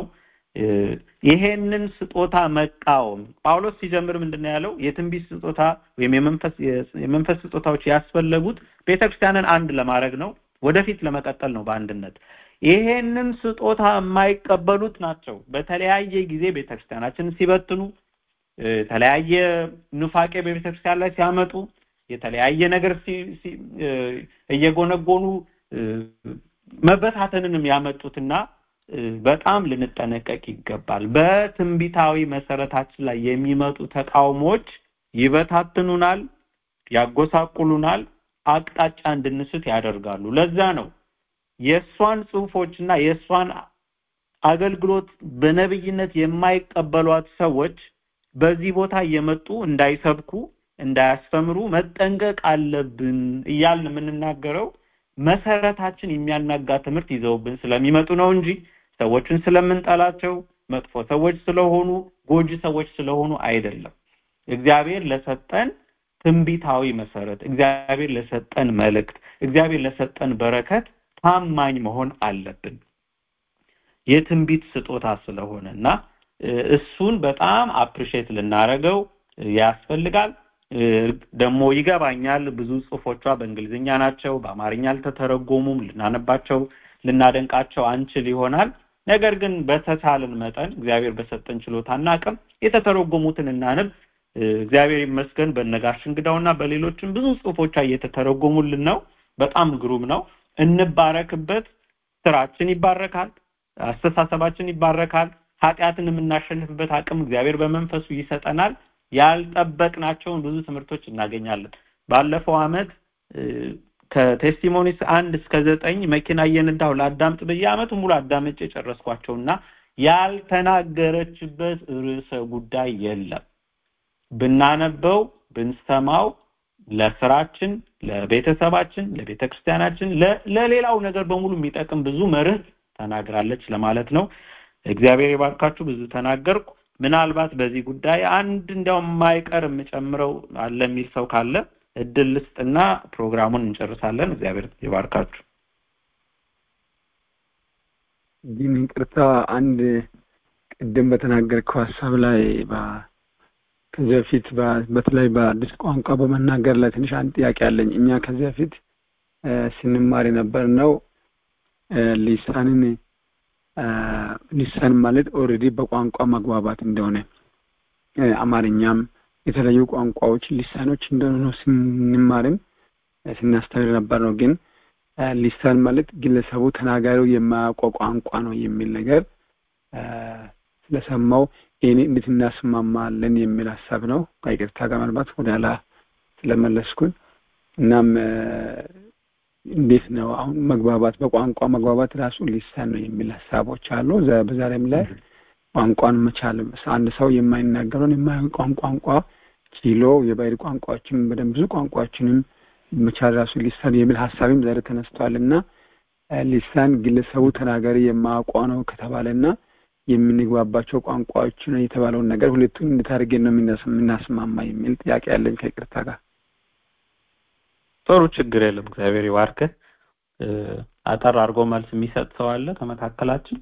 ይሄንን ስጦታ መቃወም ጳውሎስ ሲጀምር ምንድነው ያለው የትንቢት ስጦታ ወይም የመንፈስ የመንፈስ ስጦታዎች ያስፈለጉት ቤተክርስቲያንን አንድ ለማድረግ ነው ወደፊት ለመቀጠል ነው በአንድነት ይሄንን ስጦታ የማይቀበሉት ናቸው በተለያየ ጊዜ ቤተክርስቲያናችንን ሲበትኑ የተለያየ ኑፋቄ በቤተክርስቲያን ላይ ሲያመጡ የተለያየ ነገር እየጎነጎኑ መበታተንንም ያመጡትና በጣም ልንጠነቀቅ ይገባል በትንቢታዊ መሰረታችን ላይ የሚመጡ ተቃውሞዎች ይበታትኑናል ያጎሳቁሉናል አቅጣጫ እንድንስት ያደርጋሉ ለዛ ነው የእሷን ጽሁፎችና የእሷን አገልግሎት በነብይነት የማይቀበሏት ሰዎች በዚህ ቦታ እየመጡ እንዳይሰብኩ እንዳያስተምሩ መጠንቀቅ አለብን እያልን የምንናገረው መሰረታችን የሚያናጋ ትምህርት ይዘውብን ስለሚመጡ ነው እንጂ ሰዎችን ስለምንጠላቸው መጥፎ ሰዎች ስለሆኑ ጎጂ ሰዎች ስለሆኑ አይደለም እግዚአብሔር ለሰጠን ትንቢታዊ መሰረት እግዚአብሔር ለሰጠን መልእክት እግዚአብሔር ለሰጠን በረከት ታማኝ መሆን አለብን የትንቢት ስጦታ ስለሆነ እና እሱን በጣም አፕሪሼት ልናረገው ያስፈልጋል። ደግሞ ይገባኛል ብዙ ጽሁፎቿ በእንግሊዝኛ ናቸው፣ በአማርኛ አልተተረጎሙም። ልናነባቸው ልናደንቃቸው አንችል ይሆናል። ነገር ግን በተቻለን መጠን እግዚአብሔር በሰጠን ችሎታና አቅም የተተረጎሙትን እናንብ። እግዚአብሔር ይመስገን በነጋሽ እንግዳውና በሌሎችም ብዙ ጽሁፎቿ እየተተረጎሙልን ነው። በጣም ግሩም ነው። እንባረክበት። ስራችን ይባረካል፣ አስተሳሰባችን ይባረካል። ኃጢአትን የምናሸንፍበት አቅም እግዚአብሔር በመንፈሱ ይሰጠናል። ያልጠበቅናቸውን ብዙ ትምህርቶች እናገኛለን። ባለፈው አመት ከቴስቲሞኒስ አንድ እስከ ዘጠኝ መኪና እየነዳሁ ለአዳምጥ በየአመቱ ሙሉ አዳምጬ ጨረስኳቸውና ያልተናገረችበት ርዕሰ ጉዳይ የለም። ብናነበው ብንሰማው ለስራችን፣ ለቤተሰባችን፣ ለቤተ ክርስቲያናችን፣ ለሌላው ነገር በሙሉ የሚጠቅም ብዙ መርህ ተናግራለች ለማለት ነው። እግዚአብሔር የባርካችሁ። ብዙ ተናገርኩ። ምናልባት በዚህ ጉዳይ አንድ እንዲያውም የማይቀር የምጨምረው አለ የሚል ሰው ካለ እድል ልስጥና ፕሮግራሙን እንጨርሳለን። እግዚአብሔር ይባርካችሁ። ግን ይቅርታ አንድ ቅድም በተናገርከው ሀሳብ ላይ ከዚህ በፊት በተለይ በአዲስ ቋንቋ በመናገር ላይ ትንሽ አንድ ጥያቄ አለኝ። እኛ ከዚህ በፊት ስንማር የነበር ነው ሊሳንን ሊሳን ማለት ኦልሬዲ በቋንቋ መግባባት እንደሆነ አማርኛም የተለያዩ ቋንቋዎች ሊሳኖች እንደሆነ ነው ስንማርም ስናስተምር ነበር ነው። ግን ሊሳን ማለት ግለሰቡ ተናጋሪው የማያውቀው ቋንቋ ነው የሚል ነገር ስለሰማው ይህን እንዴት እናስማማለን የሚል ሀሳብ ነው። ከይቅርታ ጋር ምናልባት ወደ ኋላ ስለመለስኩኝ እናም እንዴት ነው አሁን መግባባት በቋንቋ መግባባት ራሱ ሊሳን ነው የሚል ሀሳቦች አሉ። በዛሬም ላይ ቋንቋን መቻል አንድ ሰው የማይናገረውን የማያውቀውን ቋንቋ ችሎ የባህል ቋንቋዎችን በደንብ ብዙ ቋንቋዎችንም መቻል ራሱ ሊሳን የሚል ሀሳብም ዛሬ ተነስቷል እና ሊሳን ግለሰቡ ተናጋሪ የማያውቀው ነው ከተባለና የምንግባባቸው ቋንቋዎች ነው የተባለውን ነገር ሁለቱን እንዴት አድርገን ነው የምናስማማ የሚል ጥያቄ ያለኝ ከይቅርታ ጋር። ጥሩ ችግር የለም። እግዚአብሔር ይባርክህ። አጠር አድርጎ መልስ የሚሰጥ ሰው አለ ከመካከላችን?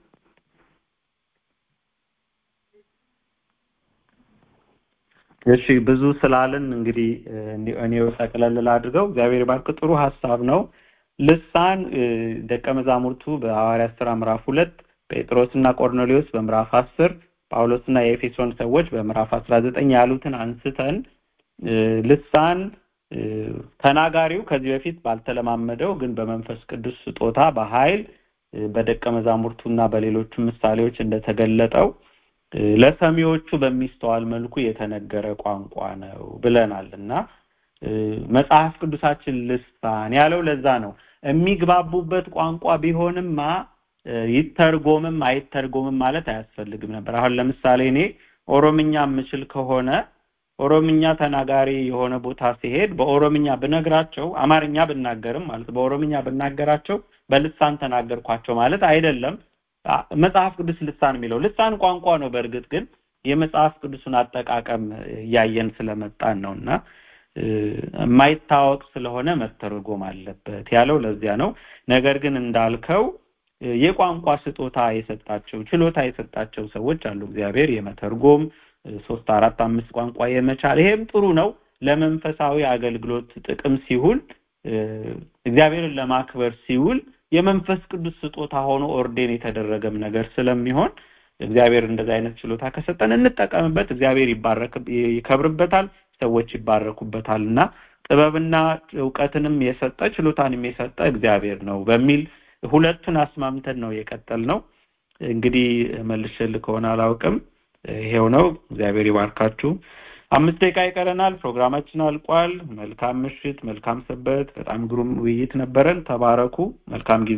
እሺ ብዙ ስላልን እንግዲህ እኔው ጠቅለል አድርገው እግዚአብሔር ይባርክ። ጥሩ ሀሳብ ነው። ልሳን ደቀ መዛሙርቱ በሐዋርያት ሥራ ምዕራፍ ሁለት ጴጥሮስና ቆርኔሌዎስ በምዕራፍ አስር ጳውሎስና የኤፌሶን ሰዎች በምዕራፍ አስራ ዘጠኝ ያሉትን አንስተን ልሳን ተናጋሪው ከዚህ በፊት ባልተለማመደው ግን በመንፈስ ቅዱስ ስጦታ በኃይል በደቀ መዛሙርቱና በሌሎቹ ምሳሌዎች እንደተገለጠው ለሰሚዎቹ በሚስተዋል መልኩ የተነገረ ቋንቋ ነው ብለናል እና መጽሐፍ ቅዱሳችን ልሳን ያለው ለዛ ነው። የሚግባቡበት ቋንቋ ቢሆንማ ይተርጎምም አይተርጎምም ማለት አያስፈልግም ነበር። አሁን ለምሳሌ እኔ ኦሮምኛ የምችል ከሆነ ኦሮምኛ ተናጋሪ የሆነ ቦታ ሲሄድ በኦሮምኛ ብነግራቸው አማርኛ ብናገርም ማለት በኦሮምኛ ብናገራቸው በልሳን ተናገርኳቸው ማለት አይደለም። መጽሐፍ ቅዱስ ልሳን የሚለው ልሳን ቋንቋ ነው። በእርግጥ ግን የመጽሐፍ ቅዱስን አጠቃቀም እያየን ስለመጣን ነው እና የማይታወቅ ስለሆነ መተርጎም አለበት ያለው ለዚያ ነው። ነገር ግን እንዳልከው የቋንቋ ስጦታ የሰጣቸው ችሎታ የሰጣቸው ሰዎች አሉ። እግዚአብሔር የመተርጎም ሶስት አራት አምስት ቋንቋ የመቻል ይሄም ጥሩ ነው። ለመንፈሳዊ አገልግሎት ጥቅም ሲውል እግዚአብሔርን ለማክበር ሲውል የመንፈስ ቅዱስ ስጦታ ሆኖ ኦርዴን የተደረገም ነገር ስለሚሆን እግዚአብሔር እንደዚህ አይነት ችሎታ ከሰጠን እንጠቀምበት። እግዚአብሔር ይባረክ ይከብርበታል፣ ሰዎች ይባረኩበታል እና ጥበብና እውቀትንም የሰጠ ችሎታንም የሰጠ እግዚአብሔር ነው በሚል ሁለቱን አስማምተን ነው የቀጠል ነው። እንግዲህ መልሽል ከሆነ አላውቅም። ይሄው ነው። እግዚአብሔር ይባርካችሁ። አምስት ደቂቃ ይቀረናል። ፕሮግራማችን አልቋል። መልካም ምሽት፣ መልካም ሰበት። በጣም ግሩም ውይይት ነበረን። ተባረኩ። መልካም ጊዜ።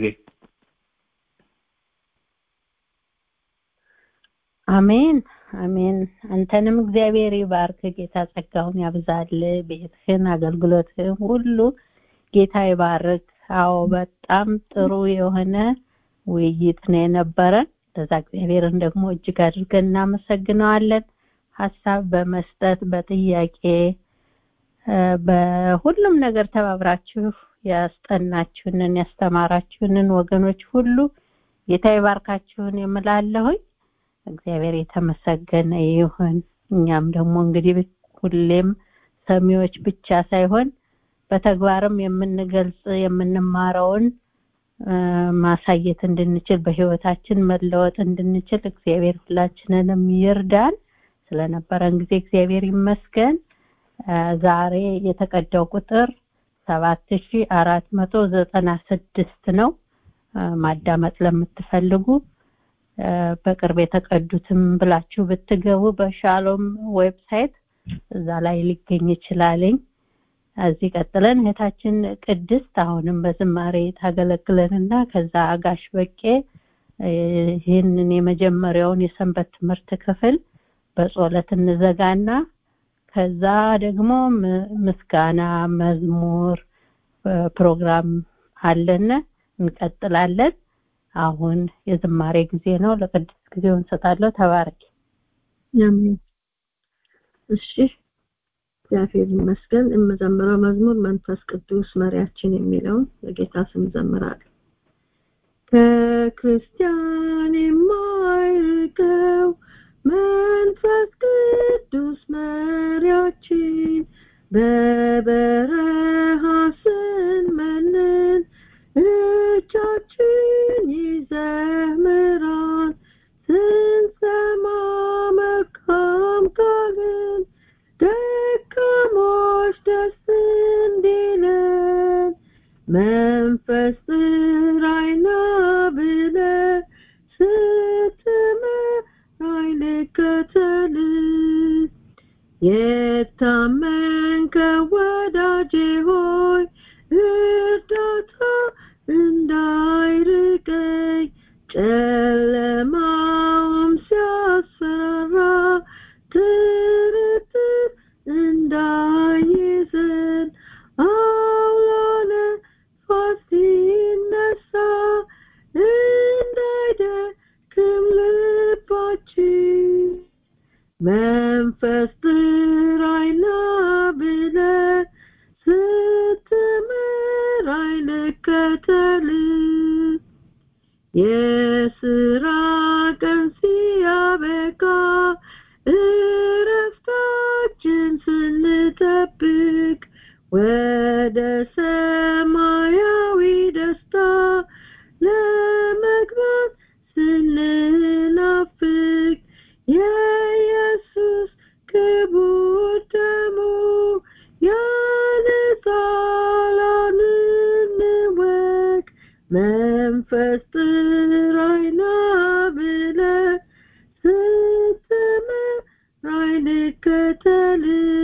አሜን አሜን። አንተንም እግዚአብሔር ይባርክ። ጌታ ጸጋውን ያብዛል። ቤትህን፣ አገልግሎትህን ሁሉ ጌታ ይባርክ። አዎ በጣም ጥሩ የሆነ ውይይት ነው የነበረን። ለዛ እግዚአብሔርን ደግሞ እጅግ አድርገን እናመሰግነዋለን። ሀሳብ በመስጠት በጥያቄ በሁሉም ነገር ተባብራችሁ ያስጠናችሁንን ያስተማራችሁንን ወገኖች ሁሉ ጌታ ይባርካችሁን የምላለሁኝ እግዚአብሔር የተመሰገነ ይሁን እኛም ደግሞ እንግዲህ ሁሌም ሰሚዎች ብቻ ሳይሆን በተግባርም የምንገልጽ የምንማረውን ማሳየት እንድንችል በህይወታችን መለወጥ እንድንችል እግዚአብሔር ሁላችንንም ይርዳን ስለነበረን ጊዜ እግዚአብሔር ይመስገን ዛሬ የተቀዳው ቁጥር ሰባት ሺ አራት መቶ ዘጠና ስድስት ነው ማዳመጥ ለምትፈልጉ በቅርብ የተቀዱትም ብላችሁ ብትገቡ በሻሎም ዌብሳይት እዛ ላይ ሊገኝ ይችላልኝ እዚህ ቀጥለን እህታችን ቅድስት አሁንም በዝማሬ ታገለግለንና ከዛ አጋሽ በቄ ይህንን የመጀመሪያውን የሰንበት ትምህርት ክፍል በጾለት እንዘጋና ከዛ ደግሞ ምስጋና መዝሙር ፕሮግራም አለን እንቀጥላለን አሁን የዝማሬ ጊዜ ነው ለቅድስት ጊዜውን እንሰጣለሁ ተባረኪ አሜን እሺ እግዚአብሔር ይመስገን የምዘምረው መዝሙር መንፈስ ቅዱስ መሪያችን የሚለውን በጌታ ስም ዘምራለሁ ከክርስቲያን የማይርቀው መንፈስ ቅዱስ መሪያችን በበረሃ ስንመንን እጃችን ይዘምራል ስንሰማ መልካም ቃልን ደካሞች ደስ እንዲለን መንፈስ ጥራይና ብለ ስትመራይ ልከተል የታመንከ ወዳጄ ሆይ እርዳታ እንዳይርቀኝ ጨለማውም ሲያስፈራ ጥርጥር እንዳይዘን አውሎ ነፋስ ሲነሳ እንዳይደክም ልባችን መንፈስ ጥራይና ብለ ስትመራይ ልከተል የስራ ቀን ሲያበቃ እረፍታችን ስንጠብቅ ወደ ሰማያዊ ደስታ ለመግባት ስንናፍቅ የኢየሱስ ክቡር ደሙ ያነጻላን እንወቅ መንፈስ ጥራይና ብለ ስትመራይ ልከተል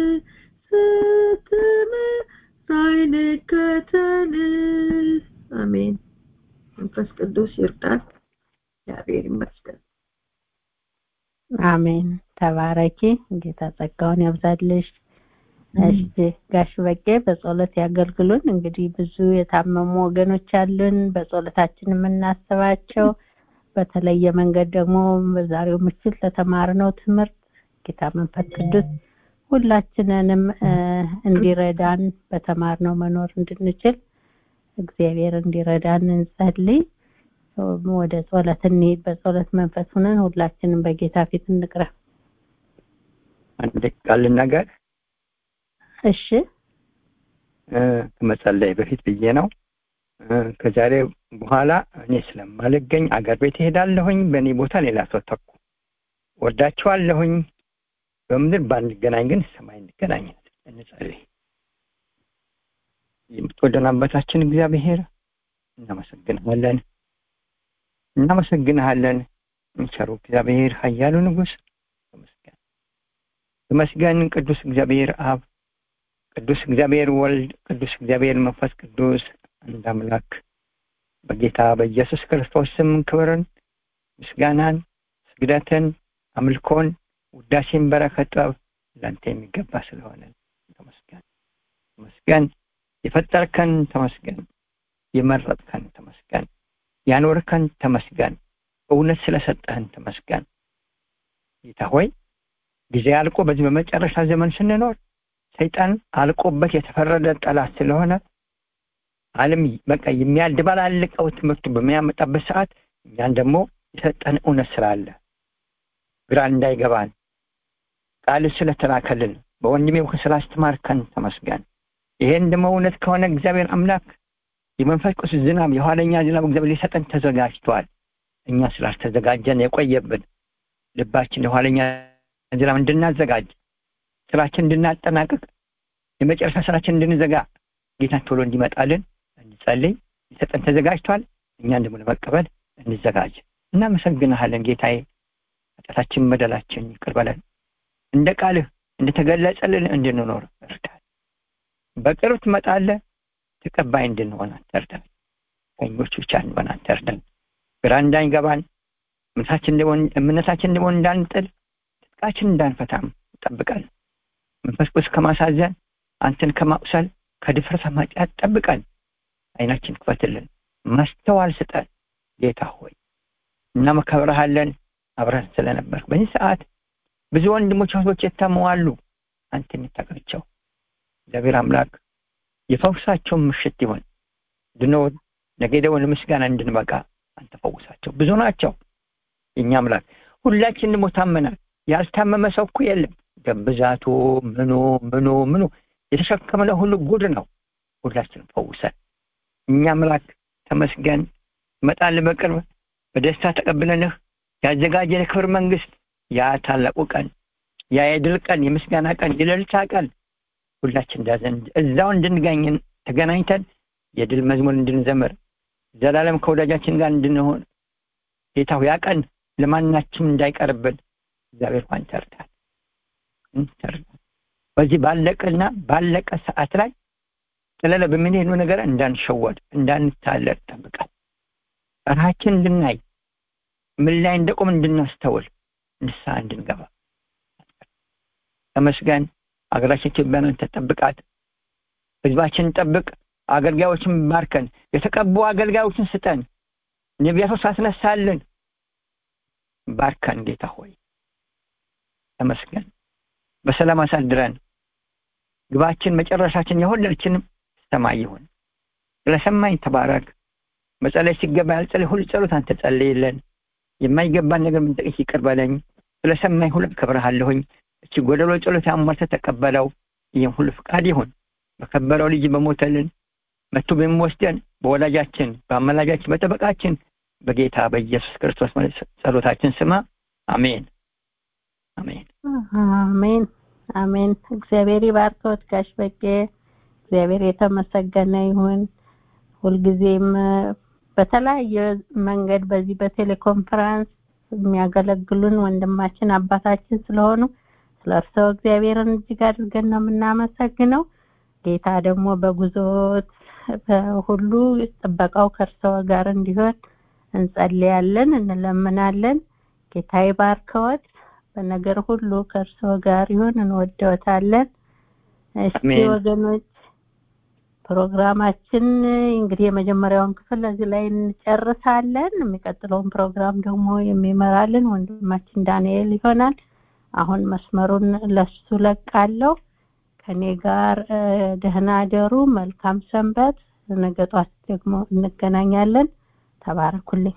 ስትመራይ ልከተል አሜን መንፈስ ቅዱስ ይርዳል እግዚአብሔር ይመስገን አሜን ተባረኪ ጌታ ጸጋውን ያብዛልሽ እሺ ጋሽ በቄ በጸሎት ያገልግሉን እንግዲህ ብዙ የታመሙ ወገኖች አሉን በጸሎታችን የምናስባቸው በተለየ መንገድ ደግሞ በዛሬው ምሽት ለተማርነው ትምህርት ጌታ መንፈስ ቅዱስ ሁላችንንም እንዲረዳን በተማርነው መኖር እንድንችል እግዚአብሔር እንዲረዳን እንጸልይ ወደ ጸሎት እንሂድ በጸሎት መንፈስ ሆነን ሁላችንም በጌታ ፊት እንቅረብ አንድ ቃል ልናገር እሺ ከመጸለይ በፊት ብዬ ነው ከዛሬ በኋላ እኔ ስለማልገኝ አገር ቤት እሄዳለሁኝ በእኔ ቦታ ሌላ ሰው ተኩ ወዳችኋለሁኝ በምድር ባንገናኝ ግን ሰማይ እንገናኝ እንጸልይ የምትወደን አባታችን እግዚአብሔር እናመሰግንሃለን እናመሰግንሃለን ቸሩ እግዚአብሔር ኃያሉ ንጉሥ ተመስገን ተመስገን ቅዱስ እግዚአብሔር አብ ቅዱስ እግዚአብሔር ወልድ ቅዱስ እግዚአብሔር መንፈስ ቅዱስ አንድ አምላክ በጌታ በኢየሱስ ክርስቶስ ስም ክብርን ምስጋናን ስግደትን አምልኮን ውዳሴን በረከት ጥበብ ለአንተ የሚገባ ስለሆነ ተመስገን ተመስገን የፈጠርከን ተመስገን የመረጥከን ተመስገን ያኖርከን ተመስገን እውነት ስለሰጠህን ተመስገን ጌታ ሆይ ጊዜ አልቆ በዚህ በመጨረሻ ዘመን ስንኖር ሰይጣን አልቆበት የተፈረደ ጠላት ስለሆነ ዓለም በቃ የሚያደባላልቀው ትምህርቱ በሚያመጣበት ሰዓት እኛን ደግሞ የሰጠን እውነት ስላለ ግራ እንዳይገባን ቃል ስለተላከልን በወንድሜ በኩል ስላስተማርከን ተመስገን። ይሄን ደግሞ እውነት ከሆነ እግዚአብሔር አምላክ የመንፈስ ቅዱስ ዝናብ የኋለኛ ዝናብ እግዚአብሔር ሊሰጠን ተዘጋጅቷል። እኛ ስላልተዘጋጀን የቆየብን ልባችን የኋለኛ ዝናብ እንድናዘጋጅ ስራችን እንድናጠናቅቅ የመጨረሻ ስራችን እንድንዘጋ ጌታ ቶሎ እንዲመጣልን እንጸልይ። ሊሰጠን ተዘጋጅቷል። እኛን ደግሞ ለመቀበል እንዘጋጅ። እናመሰግንሃለን ጌታዬ። ኃጢአታችን በደላችን ይቅር በለን። እንደ ቃልህ እንደተገለጸልን እንድንኖር እርዳን። በቅርብ ትመጣለህ። ተቀባይ እንድንሆን አንተ እርዳን። ቀኞች ብቻ እንሆን አንተ እርዳን። ግራ እንዳይገባን እምነታችን ደግሞ እንዳንጥል ትጥቃችን እንዳንፈታም ጠብቀን። መንፈስ ቅዱስ ከማሳዘን አንተን ከማቁሰል ከድፍረት ማጫት ጠብቀን። አይናችን ክፈትልን፣ ማስተዋል ስጠን ጌታ ሆይ እናመከብረሃለን። አብረን ስለነበር በዚህ ሰዓት ብዙ ወንድሞች እህቶች የታመዋሉ። አንተ የምታውቃቸው እግዚአብሔር አምላክ የፈውሳቸውን ምሽት ይሆን ድኖ ነገ ደግሞ ለምስጋና እንድንበቃ አንተ ፈውሳቸው። ብዙ ናቸው የእኛ አምላክ። ሁላችን ደግሞ ታመናል። ያልታመመ ሰው እኮ የለም። ደም ብዛቱ ምኑ ምኑ ምኑ የተሸከምነው ሁሉ ጉድ ነው። ሁላችንም ፈውሰን እኛ አምላክ ተመስገን። ትመጣለህ በቅርብ በደስታ ተቀብለንህ ያዘጋጀን የክብር መንግስት ያ ታላቁ ቀን ያ የድል ቀን የምስጋና ቀን የሌልታ ቀን ሁላችን እንዳዘን እዛው እንድንገኝ ተገናኝተን የድል መዝሙር እንድንዘምር ዘላለም ከወዳጃችን ጋር እንድንሆን ጌታው ያ ቀን ለማናችም እንዳይቀርብን እግዚአብሔር ሆይ ተርዳን ተርዳን። በዚህ ባለቀና ባለቀ ሰዓት ላይ ጥለለ በምንሄዱ ነገር እንዳንሸወድ እንዳንታለል ጠብቀን ራችን እንድናይ ምን ላይ እንደቆም እንድናስተውል ንስሐ እንድንገባ ተመስገን። አገራችን ኢትዮጵያን ተጠብቃት፣ ህዝባችን ጠብቅ፣ አገልጋዮችን ባርከን፣ የተቀቡ አገልጋዮችን ስጠን፣ ነቢያቶች አስነሳልን፣ ባርከን። ጌታ ሆይ ተመስገን። በሰላም አሳድረን። ግባችን መጨረሻችን የሁላችንም ሰማይ ይሁን። ስለሰማኝ ተባረክ። መጸለይ ሲገባ ያልጸለይ ሁሉ ጸሎት አንተ ጸልይልን። የማይገባን ነገር ምንጠቅስ ይቅር በለኝ። ስለሰማኝ ሁሉ አከብርሃለሁኝ። እቺ ጎደሎ ጸሎት አሟልተህ ተቀበለው። ይህም ሁሉ ፍቃድ ይሁን በከበረው ልጅ በሞተልን መቶ በሚወስደን በወላጃችን በአመላጃችን በጠበቃችን በጌታ በኢየሱስ ክርስቶስ ጸሎታችን ስማ። አሜን አሜን አሜን አሜን። እግዚአብሔር ይባርከዎት ጋሽ በቄ። እግዚአብሔር የተመሰገነ ይሁን። ሁልጊዜም በተለያየ መንገድ በዚህ በቴሌኮንፈረንስ የሚያገለግሉን ወንድማችን አባታችን ስለሆኑ ስለ እርስዎ እግዚአብሔርን እጅግ አድርገን ነው የምናመሰግነው። ጌታ ደግሞ በጉዞት ሁሉ ጥበቃው ከእርስዎ ጋር እንዲሆን እንጸልያለን፣ እንለምናለን። ጌታ ይባርከዎት። በነገር ሁሉ ከእርስዎ ጋር ይሁን። እንወደዎታለን። እስቲ ወገኖች ፕሮግራማችን እንግዲህ የመጀመሪያውን ክፍል እዚህ ላይ እንጨርሳለን። የሚቀጥለውን ፕሮግራም ደግሞ የሚመራልን ወንድማችን ዳንኤል ይሆናል። አሁን መስመሩን ለሱ ለቃለሁ። ከኔ ጋር ደህና አደሩ። መልካም ሰንበት። ነገ ጧት ደግሞ እንገናኛለን። ተባረኩልኝ።